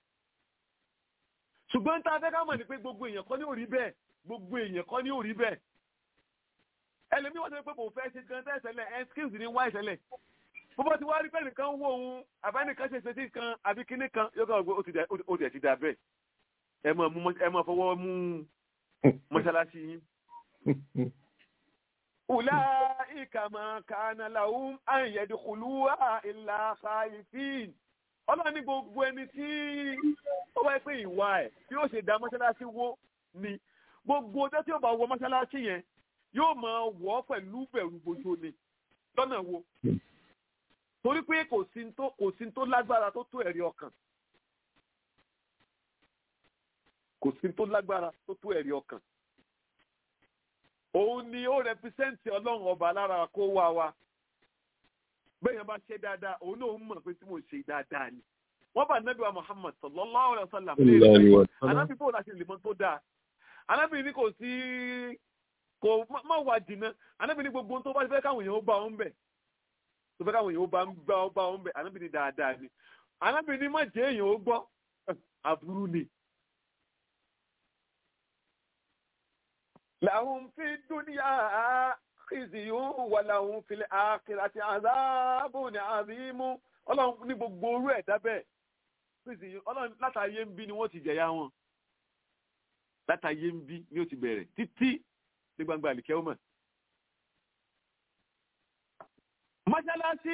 ṣùgbọ́n tá a fẹ́ ká mọ̀ ní pé gbogbo èèyàn kọ́ ní òrí bẹ́ẹ̀ gbogbo èèyàn kọ́ ní òrí bẹ́ẹ̀ ẹlẹ́mí wọ́n ti pé kò fẹ́ ṣe gan tẹ́sẹ̀lẹ̀ ẹ skills ní wá ìṣẹ̀lẹ̀ bọ́bọ́ ti wá rí pẹ́ẹ́nì kan wó ohun àbẹ́nìkan ṣe ṣe sí kan àbí kíní kan yóò kọ́ ọ̀gbẹ́ ó ti ẹ̀ ti dà bẹ́ẹ̀ ẹ máa mú ẹ máa fọwọ́ mú mọ́ṣáláṣí yín. Ùlá ìkàmọ̀ kàánà làwọn àyẹ̀dùkùlùwà ìlà khaifin. Ọlọ́run ní gbogbo ẹni tí ó wáyé pé ìwà ẹ̀ tí ó ṣe dá mọ́ṣáláṣí wó ni gbogbo ọjọ́ tí ó bá wọ mọ́ṣáláṣí yẹn yóò máa wọ̀ ọ́ pẹ̀lú bẹ̀rù bojo ni lọ́nà wo torí pé kò sí tó kò sí tó lágbára tó tó ẹ̀rí ọkàn kò sí tó lágbára tó tó ẹ̀rí ọkàn òun ni ó rẹpísẹ́ǹtì ọlọ́run ọba lára kó wá wa bẹ́ẹ̀ bá ṣe dáadáa òun náà ń mọ̀ pé tí mo ṣe dáadáa ni wọ́n bá nábì wa Muhammad sallallahu alayhi wa sallam anábì bò láti lè mọ tó dáa anábì ní kò sí kò má wà jìnnà anábì ní gbogbo tó bá fẹ́ káwọn èèyàn ó bá wọn bẹ̀ tó fẹ́ káwọn èèyàn ó bá bá ọ bá wọn bẹ̀ anábì ní dáadáa ni anábì ní má jẹ́ èèyàn ó gbọ́ aburú ni. làwọn fi dúníyà khizyun wà làwọn fil akhirati azabun azimu ọlọ́run ní gbogbo orú ẹ̀ dábẹ́ khizyun ọlọ́run látàyé ń bí ni wọ́n ti jẹ̀yà wọn látàyé ń bí ni ó ti bẹ̀rẹ̀ títí ní gbangba àlìkẹ́ ọmọ. mọ́ṣáláṣí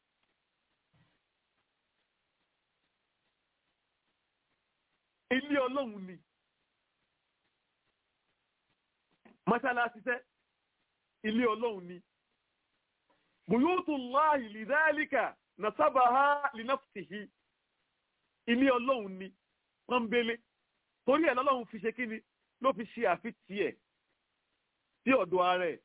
ilé ọlọ́run ni mọ́ṣáláṣí tẹ́ ilé ọlọ́run ni buyutullahi lidhalika nasabaha linafsihi ilé ọlọ́run ni pọ́nbélé torí ẹ̀ lọ́lọ́run fi ṣe kí ni ló fi ṣe àfitì ẹ̀ sí ọ̀dọ̀ ara ẹ̀.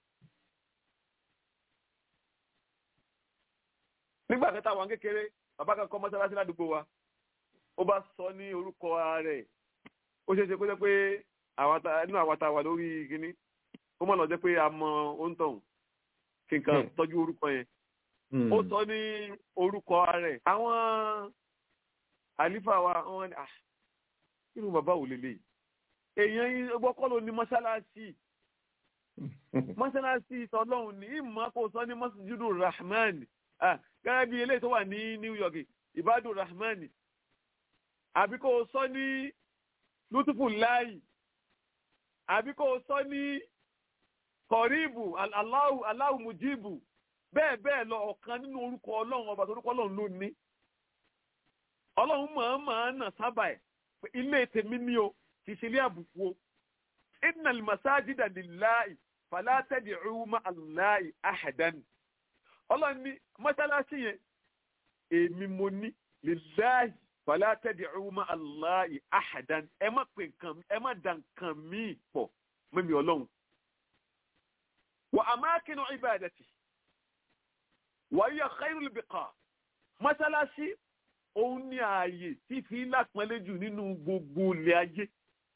nígbà kẹta àwọn kékeré bàbá kan kọ́ mọ́sálásí ládùúgbò wa ó bá sọ ní orúkọ ara ẹ̀ ó ṣeé ṣe kó jẹ́ pé nínú àwa tá a wà lórí kínní ó mọ̀ lọ jẹ́ pé a mọ òǹtọ̀hún kí nǹkan tọ́jú orúkọ yẹn ó sọ ní orúkọ ara ẹ̀ àwọn àlífà wa wọn ni irú bàbá wò lélẹ̀ èèyàn yín gbọ́kọ́ ló ní mọ́sálásí mọ́sálásí tọ́lọ́hún ní ìmọ̀ kò sọ ní masjidu rahman gẹ́gẹ́ bí eléyìí tó wà ní New York ibadu rahman àbí kò sọ ní lutufu láì àbí kò sọ ní kọ̀ríbù aláwù aláwù mujibu bẹ́ẹ̀ bẹ́ẹ̀ lọ ọ̀kan nínú orúkọ ọlọ́run ọba tó orúkọ ọlọ́run ló ní ọlọ́run mọ̀ọ́mọ̀ nà sábà ẹ̀ ilé tèmi ní o kì í ṣe ilé àbùkù o innal masajida lillahi fala tad'u ma'a Allahi ahadan ọlọ́run ní mọ́sálásí yẹn èmi mo ní lillahi fala tad'u ma'a Allahi ahadan ẹ má pè nǹkan ẹ má da nǹkan míì pọ̀ mímí ọlọ́run wa amakinu ibadati wa hiya khairul biqa mọ́sálásí òun ní ààyè tí fi lápẹ́lẹ́ jù nínú gbogbo ilẹ̀ ayé.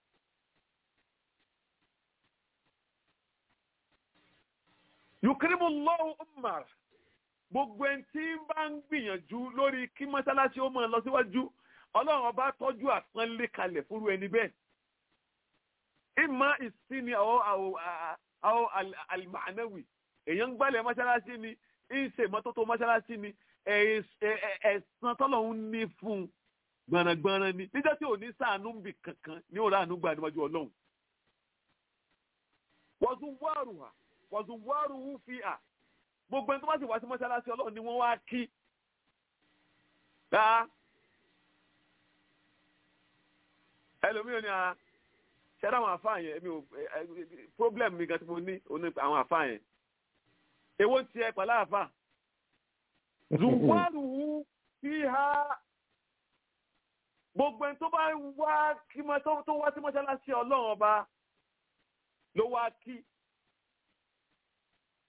yukirimu lọ́wọ́ umar gbogbo ẹni tí ń bá ń gbìyànjú lórí kí mọ́sálásí ó máa lọ síwájú ọlọ́run ọba tọ́jú àpọ́nlé kalẹ̀ fúru ẹni bẹ́ẹ̀. ìmọ̀ ìsinmi àwọn àlìmọ̀ánẹ́wì èèyàn ń gbálẹ̀ mọ́sálásí ni ń ṣe ìmọ́tótó mọ́sálásí ni ẹ̀sán tọ́lọ́hún ní fún gbọ̀nàgbọ̀nà ni níjọ́ tí ò ní sàánú bì kankan ní òrà àánú gbà níwájú ọlọ́run. wọ́n wáàrù hà wọ́n wáàrù hù fi hà gbogbo ẹni tó bá sì wá sí mọ́ṣáláṣí ọlọ́run ni wọ́n wá kí. dáa ẹlòmíràn ni a ṣẹ́dá àwọn àfáà yẹn mi ò problem mi gan tí mo ní àwọn àfáà yẹn èwo ń tiẹ̀ pẹ̀lú àfáà zuwaruhu fiha gbogbo ẹni tó bá wá kí tó wá sí mọ́ṣáláṣí ọlọ́run ọba ló wá kí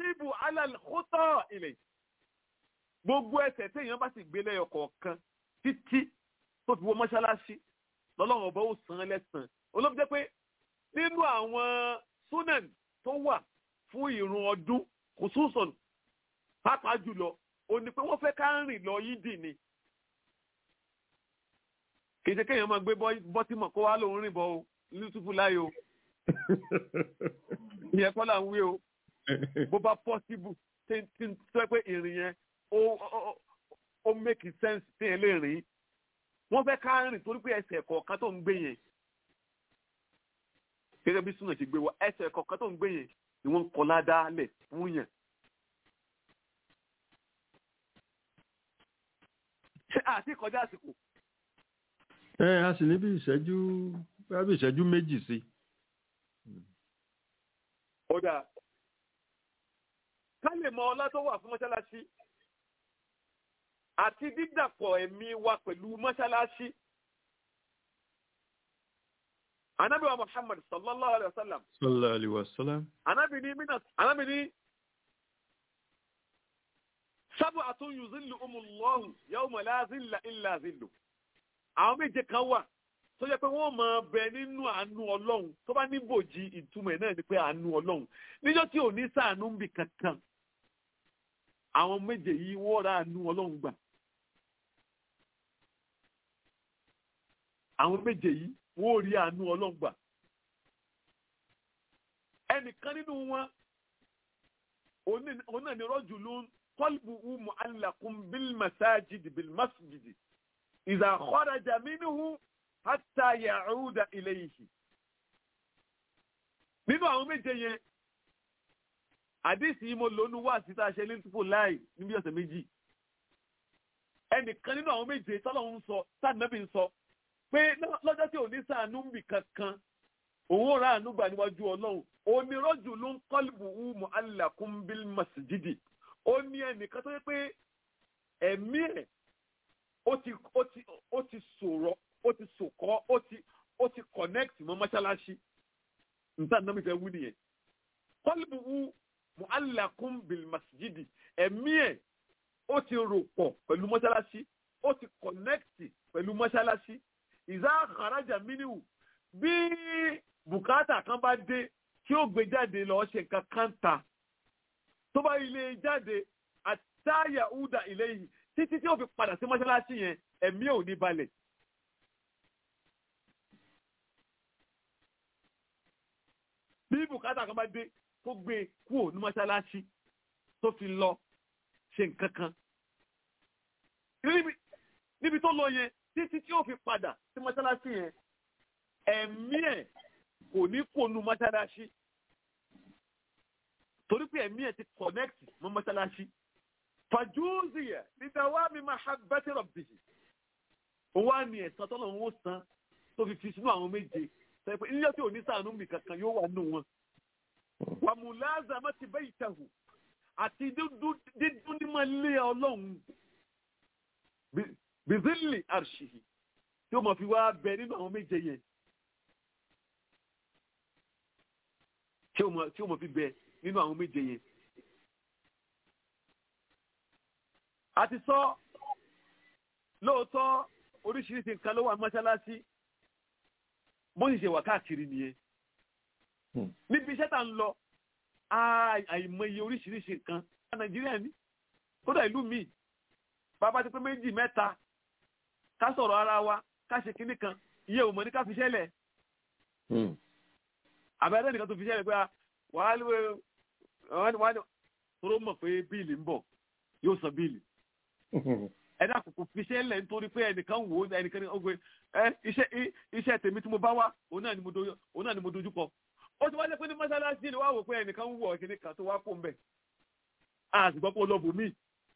yusibu ala al-khuta ilay gbogbo ẹsẹ̀ téèyàn bá sì gbé lẹ́yọ kọ̀ọ̀kan títí tó fi wọ mọ́ṣáláṣí lọ́lọ́run ọba ó san án lẹ́sàn-án olóbi jẹ́ pé nínú àwọn sunan tó wà fún ìrun ọdún khususan pàápàá jùlọ ó ní pé wọ́n fẹ́ ká rìn lọ yídì ni kì í ṣe kéèyàn máa gbé bọ́tímọ̀ kó wá lòun rìn bọ̀ o lùtùfù láyé o ìyẹn kọ́ là ń wí o bó bá possible tí tí tó yẹ pé ìrìn yẹn ó ó ó make sense tí yẹn lè rìn wọ́n fẹ́ ká rìn torí pé ẹsẹ̀ kọ̀ọ̀kan tó ń gbé yẹn gẹ́gẹ́ bí súnà ṣe gbé wa ẹsẹ̀ kọ̀ọ̀kan tó ń gbé yẹn ni wọ́n ń kọ́ ládàá lẹ̀ fún yẹn. ṣé àti kọjá àsìkò ẹ a sì ní bí ìṣẹ́jú bí ìṣẹ́jú méjì sí. ó dáa ká lè mọ ọlá tó wà fún mọ́ṣáláṣí àti dídàpọ̀ ẹ̀mí wa pẹ̀lú mọ́ṣáláṣí. Ànábì wa Muhammad sallallahu alayhi wa sallam. sallallahu alayhi wa sallam. Ànábì ní mínà Ànábì ní sab'atun yuzilluhumullahu yawma la zilla illa zillu. Àwọn méje kan wà tó jẹ́ pé wọ́n máa bẹ nínú àánú Ọlọ́run tó bá ní bòjì ìtumọ̀ ẹ̀ náà ni pé àánú Ọlọ́run. Níjọ́ tí ò ní sàánú ń bì kankan àwọn méje yìí wọ́n ra àánú Ọlọ́run gbà. àwọn méje yìí wọ́n rí àánú Ọlọ́run gbà. ẹnìkan nínú wọn òun náà ni rajulun qalbuhu mu'allaqun bil masajidi bil masjidi idha kharaja minhu hatta ya'uda ilayhi. nínú àwọn méje yẹn àdìsí yìí mo lónú wá síta ṣe ní túpò láì níbi ọ̀sẹ̀ méjì ẹnìkan nínú àwọn méje tọ́lọ́run ń sọ sáàdínàbì ń sọ pé lọ́jọ́ tí ò ní sàánú ń bì kankan òun ò ráàánú gbà níwájú ọlọ́run onírọ́jù ló ń kọ́lùbù umu alákùn bil masjidi ó ní ẹnìkan tó yẹ pé ẹ̀mí ẹ̀ ó ti ó ti ó ti sọ̀rọ̀ ó ti sòkọ́ ó ti ó ti connect mọ́ mọ́ṣáláṣí níta náà mi fẹ́ wú nìyẹn kọ́lùbù umu mu'allakun bil masjidi ẹ̀mí ẹ̀ ó ti rò pọ̀ pẹ̀lú mọ́ṣáláṣí ó ti kọ̀nẹ́kìtì pẹ̀lú mọ́ṣáláṣí ìzá àkàràjà mínú bí bùkátà kan bá dé tí ó gbé jáde lọ ṣe nǹkan kan ta tó bá ilé jáde àtàyà údà ilé yìí títí tí ó fi padà sí mọ́ṣáláṣí yẹn ẹ̀mí ò ní balẹ̀. bí bùkátà kan bá dé tó gbé kúrò ní mọ́ṣáláṣí tó fi lọ ṣe nǹkan kan. níbi tó lọ yẹn títí tí ó fi padà sí mọ́ṣáláṣí yẹn ẹ̀mí ẹ̀ kò ní kó nu mọ́ṣáláṣí torí pé ẹ̀mí ẹ̀ ti connect mọ́ mọ́ṣáláṣí. fàjúùzìyà nígbàwá mi máa ha bẹ́tẹ̀ rọ̀ bìyì. ó wá ní ẹ̀sán tó lọ́wọ́ san tó fi fi sínú àwọn méje. sọ pé ilé tí ò ní sàánú mi kankan yóò wà nù wọn wàmúláàzà má ti bẹ́yìí tẹ̀hù àti dídún ní máa lé ọlọ́run bìzílì àrṣìhì tí ó mọ̀ fi wá bẹ nínú àwọn méje yẹn tí ó mọ̀ fi bẹ nínú àwọn méje yẹn. a ti sọ lóòótọ́ oríṣiríṣi nǹkan ló wà mọ́ṣáláṣí bó ṣe ṣe wà káàkiri nìyẹn níbi iṣẹ́ tá ń lọ àìmọye oríṣiríṣi nǹkan nàìjíríà ní kódà ìlú mi bàbá ti pé méjì mẹ́ta ká sọ̀rọ̀ ara wa ká ṣe kinní kan iye ò mọ̀ ní ká fi ṣẹlẹ̀ àbẹ̀rẹ̀ nìkan tó fi ṣẹlẹ̀ pé wàá lé wàá tóró mọ̀ pé bíìlì ń bọ̀ yóò san bíìlì ẹ̀dá kòkò fi ṣẹlẹ̀ nítorí pé ẹnìkan wò ó ẹnìkan ní ọgbẹ́ iṣẹ́ tèmi tí mo bá wá òun náà ni mo dojú kọ ó ti wá lé pé ní mọ́sálásí ni wá wò pé ẹnìkan wù ọ́ kíní kan tó wá kó ń bẹ̀ àgbọ̀ pé olóbù mí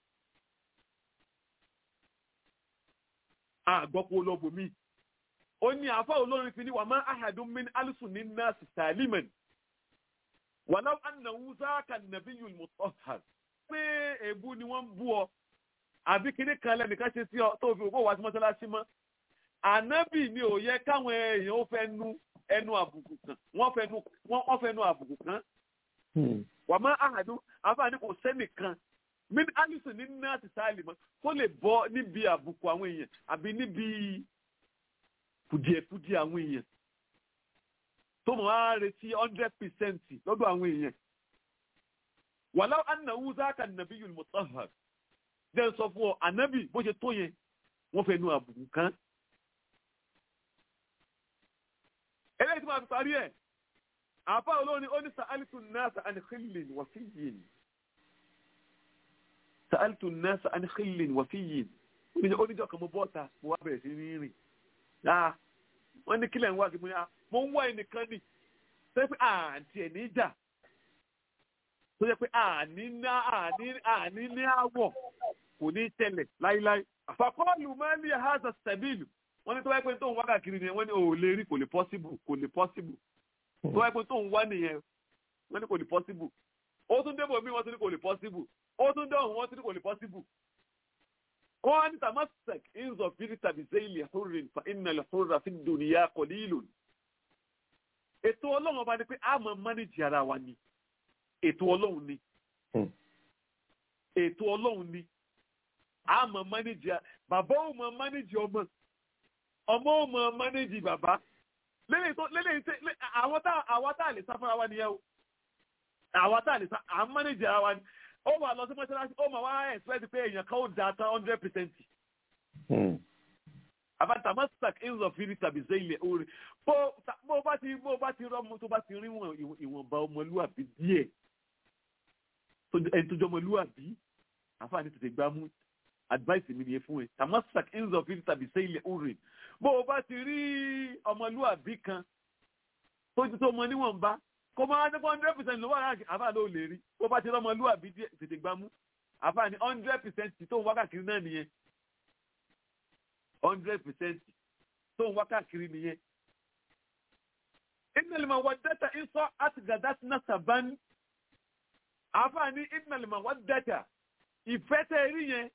àgbọ̀ pé olóbù mí ó ní àfa olórin fi ní wà máa ahadun min alùsùn ní nọ́ọ̀sì sàlímẹ̀n wà láwọn ànàwó záàkà nàbí yul mutahhar pé èébú ni wọ́n ń bú ọ àbí kíní kan lẹ́nìkan ṣe sí ọ tó fi òkú wá sí mọ́sálásí mọ́ ànábì ni ò yẹ káwọn èèyàn ó fẹ́ nu ẹnu àbùkù kan wọ́n fẹnu wọ́n fẹnu àbùkù kan wà má àhàdú àfààní kò sẹ́nìkan min alison ní nọ́ọ̀sì sáàlì mọ́ tó lè bọ́ níbi àbùkù àwọn èèyàn àbí níbi kùdìẹ̀kùdìẹ̀ àwọn èèyàn tó mọ̀ á retí hundred percent lọ́dọ̀ àwọn èèyàn wàlá anáwó záàkà nàbí yìí mutahhar dẹ́n sọ fún ọ ànábì bó ṣe tó yẹn wọ́n fẹ́ nu àbùkù kan. eléyìí tí wọ́n fi parí ẹ̀ àfa olóòní ó ní sa'altu nasa an khillin wa fiyyin sa'altu nasa an khillin wa fiyyin ó ní jọ́ kan mo bọ́ta mo wá bẹ̀rẹ̀ sí ní rìn dáa wọ́n ní kílẹ̀ ń wá kí mo ní à mo ń wá ẹnìkan ní sọ pé àǹtí ẹ̀ ní ìjà tó yẹ pé àní ná àní àní ní àwọ̀ kò ní tẹ̀lẹ̀ láíláí. àfàkọ́ọ̀lù máa ń ní haza sẹ́bìlì wọ́n ní tó wáyé pé tó ń wá káàkiri nìyẹn wọ́n ní ò lè rí kò lè pọ́síbù kò lè pọ́síbù tó wáyé pé tó ń wá nìyẹn wọ́n ní kò lè pọ́síbù ó tún débò mí wọ́n tún ní kò lè pọ́síbù ó tún dọ̀hún wọ́n tún ní kò lè pọ́síbù. wọ́n ní tamasek inzọ fili tàbí zeyli hurrin fa inna lè hurra fi dùnìyà kọ̀lílùn. ètò ọlọ́run ọba ni pé a máa mánéjì ara wa ni ètò ọlọ́run ni ètò ọlọ́run ni a mọ̀ mánéjì bàbá ò mọ̀ mánéjì ọmọ ọmọ ò mọ̀ mánéjì bàbá lélẹ́yìn tó lélẹ́yìn tó àwọn tá àwọn tá lè sá fúnra wa nìyẹn o àwọn tá lè sá à ń mánéjì ara wa ni ó wà lọ sí mọ́ṣáláṣí ó mà wá expect pé èèyàn kan ó da tán hundred percent. àbáta masak inzọ fili tàbí zeyilẹ orí bó bó bá ti bó bá ti rọmọ tó bá ti rí wọn ìwọ̀nba ọmọlúwàbí díẹ̀ ẹni tó jọmọlúwàbí àfààní tètè gbá mú advice mi nìyẹn fún ẹ tamasak inzọ fili tàbí zeyilẹ orí bó o bá ti rí ọmọlúwàbí kan tó ti tó mọ níwọ̀nba kó máa ní hundred percent ló wà láàkì àfààní ló lè rí bó o bá ti rí ọmọlúwàbí díẹ̀ tètè gbá mú àfààní hundred percent tó ń wákàkiri náà nìyẹn hundred percent tó ń wákàkiri nìyẹn. Inna al-mawaddata in sa'at gadat nasaban. Àfààní inna al-mawaddata ìfẹ́ tẹ́ rí yẹn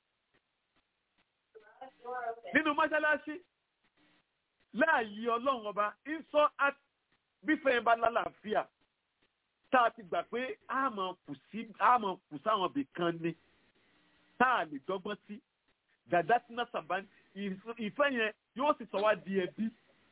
nínú mọ́ṣáláṣí láàyè ọlọ́run ọba in sa'at bífẹ́ yẹn bá lálàáfíà tá a ti gbà pé a máa kù sáwọn ibì kan ni tá a lè dọ́gbọ́n sí gadat nasaban ìfẹ́ yẹn yóò sì sọ wá di ẹbí.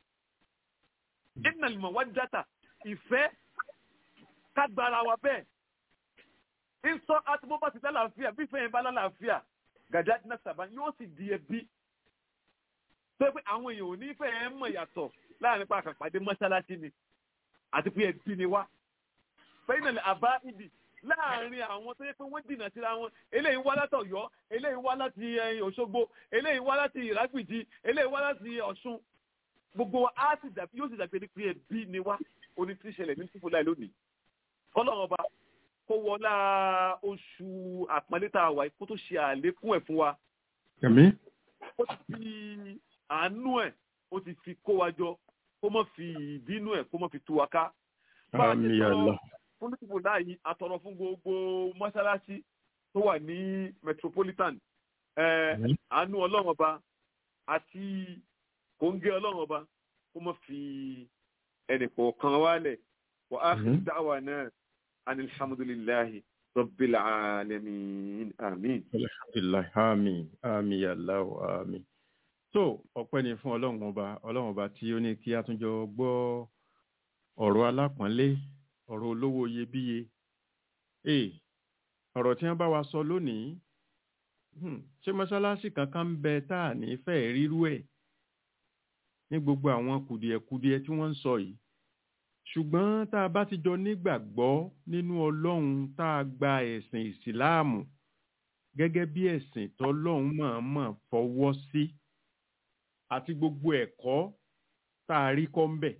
Inna al-mawaddata ìfẹ́ kágbára wa bẹ́ẹ̀. Ìsọ àti bó bá ti lálàáfíà bí ìfẹ́ yẹn bá lálàáfíà gàdá ní sàbá yóò sì di ẹbí. Tó pé àwọn èèyàn ò ní ìfẹ́ yẹn mọ̀ yàtọ̀ láàrin pa àkàpàdé mọ́ṣáláṣí ni àti pé ẹbí ni wá. Fẹ́yìnà àbá ìdì láàrin àwọn tó yẹ pé wọ́n dìnà síra wọn eléyìí wá láti Ọ̀yọ́ eléyìí wá láti Òṣogbo eléyìí wá láti Ìrágbìjí eléyìí wá láti Ọ̀ṣun gbogbo á sì dàbí yóò sì dàbí ẹni pé ẹbí ni wá oní tí ń ṣẹlẹ̀ ní tìfúnlá ẹ̀ lónìí kọ́lọ́run ọba kó wọlá oṣù àpọ́nlé tá a wà kó tó ṣe àlékún ẹ̀ fún wa Ẹ̀mí. ó ti fi àánú ẹ̀ ó ti fi kó wa jọ kó má fi ìbínú ẹ̀ kó má fi tú wa ká. Bá a ti Àmì sọ àlọ́. fún tìfúnlá yìí àtọ̀rọ̀ fún gbogbo mọ́ṣáláṣí tó wà ní metropolitan ẹ̀ Mhm. àánú ọlọ́run ọba àti kòńgẹ́ ọlọ́run ọba kó má fi ẹnì kọ̀ọ̀kan wálẹ̀ wà á fi Mhm. dáwà náà anilhamdulilahi rabbil alamin amin. alhamdulilayi àmín àmín aláwọ àmín so ọpẹ́ ni fún Ọlọ́run ọba Ọlọ́run ọba tí ó ní kí a tún jọ gbọ́ ọ̀rọ̀ alápọ̀nlé ọ̀rọ̀ olówó iyebíye ee ọ̀rọ̀ tí wọ́n bá wa sọ lónìí hmm, ṣé mọ́ṣáláṣí kankan ń bẹ tá à ní fẹ́ẹ̀ rírú ẹ̀ ní gbogbo àwọn kùdìẹ̀kudiẹ tí wọ́n ń sọ yìí ṣùgbọ́n tá a bá ti jọ nígbàgbọ́ nínú Ọlọ́run tá a gba ẹ̀sìn ìsìláàmù gẹ́gẹ́ bí ẹ̀sìn tọ́lọ́run mọ̀ọ́mọ̀ fọwọ́ sí àti gbogbo ẹ̀kọ́ tá a rí kọ́ ń bẹ̀.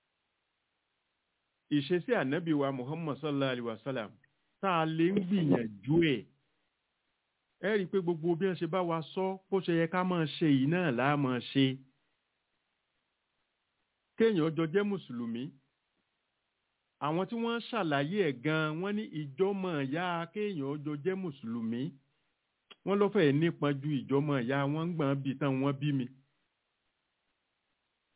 ìṣesí ànábì wa Muhammad sallallahu alayhi wa sallam tá a lè ń gbìyànjú ẹ̀ ẹ rí i pé gbogbo bí wọ́n ṣe bá wa sọ bó ṣe yẹ ká máa ṣe yìí náà là á máa ṣe. kéèyàn jọ jẹ́ mùsùlùmí àwọn tí wọ́n ṣàlàyé ẹ̀ gan-an wọ́n ní ìjọ́mọ̀ ìyá kéèyàn jọ jẹ́ mùsùlùmí wọ́n ló fẹ́ẹ̀ nípọn ju ìjọ́mọ̀ ìyá wọn ń gbọ́n bí tán wọ́n bí mi.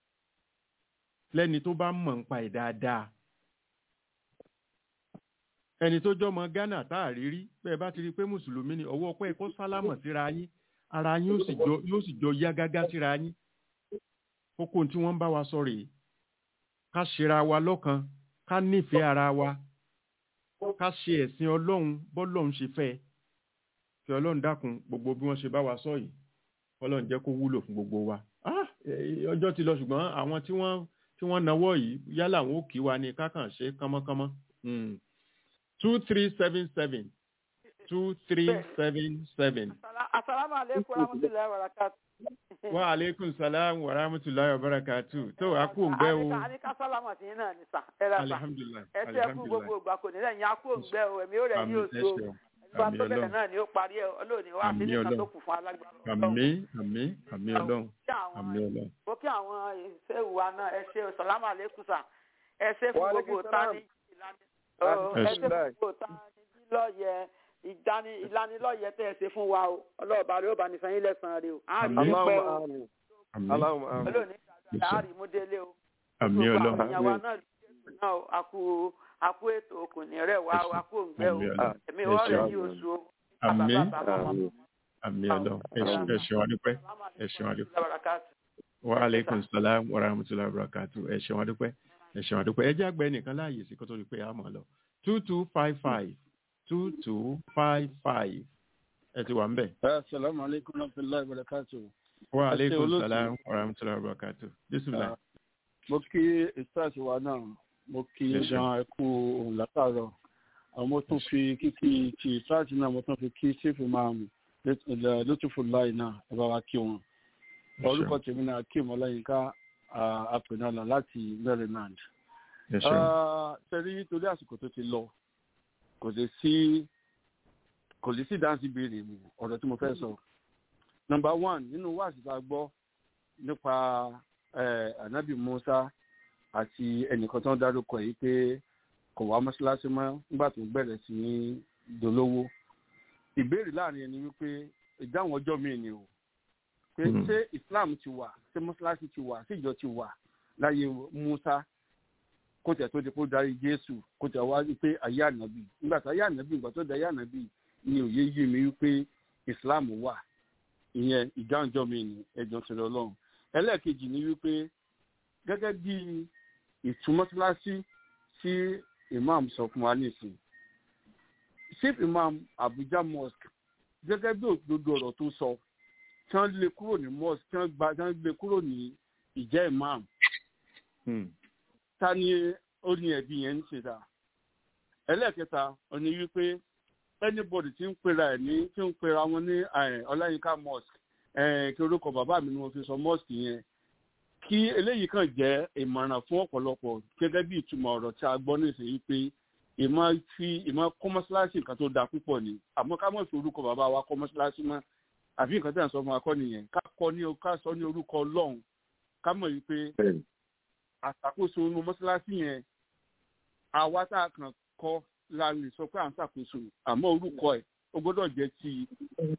lẹ́ni tó bá mọ̀ ń pa ẹ̀ dáadáa. ẹni tó jọmọ ghana tá a rí rí bẹ́ẹ̀ bá ti rí i pé mùsùlùmí ni ọwọ́ ọpẹ́ kó sálámọ̀ síra yín ara yín yóò sì jọ yóò sì jọ yá gágá síra yín kókó tí wọ́n ń bá wa sọ rèé ká ṣera wa lọ́kan ká nífẹ̀ẹ́ ara wa ká ṣe ẹ̀sìn ọlọ́run bọ́lọ́run ṣe fẹ́ ẹ. kí ọlọ́run dákun gbogbo bí wọ́n ṣe bá wa sọ yìí ọlọ́run jẹ́ kó wúlò fún gbogbo wa. Ah, eh, ọjọ́ ti lọ ṣùgbọ́n àwọn tí wọ́n tí wọ́n nawọ́ yìí yálà wọn ò kí wa ní kákàn ṣe kánmọ́kánmọ́. Mm. two three seven seven two three seven seven. asalaamu aleykum warahmatulahi wabarakatuh. wa aleykum salaam wa rahmatulahi wa barakatu tó a kú òǹgbẹ o a ní ká sálámà sí yín náà ní sà ẹ rà sà alihamdulilayi ẹ ṣe é fún gbogbo ìgbà kò ní lẹ́yìn akú òǹgbẹ o ẹ̀mí ó rẹ̀ àmì yóò ẹ so ṣeun ìgbà àmì tó bẹ̀rẹ̀ ọlọ́run náà ni ó parí ẹ olóòní wá sí Àmì nìkan tó Ọlọ́run. kù fún alágbára àmì àmì àmì ọlọ́run kí àwọn àmì ọlọ́run ó kí àwọn ìṣèwù wa náà ẹ ṣe sàlámù aleykum sà ẹ ṣe fún Wa gbogbo alaikum ta salam. ní ìlànà ó, ẹ ṣe fún Alhamdulillah. gbogbo ta ní lọ́yẹ ìdáni ìlanilọ́yẹ tẹ́ ẹ ṣe fún wa o ọlọ́ọ̀bá rẹ ó bá ní sanyín lẹ́sàn-án rẹ o á rí Àmín. i pẹ́ o Allahumma amin. àmì Allahumma amin. olóòní Yes, dáadáa sir. á rí i mú délé o àmì gbogbo ọlọ́run àwọn èèyàn wa náà ló dé náà o àkú àkú ètò òkùnrin rẹ wá o àkú òǹgbẹ o àmì ọlọ́run èmi Yes, wọ́n sir. rẹ̀ yí oṣù o. àmì Bàbá, bàbá, bàbá. Amin. àmì ọlọ́run ẹ ṣe- ẹ ṣeun adúpẹ́ ẹ ṣeun adúpẹ́ Barakatu. wa aleykum salaam wa rahmatulahi wa barakatu ẹ ṣeun adúpẹ́ ẹ ṣeun adúpẹ́ ẹ jẹ́ àgbẹ̀ nìkan láàyè sí kó tó di pé a mọ̀ lọ two two five five two two five five ẹ ti wà ń bẹ̀. Assalamu alaikum warahmatullahi wabarakatuh. wa Ẹ ṣé aleykum olóòtú. salaam wa rahmatulahi wa barakatu bisimilah. Mo kí ìsáàsì wa náà, mo kí Ẹ ṣé. gan ẹkú òun látàárọ̀. Àwọn mo tún fi kíkí ti ìsáàsì náà mo tún fi kí sífù máa mú lótúfù láì náà ẹ bá wa kí wọn. Orúkọ tèmi náà kí Mọ́láyínká Apẹ̀nàlà láti Maryland. ẹ ṣeun Ṣẹ́rí torí àsìkò tó ti lọ, kò lè sí kò lè sí dáńsí béèrè mi ọ̀rọ̀ tí mo fẹ́ sọ. Nọmba one nínú wáàsí tá a gbọ́ nípa eh, Ànábì Musa àti ẹnìkan tó ń dárúkọ yìí pé kò wá mọ́ṣáláṣí mọ́ nígbà tó bẹ̀rẹ̀ sí ní dolówó. Ìbéèrè láàrin ẹni wípé ìdáhùn ọjọ́ mi ni o. Pé Mhm. ṣé Islam ti wà, ṣé mọ́ṣáláṣí ti wà, ṣé ìjọ ti wà láyé Musa kó tẹ̀ tó di kó darí Jésù kó tẹ̀ wá wípé ayé ànábì. Nígbà tó ayé ànábì, ìgbà tó di ayé ànábì ni òye yé mi wípé Islam wà ìyẹn ìdáhùnjọ́ mi ní ẹjọ́ sọ̀rọ̀ ọlọ́run ẹlẹ́ẹ̀kejì ni wípé gẹ́gẹ́ bí ìtúmọ́síláṣí tí imam sọ fún wa nísìn chief imam abuja mosque gẹ́gẹ́ bí òdodo ọ̀rọ̀ tó sọ tí wọ́n lé kúrò ní mosque tí wọ́n gba tí wọ́n lé kúrò ní ìjẹ́ imam Hmm. ta ni ó ní ẹ̀bí yẹn ń ṣe dà ẹlẹ́ẹ̀kẹta ó ní wípé anybody tí ń pera ẹ̀ ní tí ń pera wọn ní eh, ọláyínká mosque eh, kí orúkọ bàbá mi ni mo fi sọ mosque yẹn kí eléyìí kàn jẹ́ ìmọ̀ràn fún ọ̀pọ̀lọpọ̀ gẹ́gẹ́ bí ìtumọ̀ ọ̀rọ̀ tí a gbọ́ nísìnyí pé ìmọ̀ fi ìmọ̀ kọ́ mọ́ṣáláṣí nǹkan tó da púpọ̀ ni àmọ́ ká mọ̀ fi orúkọ bàbá wa kọ́ mọ́ṣáláṣí mọ́ àbí nǹkan tí à ń sọ fún wa kọ́ nìyẹn ká kọ́ ní ká sọ ní orúkọ ọlọ́run ká mọ̀ yìí pé Bẹ́ẹ̀ni. àṣàkóso inú mọ́ṣáláṣí yẹn àwa tá a kàn kọ́ la lè sọ pé à ń ṣàkóso àmọ́ orúkọ ẹ̀ ó gbọ́dọ̀ jẹ́ ti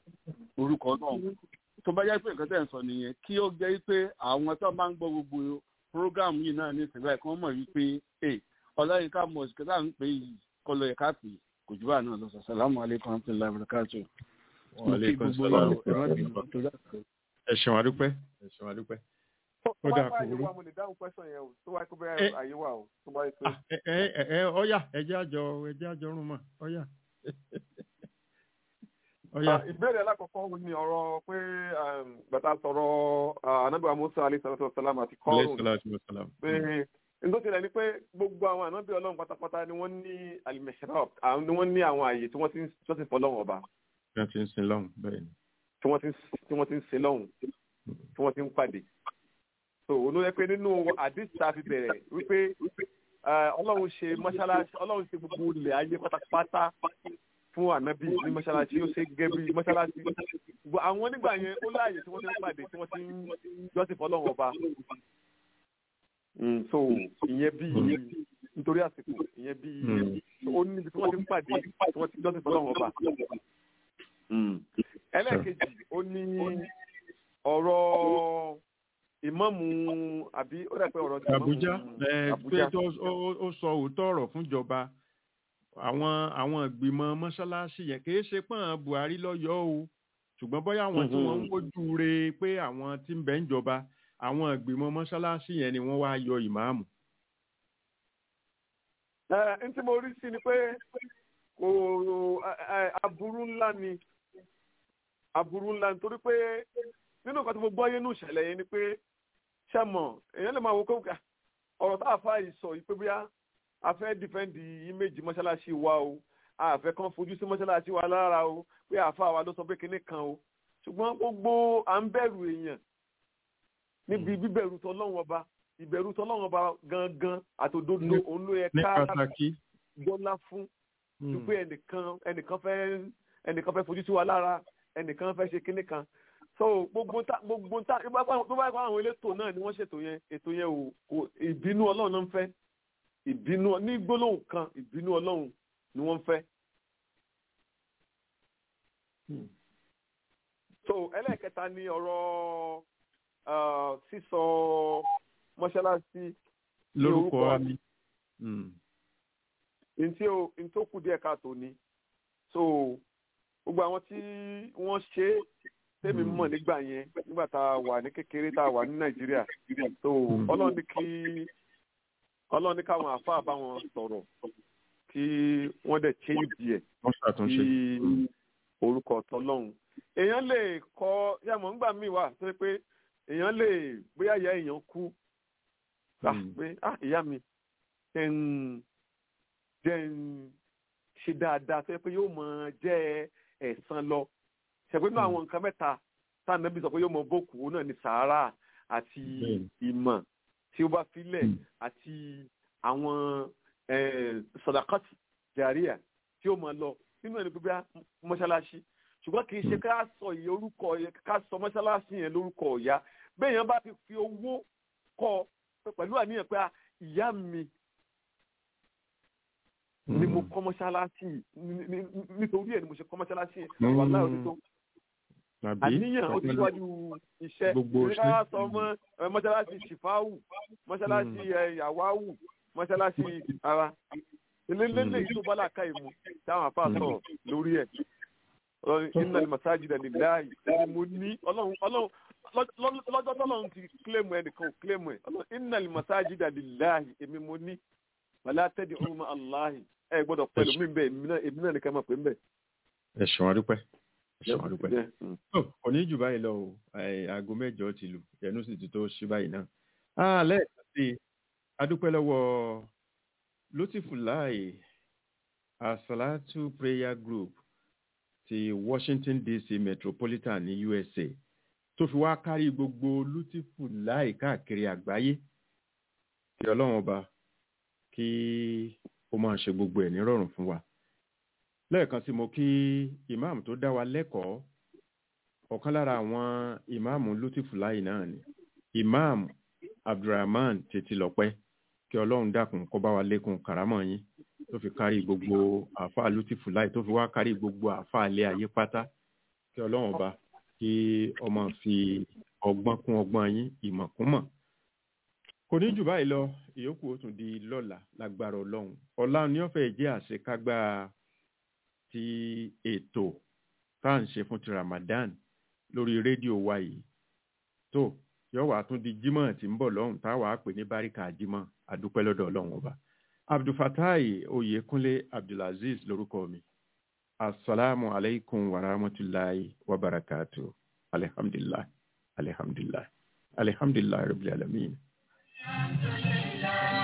orúkọ náà tó bá jẹ́ pé nǹkan tẹ̀ ń sọ nìyẹn kí ó jẹ́ pé àwọn tó máa ń gbọ́ gbogbo program yìí náà ní ìsìnkú ẹ̀ kí wọ́n mọ̀ wípé ẹ ọláyínká mosque tá à ń pè yìí kọ́ lọ ẹ̀ka pè kò jù báà náà lọ sọ sàlámù aleykum rahmatulahi barakatu. wa aleykum salaam wa rahmatulahi ẹ ṣeun adúpẹ́ ẹ ṣeun adúpẹ́. tó Ó bá dáa, bá kò àyè burú. wa mo lè dáhùn question yẹn o tó bá kó Eh. bẹ́ẹ̀ àyè wa o tó bá yẹ pé. ẹ ẹ ẹ ẹ ọyà ẹjẹ àjọ ẹjẹ àjọ rún mọ ọyà ọyà Ah, ìbéèrè alákọ̀ọ́kọ́ ni ọ̀rọ̀ pé um, bàtà sọ̀rọ̀ ah, anábìá musa alayhi salatu wa salam àti aleyhi kọ́ọ̀rùn salatu wa salam. pé nítorí tilẹ̀ ni pé gbogbo àwọn ànábì ọlọ́run pátápátá ni wọ́n ní al-mihrab àwọn ni wọ́n ní àwọn àyè tí wọ́n ti ń jọ́sìn fọlọ́run ọba bí wọ́n ti ń sin lọ́hùn bẹ́ẹ̀ ni. tí wọ́n ti ń tí wọ́n ti ń sin lọ́hùn tí wọ́n ti ń pàdé. so olóyè pé nínú àdìs tá a fi bẹ̀rẹ̀ wípé ah, ọlọ́run ṣe mọ́ṣáláṣí ọlọ́run ṣe gbogbo ilẹ̀ ayé pátápátá fún ànábì ní mọ́ṣáláṣí ó ṣe gẹ́gẹ́ bí mọ́ṣáláṣí Gbogbo àwọn nígbà yẹn ó láàyè tí wọ́n ti ń pàdé tí wọ́n ti ń jọ́sìn fọlọ́run ọba. Mm, so ìyẹn bí nítorí àsìkò ìyẹn bí Mm. ó níbi tí wọ́n ti ń pàdé tí wọ́n ti ń jọ́sìn fọlọ́run ọba. ẹlẹ́ẹ̀kejì ó ní ọ̀rọ̀ ìmáàmù àbí ó dà pé ọ̀rọ̀ ti ìmáàmù Àbújá ẹ pé Àbújá. tó ó ó- ó sọ òótọ́ ọ̀rọ̀ fúnjọba àwọn àwọn ìgbìmọ̀ mọ́ṣáláṣí yẹn kì í ṣe pọ́n buhari lọ́yọ́ o ṣùgbọ́n bóyá àwọn tí wọ́n ń wojú re pé àwọn tí ń bẹ ń jọba àwọn ìgbìmọ̀ mọ́ṣáláṣí yẹn ni wọ́n wá yọ ìmáàmù. ẹ n tí mo rí sí ni pé kò ẹ, aburú ńlá ni aburú ńlá nítorí pé nínú nǹkan tí mo gbọ́ yé nínú ìṣẹ̀lẹ̀ yẹn ni pé ṣe mọ̀ èèyàn lè máa wo kókà ọ̀rọ̀ tá a fa ìsọ̀ yìí pé bóyá a fẹ́ dìfẹ́ǹdì ìméjì mọ́ṣáláṣí wa o a fẹ́ kàn fojú sí mọ́ṣáláṣí wa lára o pé àfa wa ló sọ pé kinní kan o ṣùgbọ́n gbogbo à ń bẹ̀rù èèyàn níbi bíbẹ̀rù tọ́lọ́wọ́n ọba ìbẹ̀rù tọ́lọ́wọ́n ọba gangan àtòdodo Ní- òun ló yẹ ní ká pàtàkì gbọ́lá fún ju pé ẹnìkan ẹnìkan fẹ́ ẹnìkan fẹ́ fojú sí wa lára ẹnìkan fẹ́ ṣe kinní kan so gbogbo ta gbogbo ta tó bá tó bá kọ́ àwọn elétò náà ni wọ́n ṣètò yẹn ètò yẹn ò kò ìbínú ọlọ́run náà ń fẹ́ ìbínú ní gbólóhùn kan ìbínú ọlọ́run ni wọ́n ń fẹ́. so ẹlẹ́ẹ̀kẹta ni ọ̀rọ̀ ah, sísọ mọ́ṣáláṣí ní lórúkọ mi. ntí o ntí ó kù díẹ̀ káàtó ni so gbogbo àwọn tí wọ́n ṣe é tẹ́mi Mm. mọ̀ nígbà yẹn nígbà tá a wà ní kékeré tá a wà ní nàìjíríà so Mm. ọlọ́run ní kí ọlọ́run ní káwọn àáfàá bá wọn sọ̀rọ̀ kí wọ́n dẹ̀ change ẹ̀ wọ́n ṣàtúnṣe. sí orúkọ tọlọ́hun èèyàn lè kọ yàmọ̀ ńgbà míì wà tó yẹ pé èèyàn lè bóyá ìyá èèyàn kú gbà Mm. pé ah ìyá mi jẹ́ ń jẹ́ ń ṣe dáadáa tó yẹ pé yóò mọ jẹ́ ẹ̀san lọ ṣẹ̀pẹ́ nínú Mm. àwọn nǹkan mẹ́ta táwọn ẹbí sọ pé yóò mọ bókù òun náà ni sàárà àti Bẹ́ẹ̀ni. ìmọ̀ tí ó bá filẹ̀ Mm. àti àwọn eh, sọ̀dàkọ́tì jàríà tí ó mọ lọ nínú ẹni pípẹ́ mọ́ṣáláṣí ṣùgbọ́n kì í ṣe ká sọ ìyẹn orúkọ yẹn ká sọ mọ́ṣáláṣí yẹn lórúkọ ọ̀yá bẹ́ẹ̀ yẹn bá ti fi owó kọ́ ọ pẹ̀lú àníyàn pé ah, ìyá mi ni mo kọ́ mọ́ṣáláṣí yìí, ní- ní- nítorí ẹ̀ ni mo ṣe kọ́ mọ́ṣáláṣí yẹn Mm. wàhálà òní tó Tàbí àníyàn ó ti síwájú iṣẹ́ Gbogbo Ní ká iṣẹ́. sọ mọ́ ẹ, mọ́ṣáláṣí ṣìfáwù mọ́ṣáláṣí ẹ, yàwáwù mọ́ṣáláṣí ara eléléle yìí tó bá làákà ìmú táwọn afá sọ̀rọ̀ lórí ẹ̀ Ọlọ́run, innal masajida lillahi ẹni mo ní ọlọ́run ọlọ́run lọ́- lọ́- lọ́jọ́ tọ́lọ́run ti kílẹ̀mù ẹnìkan ò kílẹ̀mù ẹ̀ Ọlọ́run, innal masajida lillahi èmi mo ní wala tad'u ma'a Allahi ẹ gbọ́dọ̀ pẹ̀lú mi bẹ́ẹ̀ èmi náà èmi náà nìkan máa pè ń bẹ̀. ẹ̀sùn àdúpẹ́. ẹ̀sùn àdúpẹ́. Jẹ́, mm. Tó, kò ní jù báyìí lọ o Ẹ, aago mẹ́jọ ti lù ẹnu sì ti tó ṣí báyìí náà. Ah, lẹ́ẹ̀kan sí i adúpẹ́ lọ́wọ́ Lótìfúláì Asalatu Prayer Group ti Washington DC Metropolitan ní USA tó fi wá kárí gbogbo Lótìfúláì káàkiri àgbáyé kí Ọlọ́run ọba kí ó máa ṣe gbogbo ẹ̀ nírọ̀rùn fún wa lẹ́ẹ̀kan sí mo kí ìmáàmù tó dá wa lẹ́kọ̀ọ́ ọ̀kan lára àwọn ìmáàmù lútìfúláì náà ni ìmáàmù abdulrahman tètìlọ́pẹ́ kí ọlọ́run dákun kó bá wa lékun kàrámọ̀ yín tó fi kárí gbogbo àáfàá lútìfúláì tó fi wá kárí gbogbo àáfàá ilé ayé pátá kí ọlọ́run ọba kí ọmọ fi ọgbọ́n kún ọgbọ́n yín ìmọ̀ kún mọ̀ kò ní jù báyìí lọ ìyókù ó tún di lọ́la lágbára ọlọ́run ọ̀la ni ó fẹ́ jẹ́ àṣekágbá ti ètò tá à ń ṣe fún ti Ramadan lórí rédíò wa yìí tó yọ wàá tún di Jímọ̀ tí ń bọ̀ lọ́hùn tá a wàá pè ní báríkà Jímọ̀ àdúpẹ́ lọ́dọ̀ Ọlọ́run ọba Abdulfatai Oyèkúnlé Abdulaziz lórúkọ mi asalaamu alaykum wa rahmatulahi wa barakatu alihamdulilah alihamdulilah alihamdulilah rabbil alamin. Alhamdulillah.